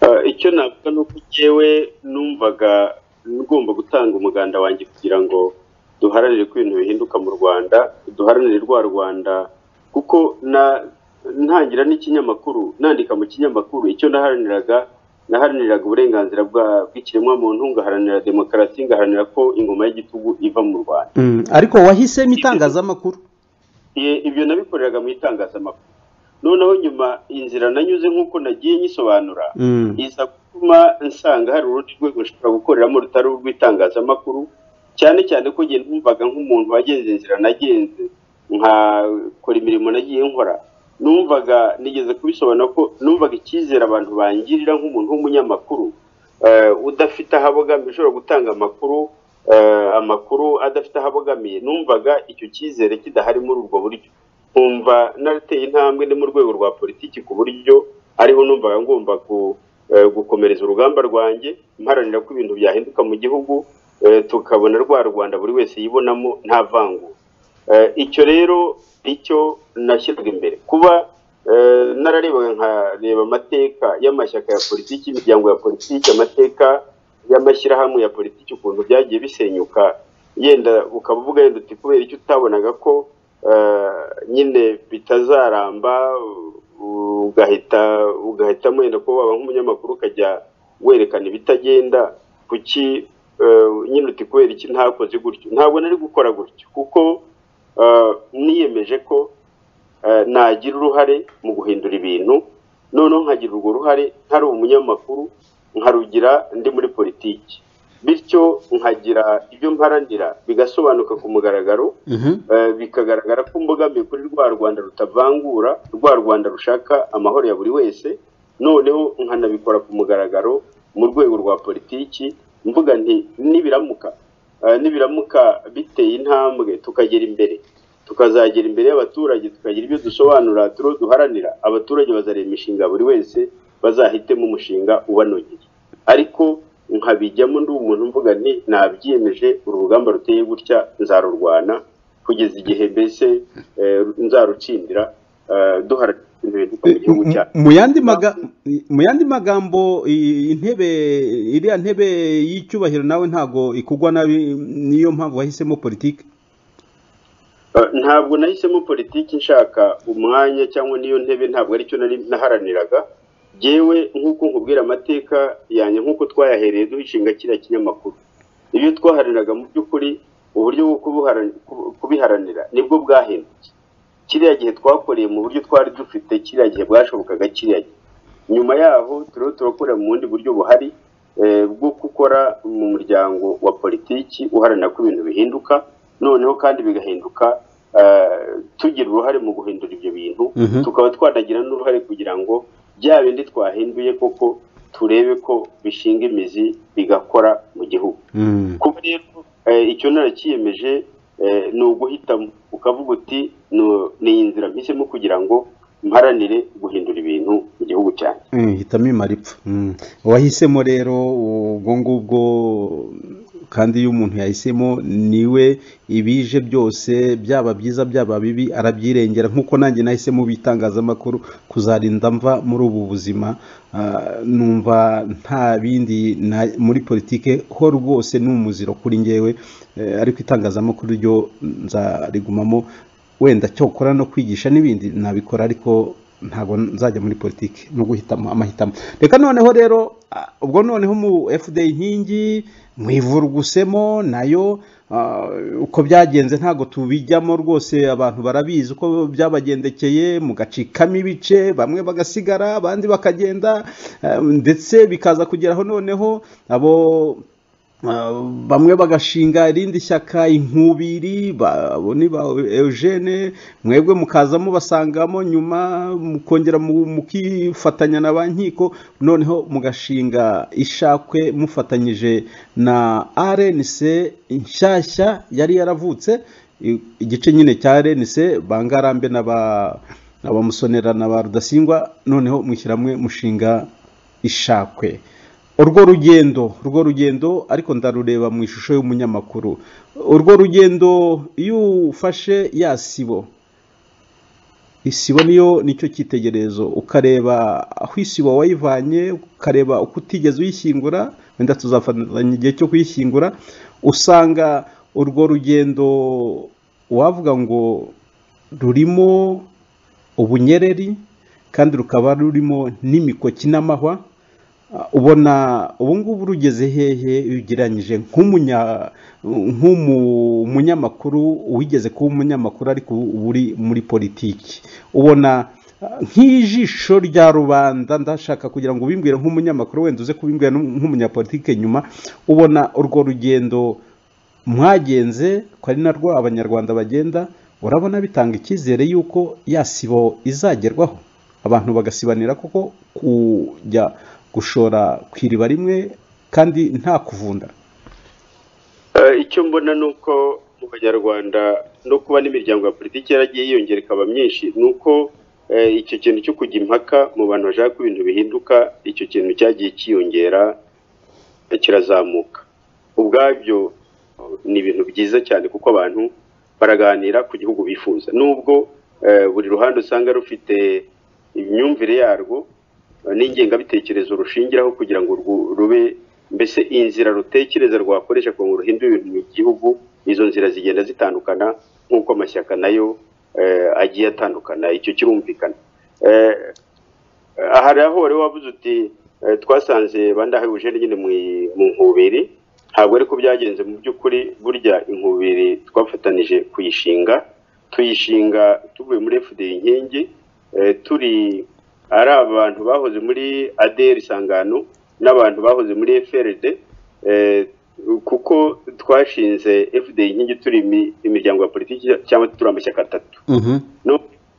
Eh, icyo navuga ni uko njyewe numvaga ngomba gutanga umuganda wanjye kugira ngo duharanire ko ibintu bihinduka mu rwanda duharanire rwa rwanda kuko na ntangira n'ikinyamakuru nandika mu kinyamakuru icyo naharaniraga naharaniraga uburenganzira bwa- bw'ikiremwamuntu ngaharanira demokarasi ngaharanira ko ingoma y'igitugu iva mu rwanda Mm, ariko wahisemo itangazamakuru Ye- ibyo nabikoreraga mu itangazamakuru noneho nyuma inzira nanyuze nk'uko nagiye nyisobanura Mm, iza gutuma nsanga hari urundi rwego nshobora gukoreramo rutari urw'itangazamakuru cyane cyane ko njye numvaga nk'umuntu wagenze inzira nagenze nkakora imirimo nagiye nkora numvaga nigeze kubisobanura ko numvaga icyizere abantu bangirira nk'umuntu w'umunyamakuru eh, udafite aho abogamiye ushobora gutanga amakuru eh, amakuru adafite aho abogamiye numvaga icyo cyizere kidahari muri ubwo buryo nkumva narateye intambwe ni mu rwego rwa politiki ku buryo ariho numvaga ngomba ku- eh, gukomereza urugamba rwanjye mparanira ko ibintu byahinduka mu gihugu eh, tukabona rwa rwanda buri wese yibonamo nta vangura Eh, icyo rero icyo nashyiraga imbere kuba eh, nararebaga nkareba amateka y'amashyaka ya politiki imiryango ya politiki amateka y'amashyirahamwe ya politiki ukuntu byagiye bisenyuka yenda ukaba uvuga yenda uti kubera icyo utabonaga ko eh, nyine bitazaramba u- ugahita ugahitamo wenda kuba waba nk'umunyamakuru ukajya werekana ibitagenda kuki eh, nyine uti kubera iki ntakoze gutyo ntabwo nari gukora gutyo kuko eh, niyemeje ko eh, nagira uruhare mu guhindura ibintu noneho nkagira urwo ruhare ntari umunyamakuru nkarugira ndi muri politiki bityo nkagira ibyo mparanira bigasobanuka ku mugaragaro mhm, Eh, bikagaragara ko mbogamiye kuri rwa rwanda rutavangura rwa rwanda rushaka amahoro ya buri wese noneho nkanabikora ku mugaragaro mu rwego rwa politiki mvuga nti nibiramuka eh, nibiramuka biteye intambwe tukagera imbere tukazagera imbere y'abaturage tukagira ibyo dusobanura turiho duharanira abaturage bazareba imishinga buri wese bazahitemo umushinga ubanogeye ariko nkabijyamo ndi umuntu mvuga nti nabyiyemeje uru rugamba ruteye gutya nzarurwana kugeza igihe mbese eh, nzarutsindira eh, duharanira ibintu bihinduka mu gihugu M- cyacu mu yandi maga- mu yandi magambo i- intebe iriya ntebe y'icyubahiro nawe ntago ikugwa nabi niyo mpamvu wahisemo politiki Eh, ntabwo nahisemo politiki nshaka umwanya cyangwa n'iyo ntebe ntabwo aricyo nari naharaniraga yewe nk'uko nkubwira amateka yanjye nk'uko twayahereye duhishinga kiriya kinyamakuru ibyo twaharaniraga mu by'ukuri uburyo bwo kubuharan- kubu- kubiharanira nibwo bwahindutse kiriya gihe twakoreye mu buryo twari dufite kiriya gihe bwashobokaga kiriya gihe nyuma yaho turiho turakorera mu bundi buryo buhari eh, bwo gukora mu muryango wa politiki uharanira ko ibintu bihinduka noneho kandi bigahinduka eh, tugira uruhare mu guhindura ibyo bintu Mhm. tukaba twanagira n'uruhare kugira ngo bya bindi twahinduye koko turebe ko bishinga imizi bigakora mu gihugu Mm, kuba rero eh, icyo narakiyemeje eh, ni uguhitamo ukavuga uti "No- ni iyi nzira mpisemo kugira ngo mparanire guhindura ibintu mu gihugu cyanjye mm, hitamo imara ipfa Mm. wahisemo rero ubwo ngubwo kandi iyo umuntu yahisemo niwe ibije byose byaba byiza byaba bibi arabyirengera nk'uko nanjye nahisemo bitangazamakuru kuzarinda mva muri ubu buzima Ah, numva nta bindi na- muri politike ho rwose ni umuziro kuri ngewe Eh, ariko itangazamakuru ryo nzarigumamo wenda cyokora no kwigisha n'ibindi nabikora ariko ntabwo nzajya muri politiki no guhitamo amahitamo reka noneho rero ah, ubwo noneho mu fda inkingi mu ivurugusemo nayo ah, uko byagenze ntabwo tubijyamo rwose abantu barabizi uko byabagendekeye mugacikamo ibice bamwe bagasigara abandi bakagenda eh, ndetse bikaza kugeraho noneho abo Uh, bamwe bagashinga irindi shyaka inkubiri ba- abo ni ba eugene mwebwe mukaza mubasangamo nyuma mukongera mu- mukifatanya na ba nkiko noneho mugashinga ishakwe mufatanyije na rnc nshyashya yari yaravutse I- igice nyine cya rnc bangarambe n'aba n'abamusonera na ba rudasingwa noneho mwishyirahamwe mushinga ishakwe urwo rugendo urwo rugendo ariko ndarureba mu ishusho y'umunyamakuru urwo rugendo iyo ufashe ya sibo isibo niyo nicyo cyitegererezo ukareba aho isibo wayivanye ukareba uko utigeze uyishyingura wenda tuzafatanya igihe cyo kuyishyingura usanga urwo rugendo wavuga ngo rurimo ubunyereri kandi rukaba rurimo n'imikoki n'amahwa ubona ubu ngubu rugeze hehe ugereranyije nk'umunya nk'umunyamakuru wigeze kuba umunyamakuru ariko ubu uri muri politiki ubona nk'ijisho rya rubanda ndashaka kugira ngo ubimbwire nk'umunyamakuru wenda uze kubimbwira nk'umunyapolitike nyuma ubona urwo rugendo mwagenze ko ari narwo abanyarwanda bagenda urabona bitanga icyizere y'uko yasibo izagerwaho abantu bagasibanira koko kujya gushora ku iriba rimwe kandi nta kuvunda icyo mbona ni uko mu banyarwanda no kuba n'imiryango ya politiki yaragiye yiyongera ikaba myinshi ni uko icyo kintu cyo kujya impaka mu bantu bashaka ko ibintu bihinduka icyo kintu cyagiye cyiyongera kirazamuka ubwabyo ni ibintu byiza cyane kuko abantu baraganira ku gihugu bifuza nubwo buri ruhande usanga rufite imyumvire yarwo n'ingengabitekerezo rushingiraho kugira ngo rube mbese inzira rutekereza rwakoresha ngo ruhindure ibintu mu gihugu izo nzira zigenda zitandukana nk'uko amashyaka nayo agiye atandukana icyo kirumvikana aha rero wari wabuze uti twasanze bandahuje nyine mu nkubiri ntabwo ariko byagenze mu by'ukuri burya inkubiri twafatanije kuyishinga tuyishinga tuvuye muri fda inkingi turi ari abantu bahoze muri aderi isangano n'abantu bahoze muri FRD kuko twashinze fda inkingi turi imiryango ya politiki cyangwa turi amashyaka atatu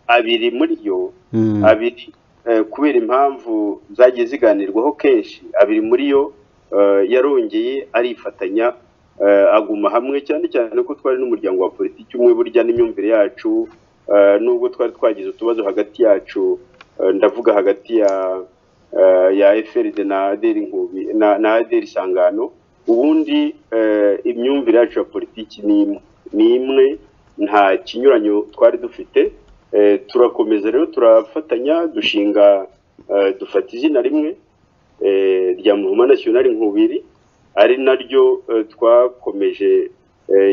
abiri muri yo abiri kubera impamvu zagiye ziganirwaho kenshi abiri muri yo yarongeye arifatanya aguma hamwe cyane cyane ko twari n'umuryango wa politiki umwe burya n'imyumvire yacu nubwo twari twagize utubazo hagati yacu ndavuga hagati ya ya eferide na aderi nkubi na aderi isangano ubundi imyumvire yacu ya politiki ni imwe nta kinyuranyo twari dufite turakomeza rero turafatanya dushinga dufata izina rimwe rya muvuma nasiyonari nkubiri ari naryo twakomeje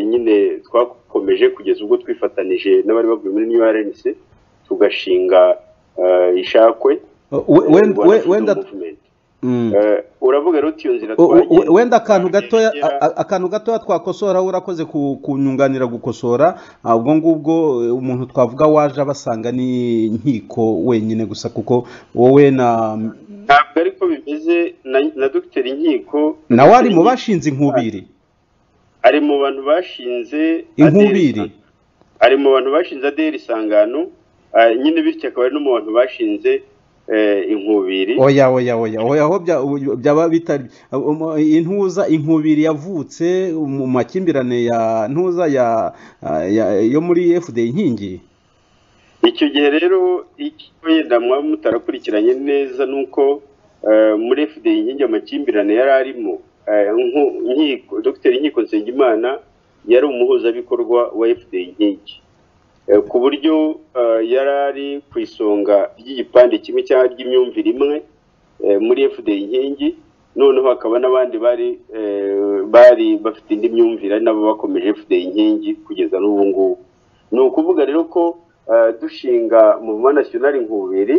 nyine twakomeje kugeza ubwo twifatanije n'abari bavuye muri niyo arenise tugashinga ishakwe wenda uravuga rero iyo nzira wenda akantu gatoya akantu gatoya twakosora urakoze kunyunganira gukosora ubwo ngubwo umuntu twavuga waje abasanga ni inkiko wenyine gusa kuko wowe na ntabwo ariko bimeze na dogiteri nkiko nawe ari mu bashinze inkubiri ari mu bantu bashinze inkubiri ari mu bantu bashinze aderi isangano nyine bityo akaba ari no mu bantu bashinze inkubiri oya oya oya oya aho byaba bitari intuza inkubiri yavutse mu makimbirane ya ntuza yo muri fda inkingi icyo gihe rero wenda mwaba mutarakurikiranye neza ni uko muri fda inkingi amakimbirane yari arimo dogiteri nkiko nsengimana yari umuhuzabikorwa wa fda inkingi ku buryo yari ari ku isonga ry'igipande kimwe cyangwa ry'imyumvire imwe muri fda inkingi noneho hakaba n'abandi bari bari bafite indi myumvire nabo bakomeje fda inkingi kugeza n'ubu ngubu ni ukuvuga rero ko dushinga muvuma nasiyonari nkubiri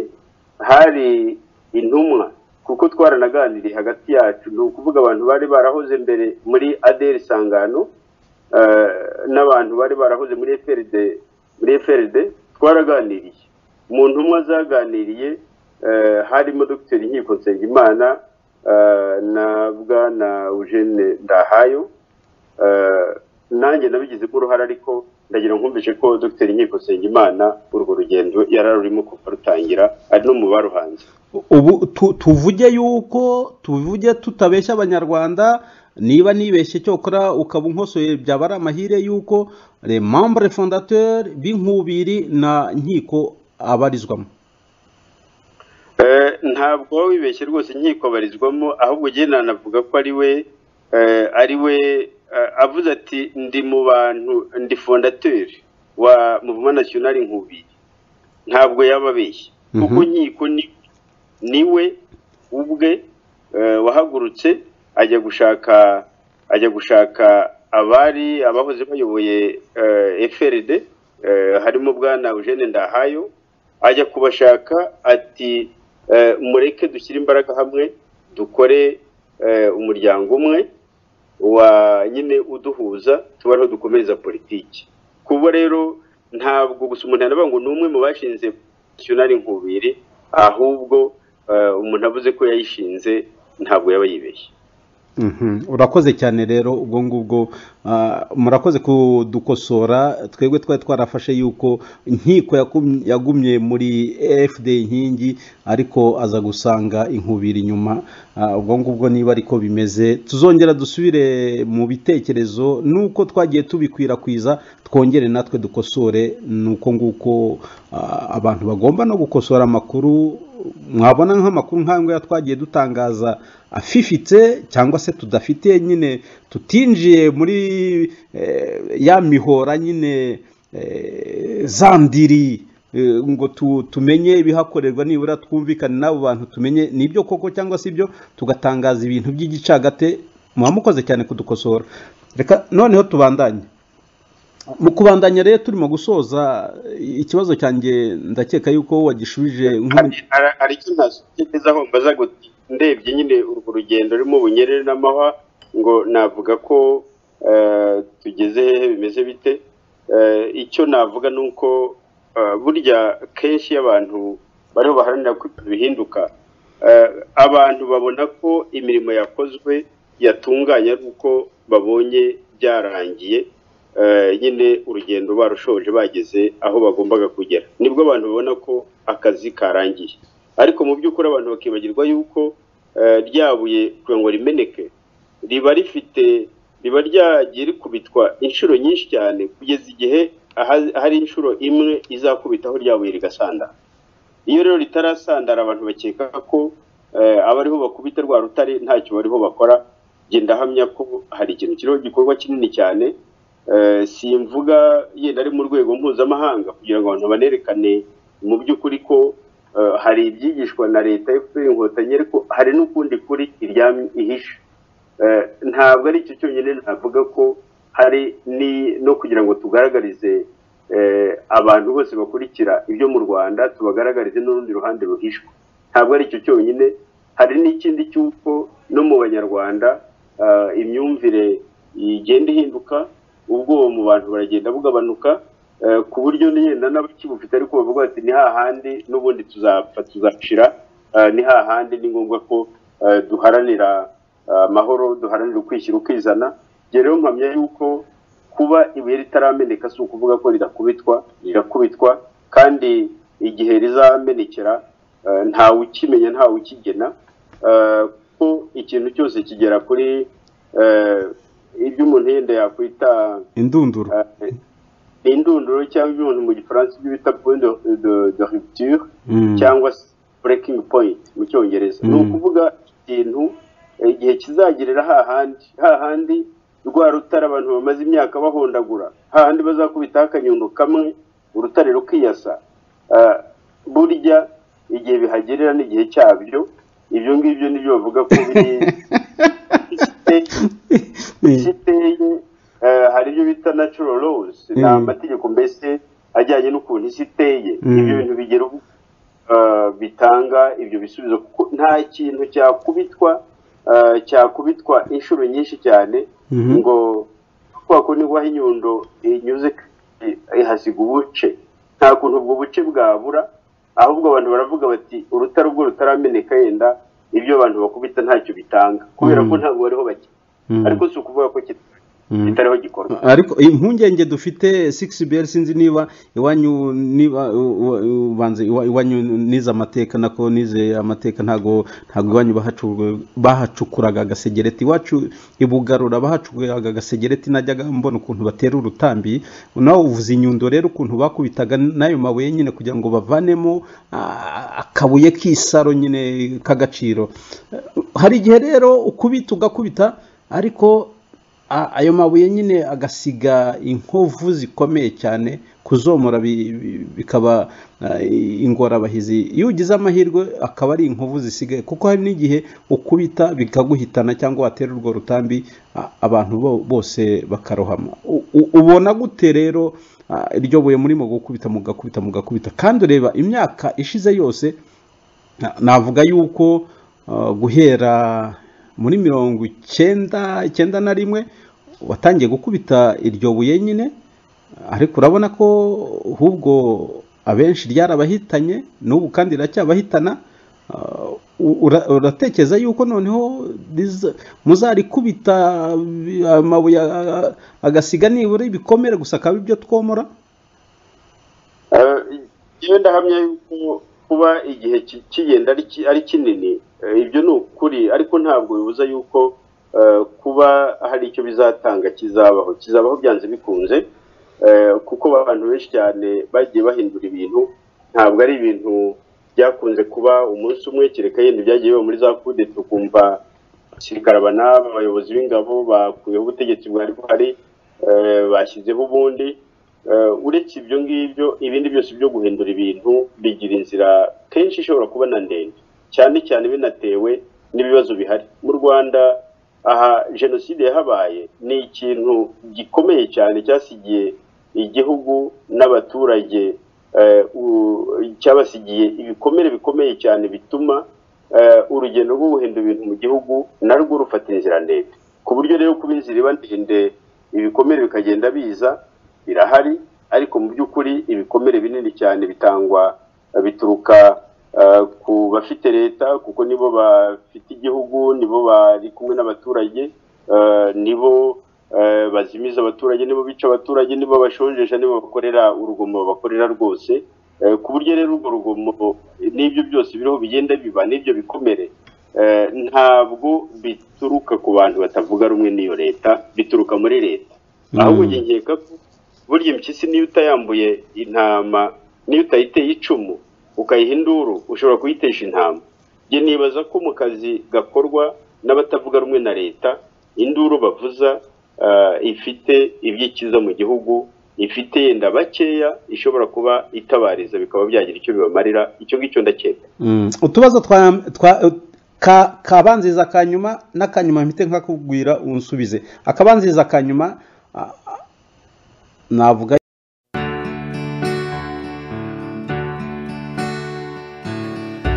hari intumwa kuko twaranaganiriye hagati yacu ni ukuvuga abantu bari barahoze mbere muri aderi isangano n'abantu bari barahoze muri eferide muri FRD twaraganiriye mu ntumwa zaganiriye harimo dogiteri nkiko nsengimana na bwana eugene ndahayo nanjye nabigizemo uruhare ariko ndagira nkumvise ko dogiteri nkiko nsengimana urwo rugendo yari arurimo kuva rutangira ari no mu baruhanze ubu tuvuge yuko tuvuge tutabeshya abanyarwanda niba nibeshye cyokora ukaba unkosoye byaba ari amahire y'uko remambure fondateri b'inkubiri na nkiko abarizwamo ntabwo wibeshye rwose inkiko abarizwamo ahubwo ugenda anavuga ko ari we ari we avuze ati ndi mu bantu ndi fondateri wa muvuma nasiyonari nkubiri ntabwo yaba abeshye kuko inkiko ni we ubwe wahagurutse ajya gushaka ajya gushaka abari abahoze bayoboye FRD harimo bwana Eugene Ndahayo ajya kubashaka ati mureke dushyire imbaraga hamwe dukore eh, umuryango umwe wa nyine uduhuza tuba ariho dukomereza politiki kubo rero ntabwo gusa umuntu yanavuga ngo ni umwe mu bashinze nationali nkubiri ahubwo eh, umuntu avuze ko yayishinze ntabwo yaba yibeshye Mhm. urakoze cyane rero ubwo ngubwo ah, murakoze kudukosora twebwe twari twarafashe yuko inkiko yakum- yagumye muri efuperi inkingi ariko aza gusanga inkubiri inyuma Ah, ubwo ngubwo niba ariko bimeze tuzongera dusubire mu bitekerezo nuko twagiye tubikwirakwiza twongere natwe dukosore nuko nguko ah, abantu bagomba no gukosora amakuru mwabona nk'amakuru nk'ayo ngayo twagiye dutangaza afifitse cyangwa se tudafite nyine tutinjiye muri eh, ya mihora nyine eh, za ndiri eh, ngo tu- tumenye ibihakorerwa nibura twumvikane n'abo bantu tumenye nibyo koko cyangwa si byo tugatangaza ibintu by'igicagate muba mukoze cyane kudukosora reka noneho tubandanye mu kubandanya rero turimo gusoza ikibazo cyanjye ndakeka yuko wagishubije nk'umu- Hari- hari- hari icyo ntasubiriza aho mbaza ngo ndebye nyine urwo rugendo rurimo bunyerere n'amahwa ngo navuga ko eh, tugeze hehe bimeze bite Eh, icyo navuga ni uko eh, burya kenshi iyo abantu bariho baharanira ko ibintu bihinduka eh, abantu babona ko imirimo yakozwe yatunganye ari uko babonye byarangiye eh, nyine urugendo barushoje bageze aho bagombaga kugera nibwo abantu babona ko akazi karangiye ariko mu by'ukuri abantu bakibagirwa yuko eh, rya buye kugira ngo rimeneke riba rifite riba ryagiye rikubitwa inshuro nyinshi cyane kugeza igihe aha- hari inshuro imwe izakubitaho rya buye rigasandara iyo rero ritarasandara abantu bakeka ko eh, abariho bakubita rwa rutare ntacyo bariho bakora njye ndahamya ko hari ikintu kiriho gikorwa kinini cyane eh, simvuga yenda ari mu rwego mpuzamahanga kugira ngo abantu banerekane mu by'ukuri ko eh, hari ibyigishwa na leta efuperi inkotanyi ariko hari n'ukundi kuri iryamye ihishe Eh, ntabwo ari icyo cyonyine navuga ko hari ni no kugira ngo tugaragarize eh, abantu bose bakurikira ibyo mu rwanda tubagaragarize n'urundi ruhande ruhishwe ntabwo ari icyo cyonyine hari n'ikindi cy'uko no mu banyarwanda ah, imyumvire igenda ihinduka ubwoba mu bantu baragenda bugabanuka eh, ku buryo n'yenda n'abakibufite ariko bavuga bati ni hahandi n'ubundi tuzapfa tuzashira ah, ni hahandi ni ngombwa ko eh, duharanira ah, amahoro duharanira ukwishyira ukizana Njye rero mpamya yuko kuba ibuye ritarameneka si ukuvuga ko rirakubitwa rirakubitwa kandi igihe rizamenekera eh, ntawe ukimenya ntawe ukigena Eh, ko ikintu cyose kigera kuri eh, ibyo umuntu yenda yakwita indunduro eh, indunduro cyangwa ibyo umuntu mu gifaransa ibyo bita point de, de, de rupture Mm. cyangwa se breaking point mu cyongereza Mm. ni ukuvuga ikintu eh, igihe kizagerera hahandi hahandi rwa rutare abantu bamaze imyaka bahondagura hahandi bazakubitaho akanyundo kamwe urutare rukiyasa Ah, burya igihe bihagerera n'igihe cyabyo ibyo ngibyo nibyo bavuga ko biri ikiteye eh, hari ibyo bita natural laws ni Mm. amategeko mbese ajyanye n'ukuntu isi iteye Mm. ibyo bintu bigera ubu eh, bitanga ibyo bisubizo kuko nta kintu cyakubitwa eh, cyakubitwa inshuro nyinshi cyane Mhm. ngo kubera ko niguha inyundo inyuze i- ihasiga ubuce nta kuntu ubwo buce bwabura ahubwo abantu baravuga bati urutare ubwo rutarameneka yenda ibyo abantu bakubita ntacyo bitanga kubera ko Mm. ntabwo bariho bakina Mm. ariko si ukuvuga ko kit- Mm. kitariho gikorwa ariko impungenge dufite six beri sinzi niba iwanyu niba u- u- ubanze iwa- iwanyu nize amateka nako nize amateka ntago ntago iwanyu bahacu- bahacukuraga agasegereti iwacu ibugarura bahacukuraga agasegereti najyaga mbona ukuntu batera urutambi nawe uvuze inyundo rero ukuntu bakubitaga n'ayo mabuye nyine kugira ngo bavanemo ah, akabuye k'isaro nyine k'agaciro hari igihe rero ukubita ugakubita ariko A- ayo mabuye nyine agasiga inkovu zikomeye cyane kuzomora bi- bi- bikaba ah, ingorabahizi iyo ugize amahirwe akaba ari inkovu zisigaye kuko hari n'igihe ukubita bikaguhitana cyangwa watera urwo rutambi a- abantu bo- bose bakarohama U- u- ubona gute rero ah, iryo buye murimo gukubita mugakubita mugakubita kandi ureba imyaka ishize yose na- navuga yuko uh, guhera muri mirongo icyenda icyenda na rimwe watangiye gukubita iryo buye nyine ariko urabona ko ahubwo abenshi ryarabahitanye n'ubu kandi riracyabahitana uh, ura- uratekereza yuko noneho riza- muzarikubita bi- amabuye uh, agasiga nibura ibikomere gusa akaba ibyo twomora iyo ndahamya yuko kuba igihe ki- kigenda ari ki- ari kinini eh, ibyo ni ukuri ariko ntabwo bibuza yuko eh, kuba hari icyo bizatanga kizabaho kizabaho byanze bikunze eh, kuko abantu benshi cyane bagiye bahindura ibintu ntabwo ari ibintu byakunze kuba umunsi umwe kereka yenda byagiye biba muri za kudeta ukumva abasirikare aba n'aba abayobozi b'ingabo bakuyeho ubutegetsi bwari buhari eh, bashyizeho ubundi Eh, uretse ibyo ngibyo ibindi byose byo guhindura ibintu bigira inzira kenshi ishobora kuba na ndende cyane cyane binatewe n'ibibazo bihari mu rwanda aha jenoside yahabaye ni ikintu gikomeye cyane cyasigiye igihugu n'abaturage eh, u- cyabasigiye ibikomere bikomeye cyane bituma eh, urugendo rwo guhindura ibintu mu gihugu narwo rufata inzira ndende ku buryo rero kuba inzira iba ndende ibikomere bikagenda biza birahari ariko mu by'ukuri ibikomere binini cyane bitangwa bituruka eh, ku bafite leta kuko nibo bafite igihugu nibo bari kumwe n'abaturage eh, nibo eh, bazimiza abaturage nibo bica abaturage nibo bashonjesha nibo bakorera urugomo bakorera rwose Eh, ku buryo rero urwo rugomo n'ibyo byose biriho bigenda biba n'ibyo bikomere eh, ntabwo bituruka ku bantu batavuga rumwe n'iyo leta bituruka muri leta ahubwo njye nkeka ko burya impyisi niyo utayambuye intama niyo utayiteye icumu ukayiha induru ushobora kuyitesha intama njye nibaza ko mu kazi gakorwa n'abatavuga rumwe na leta induru bavuza ah, ifite ibyikiza mu gihugu ifite yenda bakeya ishobora kuba itabariza bikaba byagira icyo bibamarira icyo ngicyo ndakeka Mm, utubazo twa twa ka kabanziza kanyuma n'akanyuma mpite nkakubwira unsubize akabanziza kanyuma a- a- navuga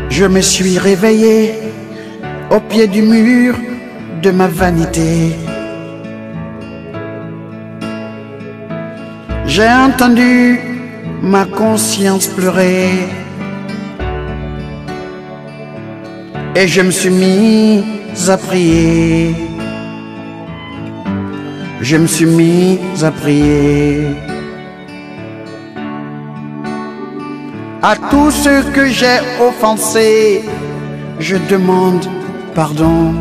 Je me suis réveillé au pied du mur de ma vanité. J'ai entendu ma conscience pleurer. Et je me suis mis à prier. Je me suis mis à prier. À tous ceux que j'ai offensés, je demande pardon.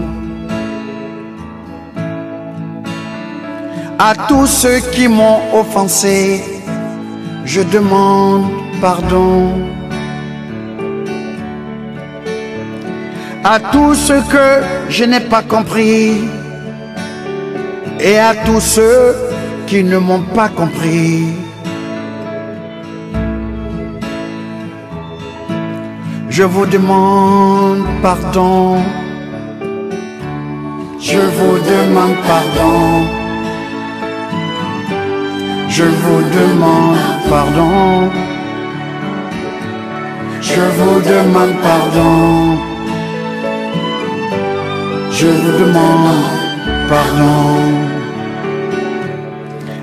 À tous ceux qui m'ont offensé, je demande pardon. À tous ceux que je n'ai pas compris et à tous ceux qui ne m'ont pas compris. Je vous demande pardon. Je vous demande pardon. Je vous demande pardon. Je vous demande pardon. Je vous demande pardon.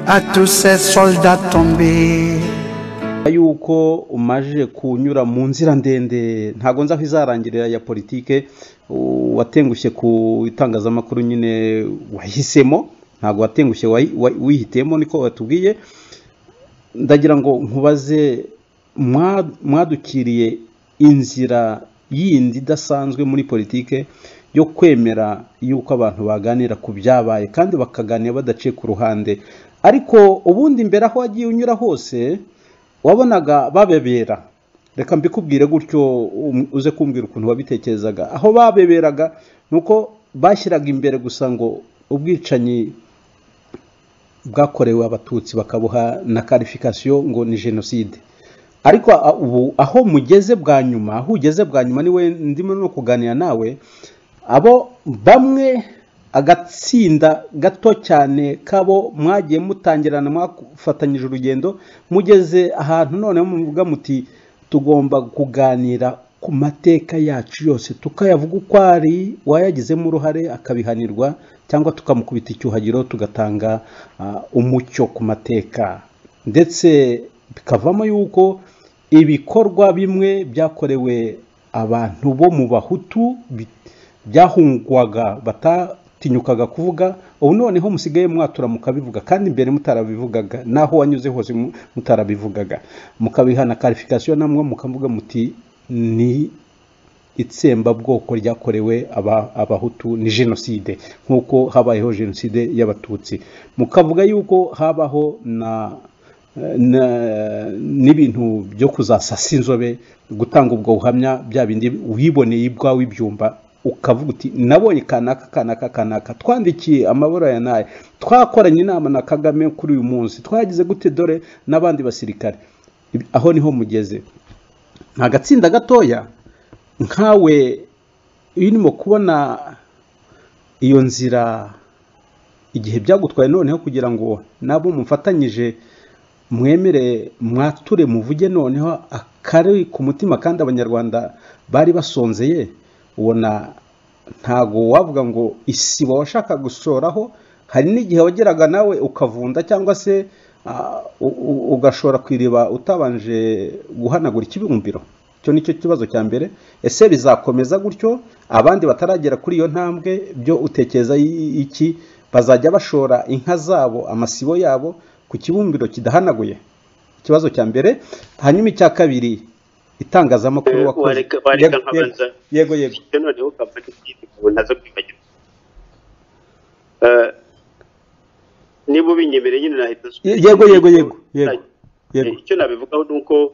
À tous ces soldats tombés. yuko umaje kunyura mu nzira ndende ntago nzi aho izarangirira ya politike u- watengushye ku itangazamakuru nyine wahisemo ntago watengushye wahi- wa- wihitiyemo niko watubwiye ndagira ngo nkubaze mwa- mwadukiriye inzira yindi idasanzwe muri politike yo kwemera yuko abantu baganira ku byabaye kandi bakaganira badaciye ku ruhande ariko ubundi imbere aho wagiye unyura hose wabonaga babebera reka mbikubwire gutyo um- uze kumbwira ukuntu wabitekerezaga aho babeberaga ni uko bashyiraga imbere gusa ngo ubwicanyi bwakorewe abatutsi bakabuha na karifikasiyo ngo ni jenoside ariko a- ubu aho mugeze bwa nyuma aho ugeze bwa nyuma niwe ndimo no kuganira nawe abo bamwe agatsinda gato cyane kabo mwagiye mutangirana mwafatanyije urugendo mugeze ahantu noneho muvuga muti tugomba kuganira ku mateka yacu yose tukayavuga uko ari uwayagizemo uruhare akabihanirwa cyangwa tukamukubita icyuhagiro tugatanga ah, umucyo ku mateka ndetse bikavamo yuko ibikorwa bimwe byakorewe abantu bo mu bahutu bi- byahungwaga batatinyukaga kuvuga ubu noneho musigaye mwatura mukabivuga kandi mbere mutarabivugaga naho wanyuze hose mu- mutarabivugaga mukabihana karifikasiyo namwe mukavuga muti ni itsembabwoko ryakorewe aba- abahutu ni jenoside nk'uko habayeho jenoside y'abatutsi mukavuga yuko habaho na na- n'ibintu byo kuzasasa inzobe gutanga ubwo buhamya bya bindi wiboneye ibwawe ibyumba ukavuga uti nabonye kanaka kanaka kanaka twandikiye amabara ya nayo twakoranye inama na kagame kuri uyu munsi twagize gute dore n'abandi basirikare Ibi- aho niho mugeze nta gatsinda gatoya nkawe iyo urimo kubona iyo nzira igihe byagutwaye noneho kugira ngo nabo mufatanyije mwemere mwature muvuge noneho akari ku mutima kandi abanyarwanda bari basonzeye ubona ntago wavuga ngo isiba washaka gusoraho hari n'igihe wageraga nawe ukavunda cyangwa se ah, u- u- ugashora ku iriba utabanje guhanagura ikibumbiro icyo ni cyo kibazo cya mbere ese bizakomeza gutyo abandi bataragera kuri iyo ntambwe byo utekereza i- iki bazajya bashora inka zabo amasibo yabo ku kibumbiro kidahanaguye ikibazo cya mbere hanyuma icya kabiri itangazamakuru Eh, wakoze wareka- wareka Yego, yego, nkabanza- yego yego bityo noneho kampani y'imyiteguro ntaza kwibagirwa Eh, niba ubinyemereye nyine nahita Ye- yego yego yego yego Eh, yego icyo nabivugaho ni uko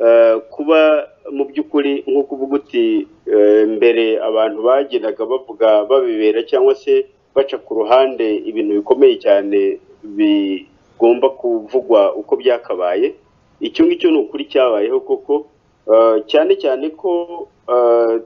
eh, kuba mu by'ukuri nk'uko uvuga uti eh, mbere abantu bagendaga bavuga babibera cyangwa se baca ku ruhande ibintu bikomeye cyane bigomba kuvugwa uko byakabaye icyo ngicyo ni ukuri cyabayeho koko eh, cyane cyane ko eh,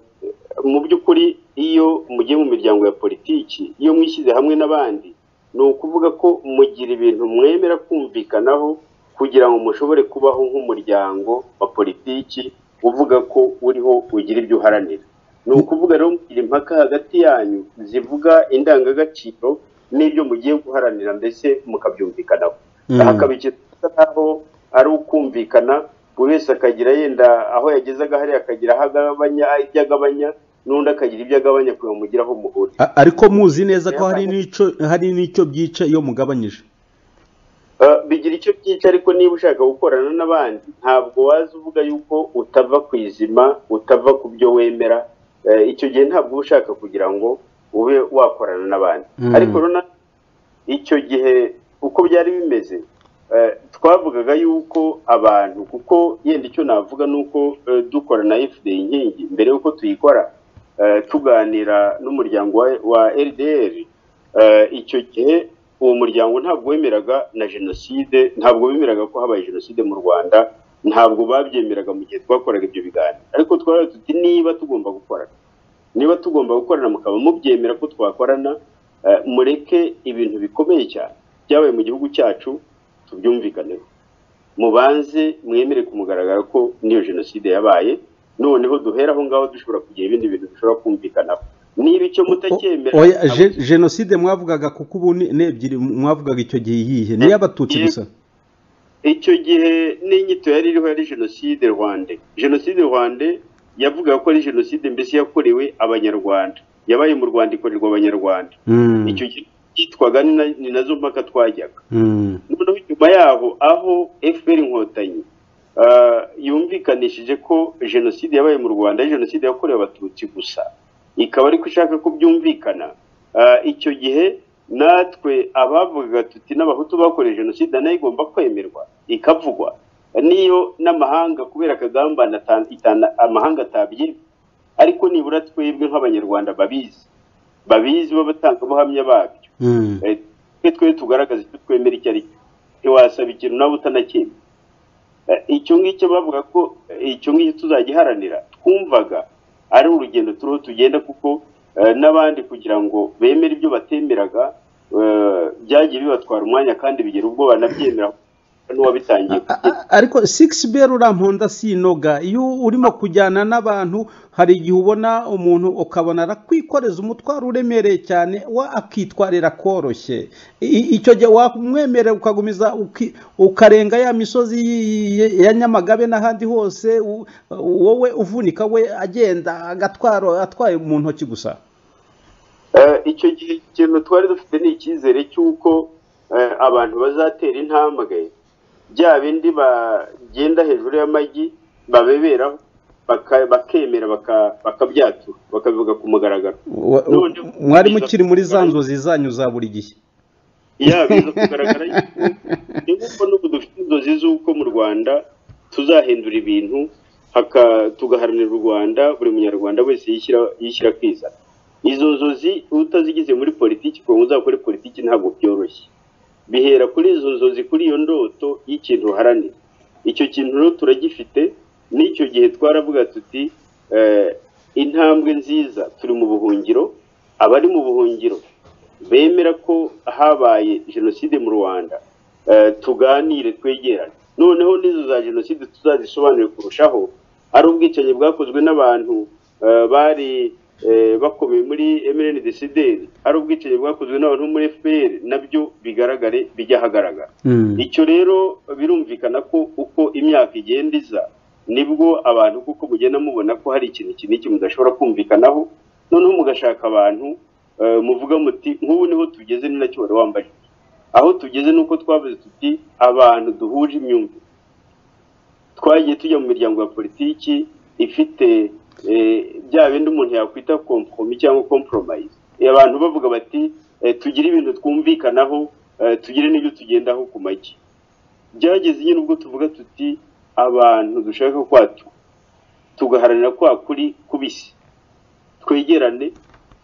mu by'ukuri iyo mugiye mu miryango ya politiki iyo mwishyize hamwe n'abandi ni ukuvuga ko mugira ibintu mwemera kumvikanaho kugira ngo mushobore kubaho nk'umuryango wa politiki uvuga ko uriho ugira ibyo uharanira ni ukuvuga rero mugira impaka hagati yanyu zivuga indangagaciro n'ibyo mugiye guharanira mbese mukabyumvikanaho Mm. hakaba ikitwa nkaho ari ukumvikana buri wese akagira yenda aho yagezaga hariya akagira aho agabanya ibyo agabanya n'undi akagira ibyo agabanya kugira ngo mugire aho muhurira A- ariko muzi neza ko hari n'icyo hari n'icyo byica iyo mugabanyije Uh, bigira icyo byica ariko niba ushaka gukorana n'abandi ntabwo waza uvuga yuko utava ku izima utava ku byo wemera Eh, icyo gihe ntabwo uba ushaka kugira ngo ube wakorana n'abandi Mm. ariko rona icyo gihe uko byari bimeze eh, twavugaga yuko abantu kuko yenda icyo navuga ni uko eh, dukora na fda inkingi mbere y'uko tuyikora eh, tuganira n'umuryango wa- wa ldr Eh, icyo gihe uwo muryango ntabwo wemeraga na jenoside ntabwo bemeraga ko habaye jenoside mu rwanda ntabwo babyemeraga mu gihe twakoraga ibyo biganiro ariko twari tuti niba tugomba gukorana niba tugomba gukorana mukaba mubyemera ko twakorana eh, mureke ibintu bikomeye cyane byabaye mu gihugu cyacu tubyumvikaneho mubanze mwemere ku mugaragaro ko n'iyo jenoside yabaye noneho duhera aho ngaho dushobora kugira ibindi bintu dushobora kumvikanaho niba icyo mutacyemera O- oya, ntabwo- je- jenoside mwavugaga kuko ubu ni ni ebyiri mwavugaga icyo gihe iyihe ni iy'abatutsi Ye- gusa icyo gihe n'inyito yari iriho yari jenoside rwande jenoside rwande yavugaga ko ari jenoside mbese yakorewe abanyarwanda yabaye mu rwanda ikorerwa abanyarwanda Mm, icyo gihe cyitwaga ni na- ni nazo mpaka twajyaga mm, noneho nyuma yaho aho fpr inkotanyi ah, yumvikanishije ko jenoside yabaye mu rwanda ari jenoside yakorewe abatutsi gusa ikaba ariko ishaka ko byumvikana Ah, icyo gihe natwe abavugaga tuti n'abahutu bakorewe jenoside nayo igomba kwemerwa ikavugwa niyo n'amahanga kubera akagambane ata- itana- amahanga atabyemera ariko nibura twebwe nk'abanyarwanda babizi babizi b'abatangabuhamya babyo mm. Eh, twe twe tugaragaza icyo twemera icyo ari cyo ntiwasaba ikintu nawe utanakemera Eh, icyo ngicyo bavuga ko eh, icyo ngicyo tuzagiharanira twumvaga ari urugendo turiho tugenda kuko eh, n'abandi kugira ngo bemere ibyo batemeraga eh, byagiye bibatwara umwanya kandi bigera ubwo banabyemera n'uwabitangiye ariko sigisi beri uramponda sinoga iyo urimo kujyana n'abantu hari igihe ubona umuntu ukabona arakwikoreza umutwaro uremereye cyane we akitwarira koroshye I- icyo gihe wamwemerera ukagumiza uki- ukarenga ya misozi y- y- ya nyamagabe n'ahandi hose u- wowe uvunika we agenda agatwaro atwaye mu ntoki gusa Eh, icyo gihe ikintu twari dufite ni icyizere cy'uko eh, abantu bazatera intambwe bya bindi bagenda hejuru y'amagi babeberaho baka- bakemera baka- bakabyatura bakabivuga ku mugaragaro Wa- None- mwari mukiri muri za nzozi zanyu za buri gihe yaba biza kugaragara yuko ni nk'uko n'ubu dufite inzozi z'uko mu rwanda tuzahindura ibintu haka- tugaharanira u rwanda buri munyarwanda wese yishyira yishyira akizana izo nzozi iyo utazigize muri politiki kugira ngo uzakore politiki ntabwo byoroshye bihera kuri izo nzozi kuri iyo ndoto y'ikintu uharanira icyo kintu rero turagifite n'icyo gihe twaravuga tuti eh, intambwe nziza turi mu buhungiro abari mu buhungiro bemera ko habaye jenoside mu rwanda eh, tuganire twegerane noneho n'izo za jenoside tuzazisobanure kurushaho ari ubwicanyi bwakozwe n'abantu eh, bari eh, bakomeye muri mndcd ari ubwicanyi bwakozwe n'abantu bo muri fpr nabyo bigaragare bijye ahagaragara icyo rero birumvikana ko uko imyaka igenda iza nibwo abantu kuko mugenda mubona ko hari ikintu iki n'iki mudashobora kumvikanaho noneho mugashaka abantu eh, muvuga muti nk'ubu niho tugeze ni nacyo wari wambaye aho tugeze ni uko twavuze tuti abantu duhuje imyumvire twagiye tujya mu miryango ya politiki ifite eh, bya bindi umuntu yakwita kompromi cyangwa compromise Eh, abantu bavuga bati eh, tugire ibintu twumvikanaho eh, tugire n'ibyo tugendaho ku magi byageze nyine ubwo tuvuga tuti abantu dushaka kwatu tugaharanira kwa kuri kubisi twegerane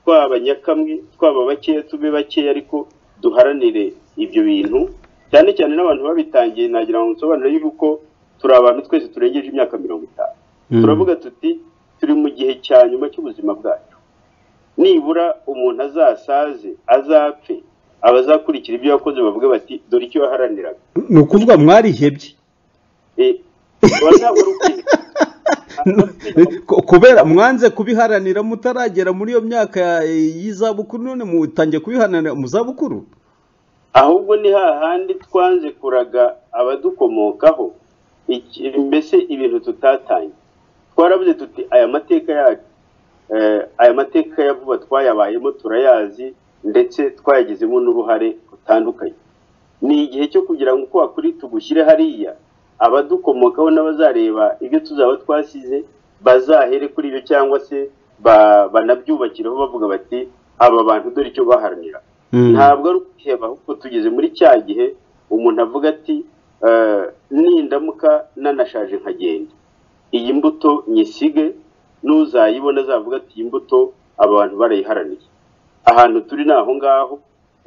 twaba nyakamwe twaba bakeya tube bakeya ariko duharanire ibyo bintu cyane cyane n'abantu babitangiye nagira ngo nsobanure yuko turi abantu twese turengeje imyaka mirongo itanu Mm. turavuga tuti turi mu gihe cya nyuma cy'ubuzima bwacu nibura umuntu azasaze azapfe abazakurikira ibyo yakoze bavuga bati dore icyo waharaniraga ni ukuvuga mwarihebye Eh, wari ntabwo wari ukwiye. Ku- kubera mwanze kubiharanira mutaragera muri iyo myaka ya- y'izabukuru none mutangiye kubiharanira mu zabukuru ahubwo ni hahandi twanze kuraga abadukomokaho iki- mbese ibintu tutatanye twaravuze tuti aya mateka yacu eh, aya mateka ya vuba twayabayemo turayazi ndetse twayagizemo n'uruhare rutandukanye ni igihe cyo kugira ngo uko wakuri tugushyire hariya abadukomokaho n'abazareba ibyo tuzaba twasize bazahere kuri ibyo cyangwa se ba- banabyubakireho bavuga bati aba bantu dore icyo baharanira ntabwo ari ukwiheba ahubwo tugeze muri cya gihe umuntu avuga ati "Eh, nindamuka nanashaje nkagenda iyi mbuto nyisige n'uzayibona azavuga ati iyi mbuto aba bantu barayiharaniye ahantu turi ni aho ngaho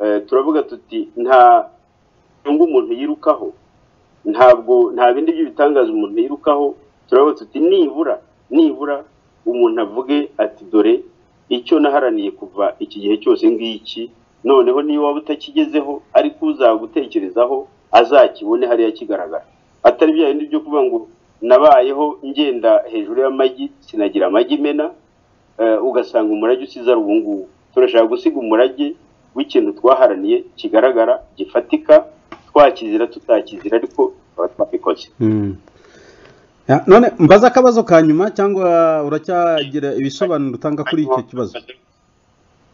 eh, turavuga tuti nta nyungu umuntu yirukaho ntabwo nta bindi by'ibitangaza umuntu yirukaho turavuga tuti nibura nibura umuntu avuge ati dore icyo naharaniye kuva iki gihe cyose ngiki noneho niba waba utakigezeho ariko uzagutekerezaho azakibone hariya kigaragara atari bya bindi byo kuvuga ngo nabayeho ngenda hejuru y'amagi sinagira amagi mena eh, ugasanga umurage usize ari ubungubu turashaka gusiga umurage w'ikintu twaharaniye kigaragara gifatika twakizira tutakizira ariko tukaba twabikoze Ya, none mbaza akabazo ka nyuma cyangwa uracyagira ibisobanuro utanga kuri icyo kibazo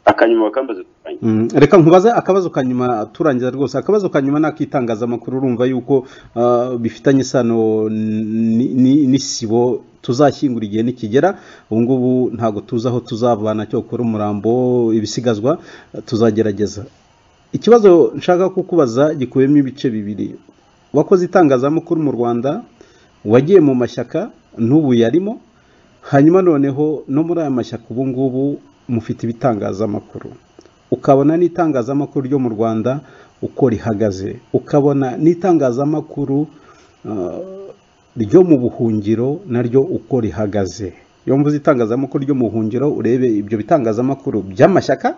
akanyuma bakambaza tutangiye Mm, reka nkubaze akabazo ka nyuma turangiza rwose akabazo ka nyuma ni ak'itangazamakuru urumva yuko ah, bifitanye isano n- n- n'isibo tuzashyingura igihe nikigera ubu ngubu ntabwo tuzi aho tuzavana cyo gukora umurambo ibisigazwa tuzagerageza ikibazo nshaka kukubaza gikubiyemo ibice bibiri wakoze itangazamakuru mu rwanda wagiye mu mashyaka n'ubu yarimo hanyuma noneho no muri aya mashyaka ubu ngubu mufite ibitangazamakuru ukabona n'itangazamakuru ryo mu rwanda uko rihagaze ukabona n'itangazamakuru eh, ryo mu buhungiro naryo uko rihagaze iyo mvuze itangazamakuru ryo mu buhungiro urebe ibyo bitangazamakuru by'amashyaka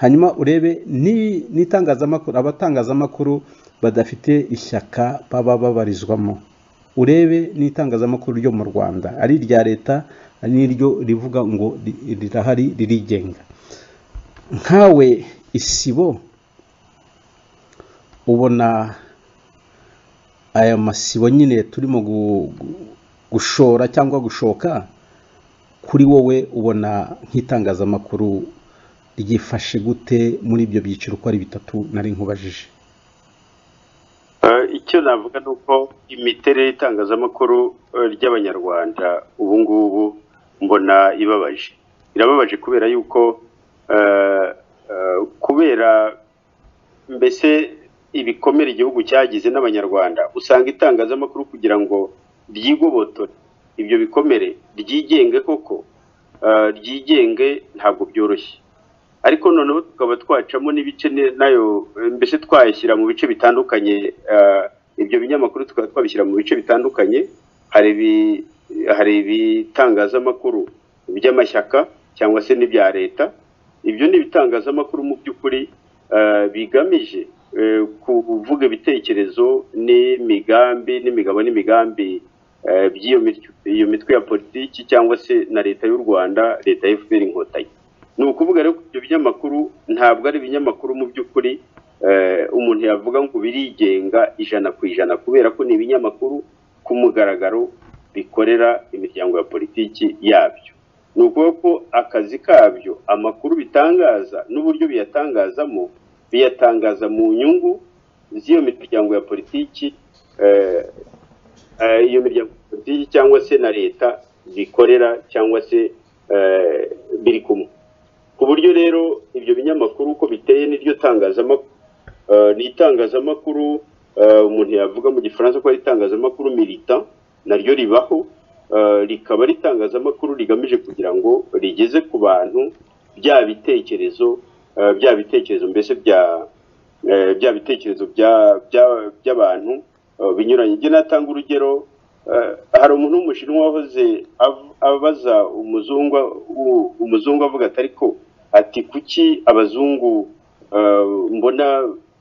hanyuma urebe ni- n'itangazamakuru abatangazamakuru badafite ishyaka baba babarizwamo urebe n'itangazamakuru ryo mu rwanda ari irya leta ari n'iryo rivuga ngo ri- rirahari ririgenga nkawe isibo ubona aya masibo nyine turimo gu- gu- gushora cyangwa gushoka kuri wowe ubona nk'itangazamakuru ryifashe gute muri ibyo byiciro uko ari bitatu nari nkubajije Eh, icyo navuga ni uko imiterere y'itangazamakuru eh, ry'abanyarwanda ubu ngubu mbona ibabaje irababaje kubera yuko eh, eh, kubera mbese ibikomere igihugu cyagize n'abanyarwanda usanga itangazamakuru kugira ngo ryigobotore ibyo bikomere ryigenge koko eh, ryigenge ntabwo byoroshye ariko noneho tukaba twacamo n'ibice ne- nayo eh, mbese twayashyira mu bice bitandukanye eh, ibyo binyamakuru tukaba twabishyira mu bice bitandukanye hari ibi- hari ibitangazamakuru by'amashyaka cyangwa se n'ibya leta ibyo ni ibitangazamakuru mu by'ukuri eh, bigamije eh, kuvuga ibitekerezo n'imigambi n'imigabo n'imigambi eh, by'iyo mitwe- iyo mitwe ya politiki cyangwa se na leta y'u rwanda leta ya fpr inkotanyi ni ukuvuga rero ko ibyo binyamakuru ntabwo ari ibinyamakuru mu by'ukuri eh, umuntu yavuga ngo birigenga ijana ku ijana kubera ko ni ibinyamakuru ku mugaragaro bikorera imiryango ya politiki yabyo ni ukuvuga ko akazi kabyo amakuru bitangaza n'uburyo biyatangazamo biyatangaza mu nyungu z'iyo miryango ya politiki eh, eh, iyo miryango ya politiki cyangwa se na leta bikorera cyangwa se eh, biri kumwe ku buryo rero ibyo binyamakuru uko biteye n'iryo tangazamakuru eh, ni itangazamakuru eh, umuntu yavuga mu gifaransa ko ari itangazamakuru milita naryo ribaho eh, rikaba ari itangazamakuru rigamije kugira ngo rigeze ku bantu bya bitekerezo eh, bya bitekerezo mbese bya eh, bya bitekerezo bya- bya- by'abantu eh, binyuranye njye natanga urugero eh, hari umuntu w'umushinwa wahoze av- abaza umuzungu u- umuzungu avuga ati ariko ati kuki abazungu eh, mbona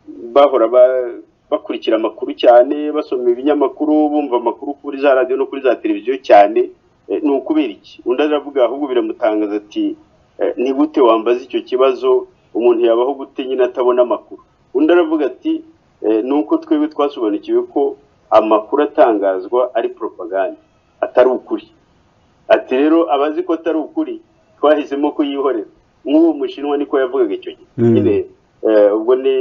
bahora ba- bakurikira amakuru cyane basoma ibinyamakuru bumva amakuru kuri za radiyo no kuri za televiziyo cyane eh, ni ukubera iki undi aravuga ahubwo biramutangaza ati Eh, ni gute wambaza icyo kibazo umuntu yabaho gute nyine atabona amakuru undi aravuga ati eh, ni uko twebwe twasobanukiwe ko amakuru atangazwa ari propaganda atari ukuri ati rero abazi ko atari ukuri twahisemo kuyihorera nk'uwo mushinwa niko yavugaga icyo gihe Mm. nyine eh, ubwo ni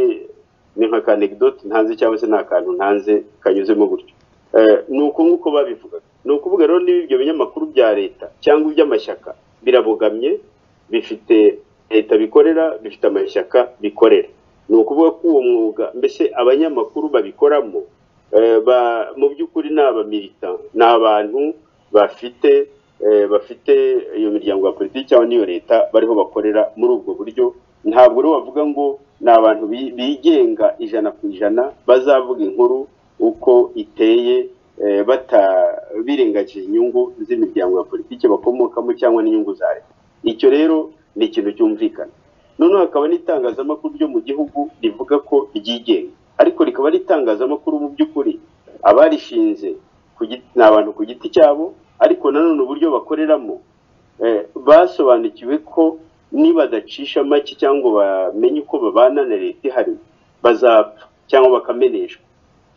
ni nka kanegidoti ntanze cyangwa se ni akantu ntanze kanyuzemo gutyo Eh, ni uko nk'uko babivugaga ni ukuvuga rero niba ibyo binyamakuru bya leta cyangwa iby'amashyaka birabogamye bifite leta bikorera bifite amashyaka bikorera ni ukuvuga ko uwo mwuga mbese abanyamakuru babikoramo eh, ba- mu by'ukuri ni abamilita ni abantu bafite eh, bafite iyo miryango ya politiki cyangwa n'iyo leta bariho bakorera muri ubwo buryo ntabwo rero wavuga ngo ni abantu bi- bigenga ijana ku ijana bazavuga inkuru uko iteye eh, bata birengagije inyungu z'imiryango ya politiki bakomokamo cyangwa n'inyungu za leta icyo rero ni ikintu cyumvikana noneho hakaba n'itangazamakuru ryo mu gihugu rivuga ko ryigenga ariko rikaba ari itangazamakuru mu by'ukuri abarishinze ku giti- ni abantu ku giti cyabo ariko nanone uburyo bakoreramo eh, basobanukiwe ko nibadacisha make cyangwa bamenye uko babana na leta ihari bazapfa cyangwa bakameneshwa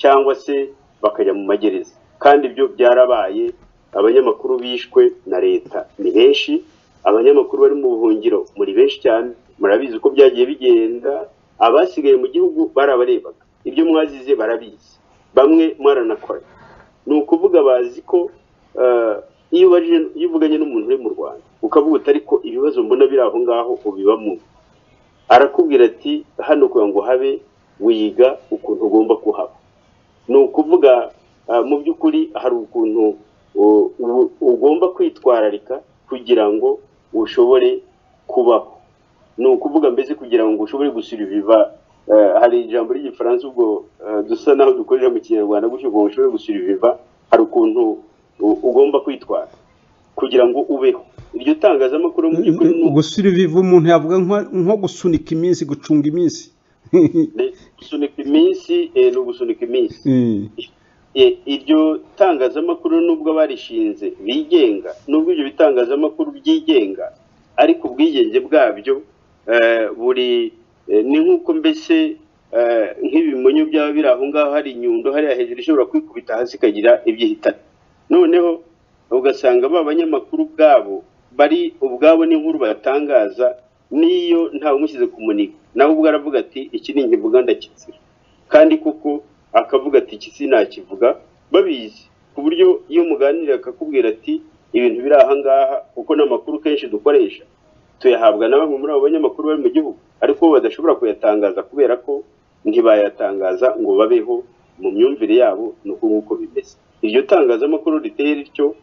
cyangwa se bakajya mu magereza kandi ibyo byarabaye abanyamakuru bishwe na leta ni benshi abanyamakuru bari mu buhungiro muri benshi cyane murabizi uko byagiye bigenda abasigaye mu gihugu barabarebaga ibyo mwazize barabizi bamwe mwaranakora ni ukuvuga bazi ko eh, iyo ubajije iyo uvuganye n'umuntu uri mu rwanda ukavuga uti ariko ibibazo mbona biri aho ngaho ubibamo arakubwira ati hano kugira ngo habe wiga ukuntu ugomba kuhaba ni ukuvuga ah, mu by'ukuri hari ukuntu u- u- ugomba kwitwararika kugira ngo ushobore kubaho ni ukuvuga mbese kugira ngo ushobore gusiriviva eh, hari ijambo ry'igifaransa ubwo eh, dusa naho dukorera mu kinyarwanda gutyo ngo ushobore gusiriviva hari ukuntu u- ugomba kwitwara kugira ngo ubeho iryo tangazamakuru mu by'ukuri ni uko- gusiriviva umuntu yavuga nko nko gusunika iminsi gucunga iminsi Ni gusunika iminsi eh, ni ugusunika iminsi Mm. Eh, iryo tangazamakuru nubwo barishinze bigenga nubwo ibyo bitangazamakuru byigenga ariko ubwigenge bwabyo eh, buri eh, ni nk'uko mbese eh, nk'ibimonyo byaba biri aho ngaho hari inyundo hariya hejuru ishobora kwikubita hasi ikagira ibyihitana noneho ugasanga ba banyamakuru ubwabo bari ubwabo n'inkuru batangaza n'iyo ntawe umushyize ku muniga nawe ubwo aravuga ati iki ni ingembuga ndakitsira kandi koko akavuga ati iki sinakivuga babizi ku buryo iyo muganiriye akakubwira ati ibintu biri ahangaha kuko n'amakuru kenshi dukoresha tuyahabwa na bamwe muri abo banyamakuru bari mu gihugu ariko bo badashobora kuyatangaza kubera ko ntibayatangaza ngo babeho mu myumvire yabo ni uko nguko bimeze iryo tangazamakuru riteye rityo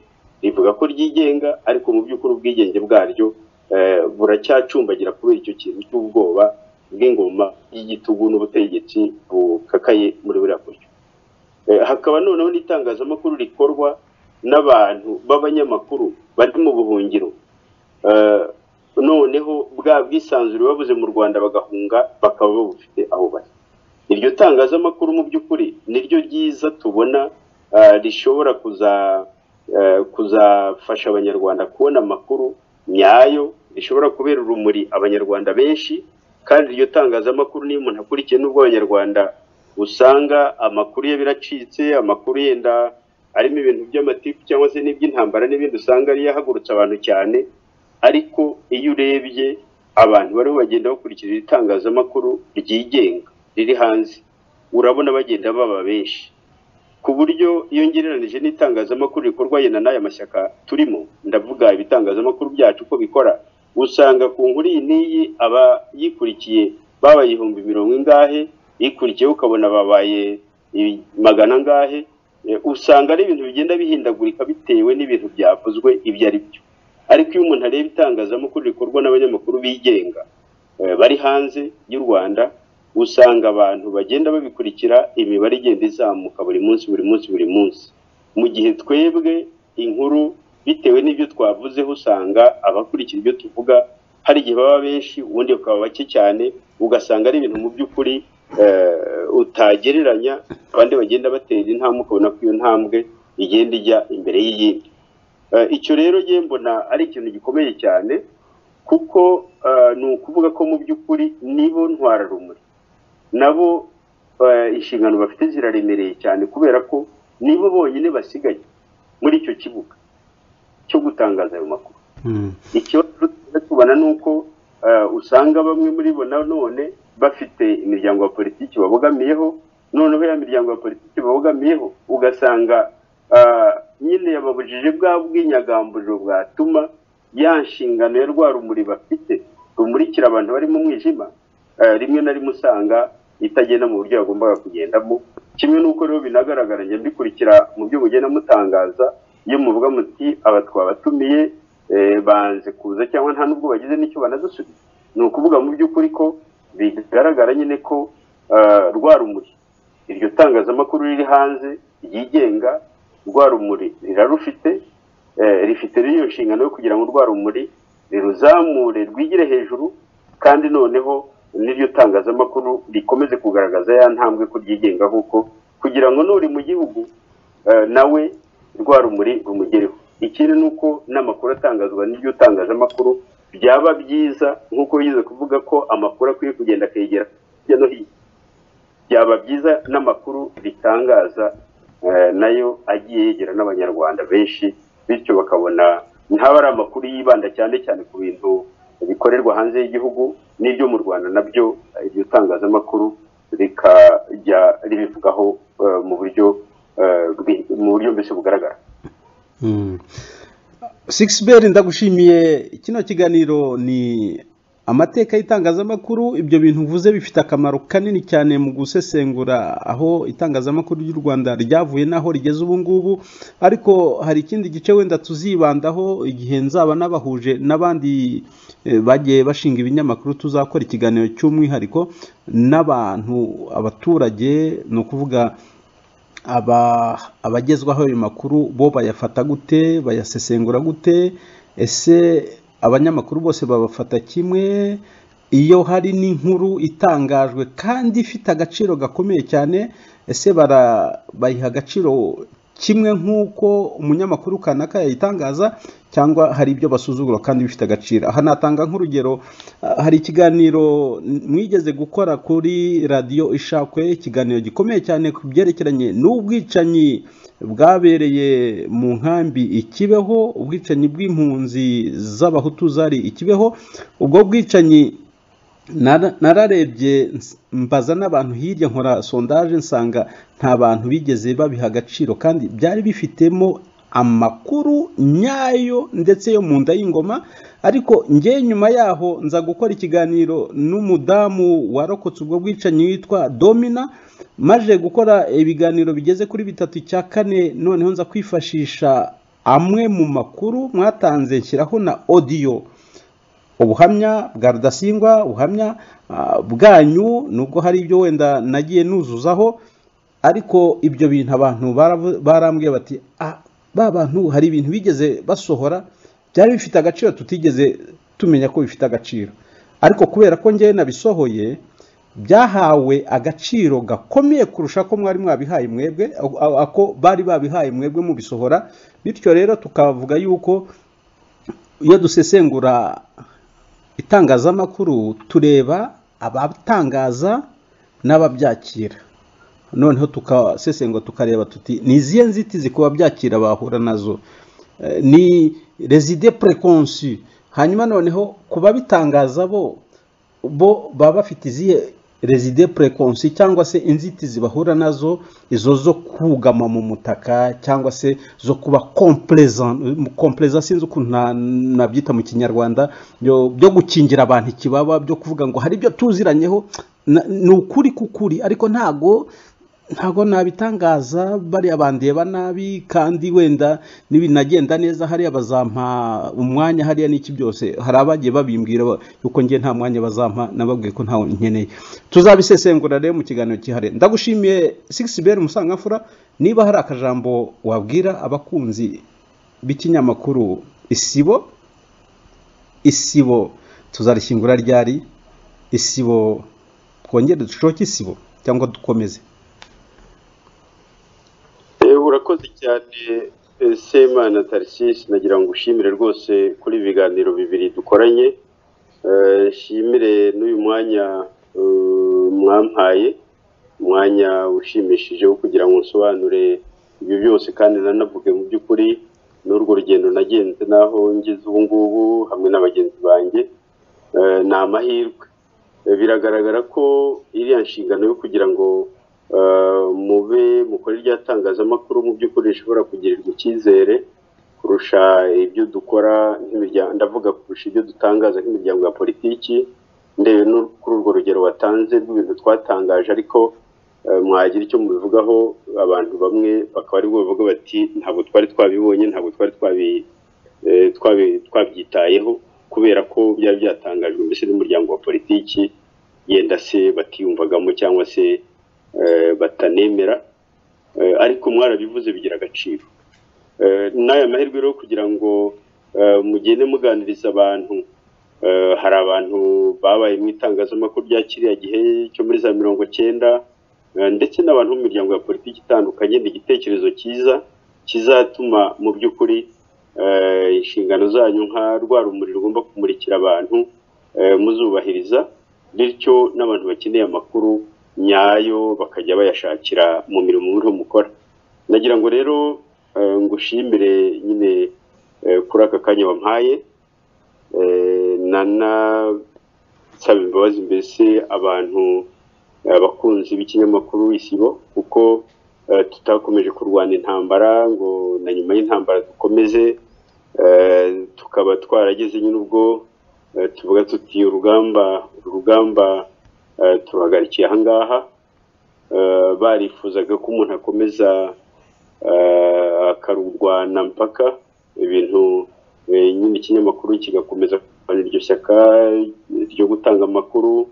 rivuga ko ryigenga ariko mu by'ukuri ubwigenge bwaryo eh, buracyacumbagira kubera icyo kintu cy'ubwoba bw'ingoma y'igitugu n'ubutegetsi bukakaye muri buriya buryo Eh, hakaba noneho n'itangazamakuru rikorwa n'abantu b'abanyamakuru bari mu buhungiro Eh, noneho bwa bwisanzure babuze mu rwanda bagahunga bakaba babufite aho bari iryo tangazamakuru mu by'ukuri niryo ryiza tubona ah, rishobora kuza eh, kuzafasha abanyarwanda kubona amakuru nyayo rishobora kubera urumuri abanyarwanda benshi kandi iryo tangazamakuru niyo umuntu akurikiye n'ubwo abanyarwanda usanga amakuru ye biracitse amakuru yenda arimo ibintu by'amatiku cyangwa se n'iby'intambara n'ibindi usanga ariyo ahagurutse abantu cyane ariko iyo urebye abantu bariho bagenda bakurikira itangazamakuru ryigenga riri hanze urabona bagenda baba benshi ku buryo iyo ngereranije n'itangazamakuru rikorwa yenda n'aya mashyaka turimo ndavuga ibitangazamakuru byacu uko bikora usanga ku nkuru iyi n'iyi abayikurikiye babaye ibihumbi mirongo ingahe ikurikiyeho ukabona babaye i- magana angahe Eh, usanga ari ibintu bigenda bihindagurika bitewe n'ibintu byavuzwe ibyo ari byo ariko iyo umuntu areba itangazamakuru rikorwa n'abanyamakuru bigenga eh, bari hanze y'u rwanda usanga abantu bagenda babikurikira imibare igenda izamuka buri munsi buri munsi buri munsi mu gihe twebwe inkuru bitewe n'ibyo twavuzeho usanga abakurikira ibyo tuvuga hari igihe baba benshi ubundi bakaba bake cyane ugasanga ari ibintu mu by'ukuri eh, utagereranya abandi bagenda batera intambwe ukabona ko iyo ntambwe igenda ijya imbere y'iyindi Eh, icyo rero ngiye mbona ari ikintu gikomeye cyane kuko eh, ni ukuvuga ko mu by'ukuri nibo ntwararumuri nabo eh, inshingano bafite ziraremereye cyane kubera ko nibo bonyine basigaye muri icyo kibuga cyo gutangaza ayo makuru Mm. ikibazo tubona ni uko eh, usanga bamwe muri bo nanone bafite imiryango ya politiki babogamiyeho noneho ya miryango ya politiki babogamiyeho ugasanga ah, nyine yababujije bwa bw'inyagamburiro bwatuma ya nshingano ya rwa rumuri bafite rumurikira abantu bari mu mwijima eh, rimwe na rimwe usanga itagenda mu buryo yagombaga kugendamo kimwe n'uko rero binagaragara njya mbikurikira mu byo mugenda mutangaza iyo muvuga muti aba twabatumiye eh, banze kuza cyangwa nta nubwo bagize n'icyo banadusubiza ni ukuvuga mu by'ukuri ko bigaragara nyine ko ah, rwa rumuri iryo tangazamakuru riri hanze ryigenga rwa rumuri rirarufite eh, rifite n'iyo nshingano yo kugira ngo rwa rumuri riruzamure rwigire hejuru kandi noneho n'iryo tangazamakuru rikomeze kugaragaza ya ntambwe ko ryigenga kuko kugira ngo nuri mu gihugu eh, nawe rwa rumuri rumugereho ikindi ni uko n'amakuru atangazwa n'iryo tangazamakuru byaba byiza nk'uko bigize kuvuga ko amakuru akwiye kugenda akegera hirya no hino byaba byiza n'amakuru ritangaza eh, nayo agiye yegera n'abanyarwanda benshi bityo bakabona ntaba ari amakuru yibanda cyane cyane ku bintu bikorerwa hanze y'igihugu n'ibyo mu rwanda nabyo eh, iryo tangazamakuru rikajya ribivugaho eh, mu buryo eh, bwi- mu buryo mbese bugaragara Six Bell ndagushimiye kino kiganiro ni amateka y'itangazamakuru ibyo bintu uvuze bifite akamaro kanini cyane mu gusesengura aho itangazamakuru ry'u Rwanda ryavuye n'aho rigeze ubu ngubu ariko hari ikindi gice wenda tuzibandaho igihe nzaba nabahuje n'abandi eh, bagiye bashinga ibinyamakuru tuzakora ikiganiro cy'umwihariko n'abantu abaturage ni ukuvuga aba abagezwaho ayo makuru bo bayafata gute bayasesengura gute ese abanyamakuru bose babafata kimwe iyo hari n'inkuru itangajwe kandi ifite agaciro gakomeye cyane ese bara- bayiha agaciro kimwe nk'uko umunyamakuru kanaka yayitangaza cyangwa hari ibyo basuzugura kandi bifite agaciro aha natanga nk'urugero ah, hari ikiganiro mwigeze gukora kuri radiyo ishakwe ikiganiro gikomeye cyane ku byerekeranye n'ubwicanyi bwabereye mu nkambi i Kibeho ubwicanyi bw'impunzi z'abahutu zari i Kibeho ubwo bwicanyi Nara- nararebye ns- mbaza n'abantu hirya nkora sondaje nsanga nta bantu bigeze babiha agaciro kandi byari bifitemo amakuru nyayo ndetse yo mu nda y'ingoma ariko njye nyuma yaho nza gukora ikiganiro n'umudamu warokotse ubwo bwicanyi witwa domina maje gukora ibiganiro bigeze kuri bitatu icya kane noneho nza kwifashisha amwe mu makuru mwatanze nshyiraho na odiyo ubuhamya bwa rudasingwa ubuhamya ah, bwanyu nubwo hari ibyo wenda nagiye nuzuzaho ariko ibyo bintu abantu baravu- barambwiye bati "Ah, ba bantu hari ibintu bigeze basohora byari bifite agaciro tutigeze tumenya ko bifite agaciro ariko kubera ko njyewe nabisohoye byahawe agaciro gakomeye kurusha ko mwari mwabihaye mwebwe ako- ako bari babihaye mwebwe mubisohora bityo rero tukavuga yuko iyo dusesengura itangazamakuru tureba abatangaza n'ababyakira noneho tukasesengura tukareba tuti ni izihe nzitizi kuba byakira bahura nazo Eh, ni reside preconci hanyuma noneho ku babitangaza bo bo baba bafite izihe reside preconci cyangwa se inzitizi bahura nazo izo zo kugama mu mutaka cyangwa se zo kuba kompleza sinzi ukuntu na- nabyita mu kinyarwanda byo byo gukingira abantu ikibaba byo kuvuga ngo hari ibyo tuziranyeho na- ni ukuri k'ukuri ariko ntago ntabwo nabitangaza bariya bandeba nabi kandi wenda nibinagenda neza hariya bazampa umwanya hariya n'iki byose hari abagiye babimbwira ba- yuko njye nta mwanya bazampa nababwiye ko ntawe nkeneye tuzabisesengura rero mu kiganiro cyihariye ndagushimiye six beri umusangamfura niba hari akajambo wabwira abakunzi b'ikinyamakuru isibo isibo tuzarishyingura ryari isibo twongere dushoke isibo cyangwa dukomeze Eh, urakoze cyane eh, semana tarisisi nagira ngo ushimire rwose kuri ibi biganiro bibiri dukoranye Eh, nshimire n'uyu mwanya eh, mwampaye umwanya ushimishije wo kugira ngo nsobanure ibyo byose kandi nanavuge mu by'ukuri n'urwo rugendo nagenze n'aho ngeze ubu ngubu hamwe na bagenzi banjye Eh, ni amahirwe Eh, biragaragara ko iriya nshingano yo kugira ngo eh, mube mukore irya tangazamakuru mu by'ukuri rishobora kugirirwa icyizere kurusha ibyo dukora nk'imiryango ndavuga kurusha ibyo dutangaza nk'imiryango ya politiki ndebe no kuri urwo rugero watanze rw'ibintu twatangaje ariko eh, mwagira icyo mubivugaho abantu bamwe bakaba aribwo bavuga bati ntabwo twari twabibonye ntabwo twari twabi eh, twabi- twabyitayeho kubera ko byari byatangajwe mbese n'umuryango wa politiki yenda se batiyumvagamo cyangwa se eh, batanemera Eh, ariko mwarabivuze bigira agaciro Eh, n'aya mahirwe rero kugira ngo eh, mugende muganiriza abantu Eh, hari abantu babaye mu itangazamakuru rya kiriya gihe cyo muri za mirongo cyenda eh, ndetse n'abantu mu miryango ya politiki itandukanye ni igitekerezo cyiza kizatuma mu by'ukuri eh, inshingano zanyu nka rwa rumuri rugomba kumurikira abantu eh, muzubahiriza bityo n'abantu bakeneye amakuru nyayo bakajya bayashakira mu mirimo muriho mukora nagira ngo rero eh, ngushimire nyine eh, kuri aka kanya wampaye Eh, nanasaba imbabazi mbese abantu eh, abakunzi b'ikinyamakuru isibo kuko eh, tutakomeje kurwana intambara ngo na nyuma y'intambara dukomeze eh, tukaba twarageze nyine ubwo eh, tuvuga tuti urugamba uru rugamba eh, turuhagarikiye ahangaha Eh, barifuzaga ko umuntu akomeza eh, akarurwana mpaka ibintu eh, nyine ikinyamakuru kigakomeza kurwana iryo shyaka ryo gutanga amakuru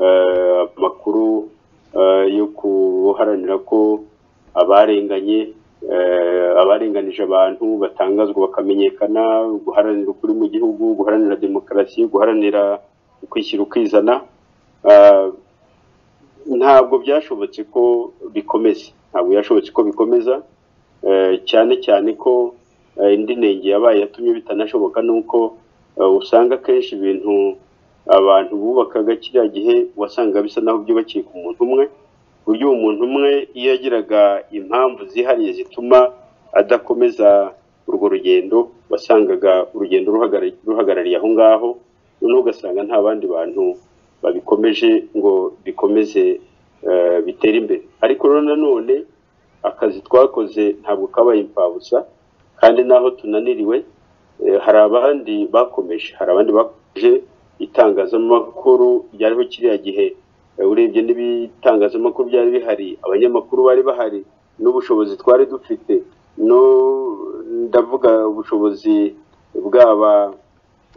eh, amakuru eh, yo guharanira ko abarenganye eh, abarenganije abantu batangazwa bakamenyekana guharanira ukuri mu gihugu guharanira demokarasi guharanira ukwishyira ukizana ah, ntabwo byashobotse ko bikomeza ntabwo byashobotse ko bikomeza Eh, cyane cyane ko eh, indi nenge yabaye yatumye bitanashoboka nuko eh, usanga akenshi ibintu abantu bubakaga kiriya gihe wasanga bisa naho byubakiye ku muntu umwe ku buryo uwo muntu umwe iyo yagiraga impamvu zihariye zituma adakomeza urwo rugendo wasangaga urugendo ruhagara- ruhagarariye aho ngaho noneho ugasanga nta bandi bantu babikomeje ngo bikomeze eh, bitere imbere ariko rero nanone akazi twakoze ntabwo kabaye imfabusa kandi naho tunaniriwe eh, hari abandi bakomeje hari abandi bakomeje itangazamakuru ryariho kiriya gihe eh, urebye n'ibitangazamakuru byari bihari abanyamakuru bari bahari n'ubushobozi twari dufite no ndavuga ubushobozi bwaba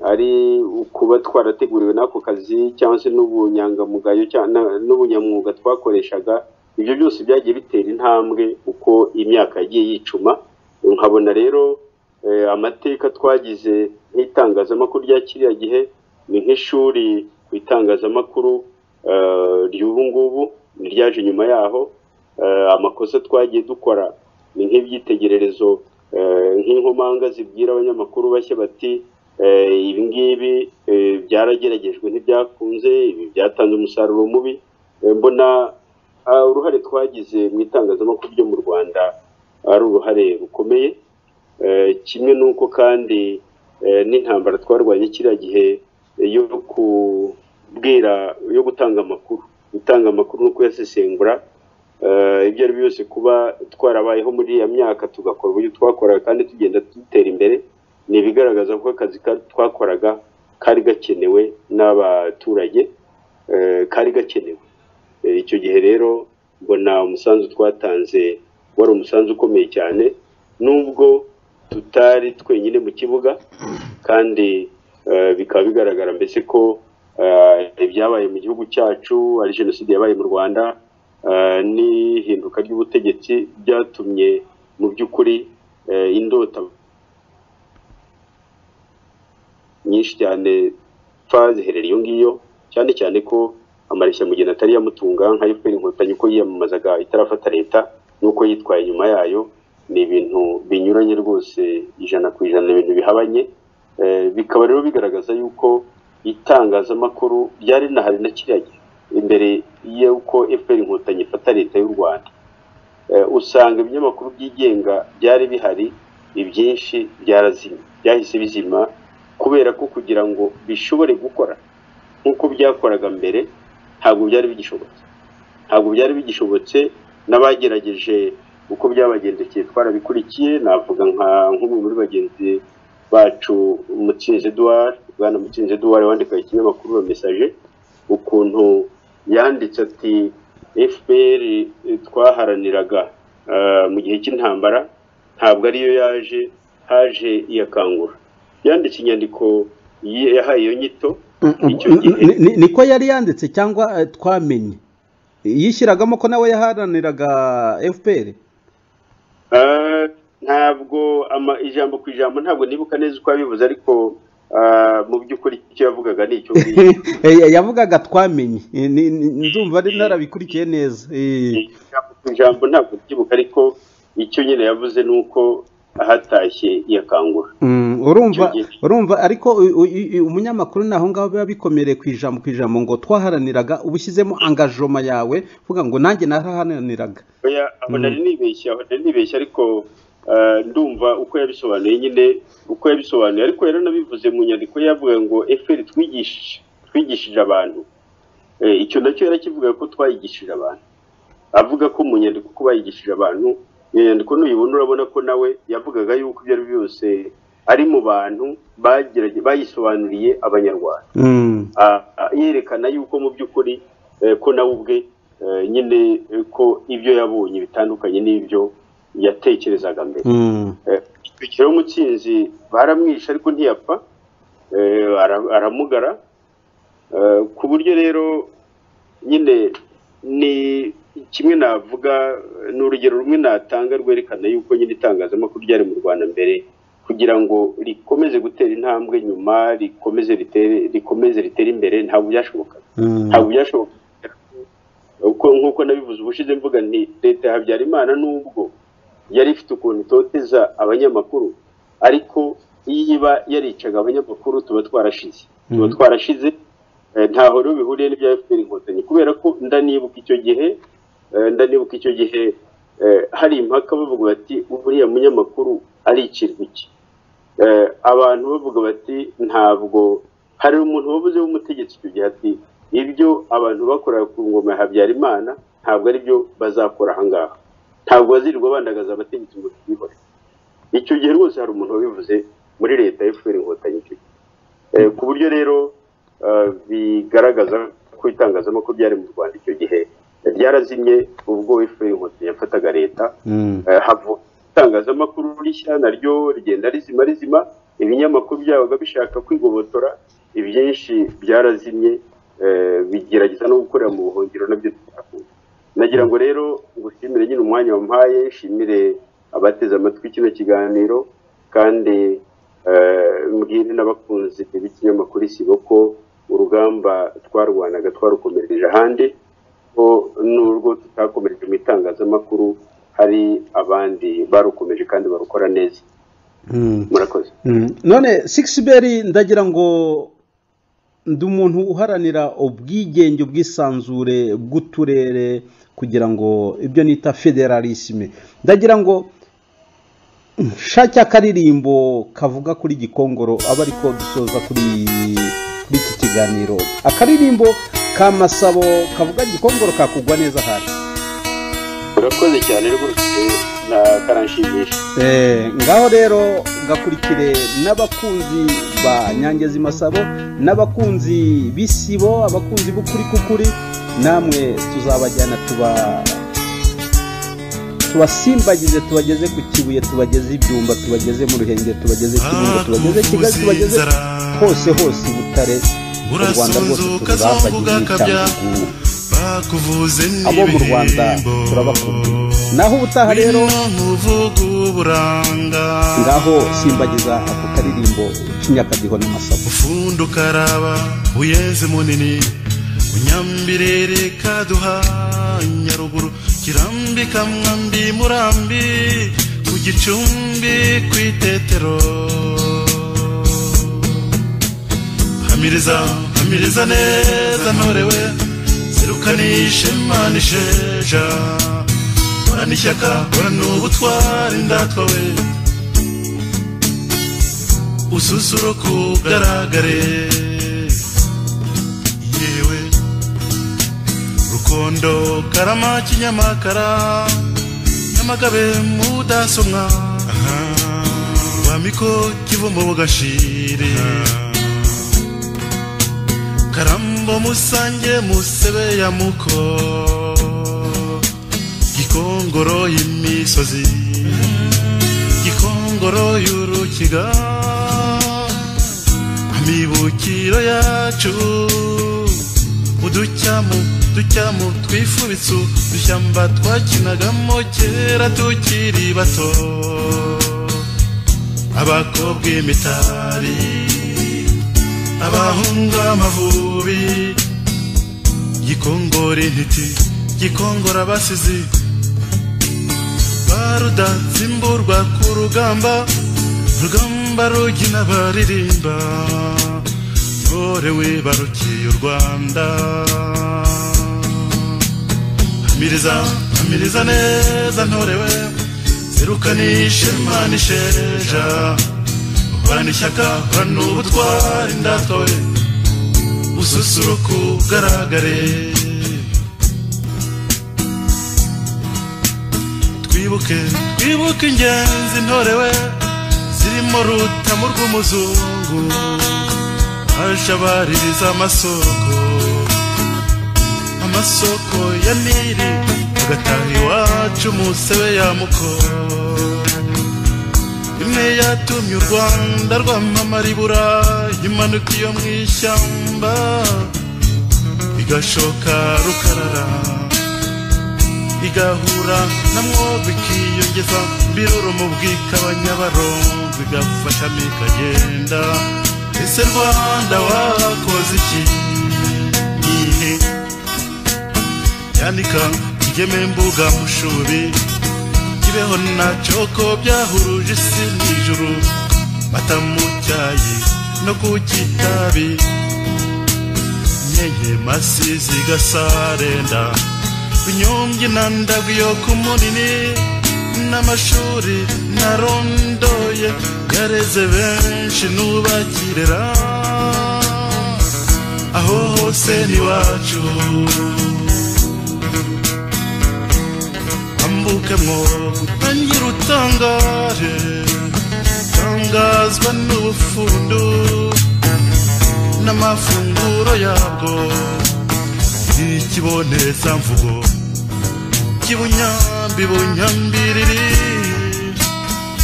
ari ukuba twarateguriwe n'ako kazi cyangwa se n'ubunyangamugayo cya- na- n'ubunyamwuga twakoreshaga ibyo byose byagiye bitera intambwe uko imyaka yagiye yicuma nkabona rero eh, amateka twagize nk'itangazamakuru rya kiriya gihe ni nk'ishuri ku itangazamakuru eh, ry'ubu ngubu niryaje nyuma yaho eh, amakosa twagiye dukora ni nk'ibyitegererezo eh, nk'inkomanga zibwira abanyamakuru bashya bati eh, ibi ngibi eh, byarageragejwe ntibyakunze ibi byatanze umusaruro mubi Eh, mbona ah, uruhare twagize mu itangazamakuru ryo mu rwanda ari uruhare rukomeye Eh, kimwe n'uko kandi eh, n'intambara twarwanye kiriya gihe eh, yo kubwira yo gutanga amakuru gutanga amakuru no kuyasesengura Eh, ibyo ari byo byose kuba twarabayeho muri iyo myaka tugakora uburyo twakoraga kandi tugenda dutera imbere ni ibigaragaza ko akazi ka- twakoraga kari gakenewe n'abaturage eh, kari gakenewe Eh, icyo gihe rero mbona umusanzu twatanze wari umusanzu ukomeye cyane nubwo tutari twenyine mu kibuga kandi eh, bikaba bigaragara mbese ko eh, ibyabaye mu gihugu cyacu ari jenoside yabaye mu rwanda eh, n'ihinduka ry'ubutegetsi byatumye mu by'ukuri eh, indota nyinshi cyane pfa ziherera iyo ngiyo cyane cyane ko amareshya mugeni atari yamutunga nka FPR inkotanyi uko yiyamamazaga itarafata leta n'uko yitwaye nyuma yayo ni ibintu binyuranye rwose ijana ku ijana ni ibintu bihabanye Eh, bikaba rero bigaragaza yuko itangazamakuru ryari rinahari na kiriya gihe imbere y'uko FPR inkotanyi ifata leta y'u Rwanda Eh, usanga ibinyamakuru byigenga byari bihari ibyinshi byarazimye byahise bizima kubera ko kugira ngo bishobore gukora nk'uko byakoraga mbere ntabwo byari bigishobotse ntabwo byari bigishobotse n'abagerageje uko byabagendekeye twarabikurikiye navuga nka nk'umwe muri bagenzi bacu mutsinzi eduard bwana mutsinzi eduard wandikaga ikinyamakuru wa mesaje ukuntu yanditse ati fpr twaharaniraga eh, mu gihe cy'intambara ntabwo ariyo yaje haje iyakangura yanditse inyandiko yi- yahaye iyo nyito icyo gihe Ni- ni- niko yari yanditse cyangwa eh, twamenye yishyiragamo ko nawe yaharaniraga fpr Eh, ntabwo ama- ijambo ku ijambo ntabwo nibuka neza uko abivuze ariko ah, mu by'ukuri icyo yavugaga ni icyo ngicyo Eh, yavugaga twamenye Eh, ni- ni- ndumva ari narabikurikiye neza Eh, ijambo ku ijambo ntabwo byibuka ariko icyo nyine yavuze ni uko ahatashye iyakangura mm, Icyo urumva gihe. urumva ariko u- u- i- umunyamakuru naho ngaho biba bikomereye ku ijambo ku ijambo ngo twaharaniraga uba ushyizemo angajoma yawe uvuga ngo nanjye naraharaniraga oya aho nari nibeshya aho nari nibeshya ariko ah, ndumva uko yabisobanuye nyine uko yabisobanuye ariko rero nabivuze mu nyandiko ye yavuga ngo eferi twigishije twigishije abantu Eh, icyo nacyo yarakivuga ko twayigishije abantu avuga ko mu nyandiko ko bayigishije abantu iyo nyandiko nuyibona urabona ko nawe yavugaga yuko ibyo ari byo byose ari mu bantu bagerageje bayisobanuriye abanyarwanda Mm, Ah, ah, yerekana yuko mu by'ukuri eh, ko nawe ubwe eh, nyine eh, ko ibyo yabonye bitandukanye n'ibyo yatekerezaga mbere mm, ikiriho mutsinzi baramwishe ariko ntiyapfa eh, ara- aramugara Eh, ku buryo rero nyine ni kimwe navuga ni urugero rumwe natanga rwerekana yuko nyine itangazamakuru ryari mu rwanda mbere kugira ngo rikomeze gutera intambwe nyuma rikomeze ritere rikomeze ritere imbere ntabwo byashobokaga ntabwo byashoboka uko nk'uko nabivuze ubushize mvuga nti leta ya habyarimana nubwo yari ifite ukuntu itoteza abanyamakuru ariko iyo iba yaricaga abanyamakuru tuba twarashize tuba twarashize eh, ntaho rero bihuriye n'ibya fpr inkotanyi kubera ko ndanibuka icyo gihe eh, ndanibuka icyo gihe eh, hari impaka bavuga bati uriya munyamakuru aricirwa iki Eh, abantu bavuga bati ntabwo hari umuntu wabuze w'umutegetsi icyo gihe ati ibyo abantu bakoraga ku ngoma ya habyarimana ntabwo ari byo bazakora aha ngaha ntabwo bazirirwa bandagaza abategetsi mu kibore icyo gihe rwose hari umuntu wabivuze muri leta ya fpr inkotanyi icyo gihe Eh, ku buryo rero eh, bigaragaza ko itangazamakuru ryari mu rwanda icyo gihe ryarazimye ubwo fpr inkotanyi yafataga leta Eh, havuka itangazamakuru rishya naryo rigenda rizima rizima ibinyamakuru byabaga bishaka kwigobotora ibyinshi byarazinye eh, bigerageza no gukorera mu buhungiro nabyo tutakumva nagira ngo rero ngushimire nyine umwanya wampaye nshimire abateze amatwi kino kiganiro kandi eh, mbwire n'abakunzi b'ikinyamakuru isibo ko urugamba twarwanaga twarukomereje ahandi ko n'urwo tutakomereje mu itangazamakuru hari abandi barukomeje kandi barukora neza murakoze Mm. none sikisiberi ndagira ngo ndi umuntu uharanira ubwigenge ubwisanzure bw'uturere kugira ngo ibyo nita federalisme ndagira ngo nshake akaririmbo kavuga kuri gikongoro aba ariko dusoza kuri kuri iki kiganiro akaririmbo ka masabo kavuga gikongoro kakugwa neza hasi murakoze cyane rwose na karanshimisha Eh, ngaho rero gakurikire n'abakunzi ba nyangezi masabo n'abakunzi b'isibo abakunzi b'ukuri kukuri namwe tuzabajyana tuba tubasimbagize tubageze ku kibuye tubageze ibyumba tubageze mu ruhengeri tubageze kirundo tubageze kigali tubageze hose hose i butare u rwanda rwose Urasuzuka tuzabagize zombuga akabya. cyangwa bakuvuze abo mu rwanda turabakunda naho ubutaha rero umuvugo uburanga ngaho simbagiza ako karirimbo k'inyakadiho n'amasabu ufundo karaba uyeze munini unyambirere kaduha nyaruguru kirambika mwambi murambi ku gicumbi ku itetero hamiriza hamiriza neza ntorewe serukanishe manisheja horana ishyaka horana ubutwari ndatwa we ususuruka ugaragare yewe rukondo karama kinyamakara nyamagabe mudasomwa rwamiko kivumbo bugashire karambo musange musebe ya muko gikongoro y'imisozi gikongoro y'urukiga amibukiro yacu uducyamu ducyamu twifubitse udushyamba twakinagamo kera tukiri bato abakobwa imitari abahungu amavubi gikongora intiti gikongora abasizi barudatsimburwa ku rugamba rugamba rugina baririmba ntorewe barukiye u rwanda hamiriza hamiriza neza ntorewe zirukanishe mana isheja horana ishyaka horana ubutwari ndatwawe ususuruka ugaragare twibuke twibuke ingenzi ntorewe zirimo rutamu rw'umuzungu aje abaririza amasoko amasoko ya nili agataha iwacu musebe ya muko imwe yatumye u rwanda rwamamara ibura imanuka iyo mu ishyamba igashoka rukarara igahura namwo bikiyongeza mbiruro mu bwikabanyabaro bigafashamo ikagenda ese rwanda wakoze iki ihe yandika kigeme mbuga mushubi kibeho ntacyo ko byahuruje isi n'ijuru mata mu cyayi no ku kitabi nyeye masizi gasarenda binyumbye nandabwi yo ku munini n'amashuri narondoye yareze benshi n'ubakirera aho hose n'iwacu ambukemwo ntangira utangare tangazwa n'ubufundu n'amafunguro yabwo ikibonezamvugo kibunyambi bunyambiriri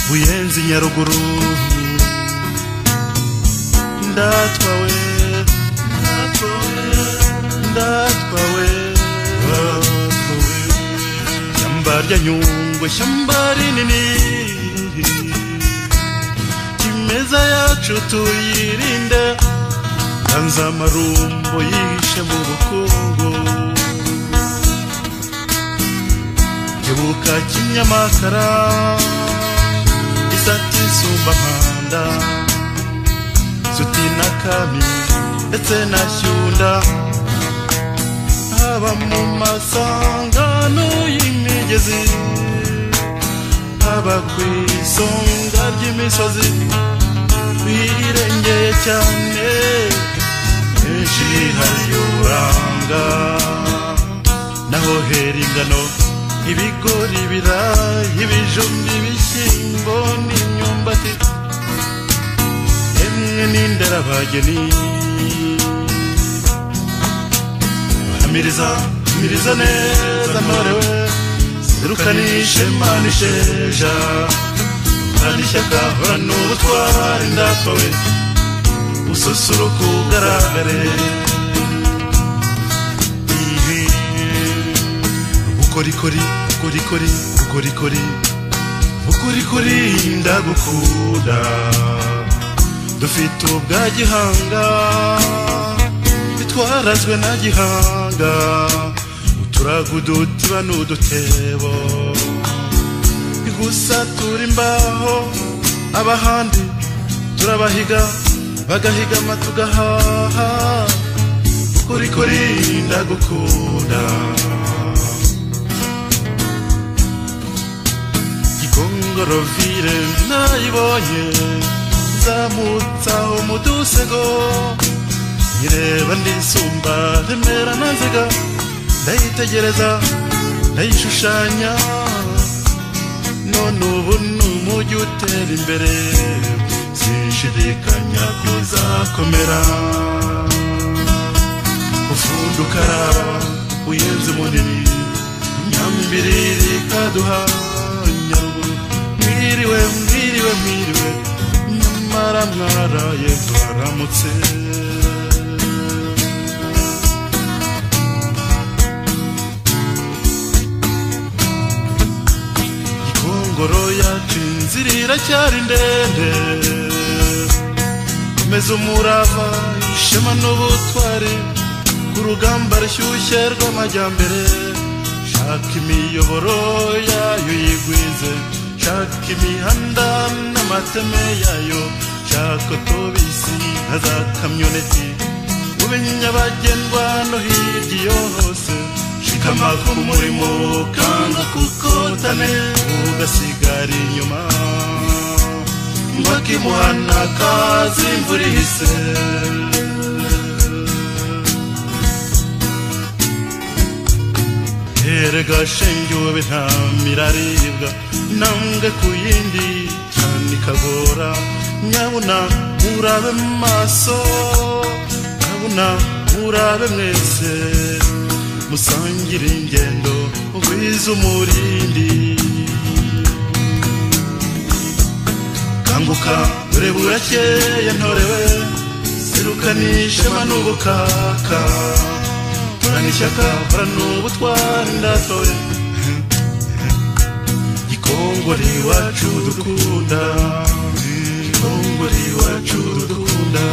buyenzi nyaruguru ndatwawe ndatwawe ndatwawe ndatwawe shamba rya nyungwe shamba rinini imeza yacu tuyirinde kanza amarumbo yishe mu bukungu kebuka kinyamakara isati sumbamanda suti na kami ndetse na shyunda haba mu masangano y'imigezi haba ku isonga ry'imisozi birengeye cyane henshi hari uranga naho hera ingano ibigori ibirayi ibijumba ibishyimbo n'imyumbati yemwe n'inderabageni hamiriza hamiriza neza ntorewe serukanishe manisheja horana ishyaka horana ubutwari ndatowe ususuruka ugaragare Ihe. bukorikori bukorikori bukorikori bukorikori ndagukunda dufite ubwa gihanga twarazwe na gihanga uturago udutiba n'udutebo gusa turi imbaho abahandi turabahiga bagahigama tugahaha kuri kuri ndagukunda igongorovire nayibonye zamutsaho mu dusego ireba ndisumba remera ntaziga ndayitegereza ndayishushanya none ubu ni umujyi utera imbere sinshidikanya ko izakomera ufundi ukaraba uyenze munini nyambiriri ikaduha nyaruguru mwiriwe mwiriwe mwiriwe nyamara mwaraye twaramutse ngoro yacu inzira iracyari ndende komeza umurava ishema n'ubutwari ku rugamba rushyushye rw'amajyambere shaka imiyoboro yayo yigwize shaka imihanda n'amateme yayo shaka otobisi na za kamyoneti ube nyabagendwa no hirya iyo hose shikama ku murimo kanga kukotane ugasigara inyuma mbaka imuhana kazi imvura ihise erega shenge ube nta miraribwa nambwe ku yindi cyane ikagora nyabuna murabe maso nyabuna murabe mwese musangire ingendo ugwize umurindi kanguka dore burakeye ntorewe serukana n'ubukaka horana ishyaka horana ubutwari ndatoye Kitongore iwacu dukunda Kitongore iwacu dukunda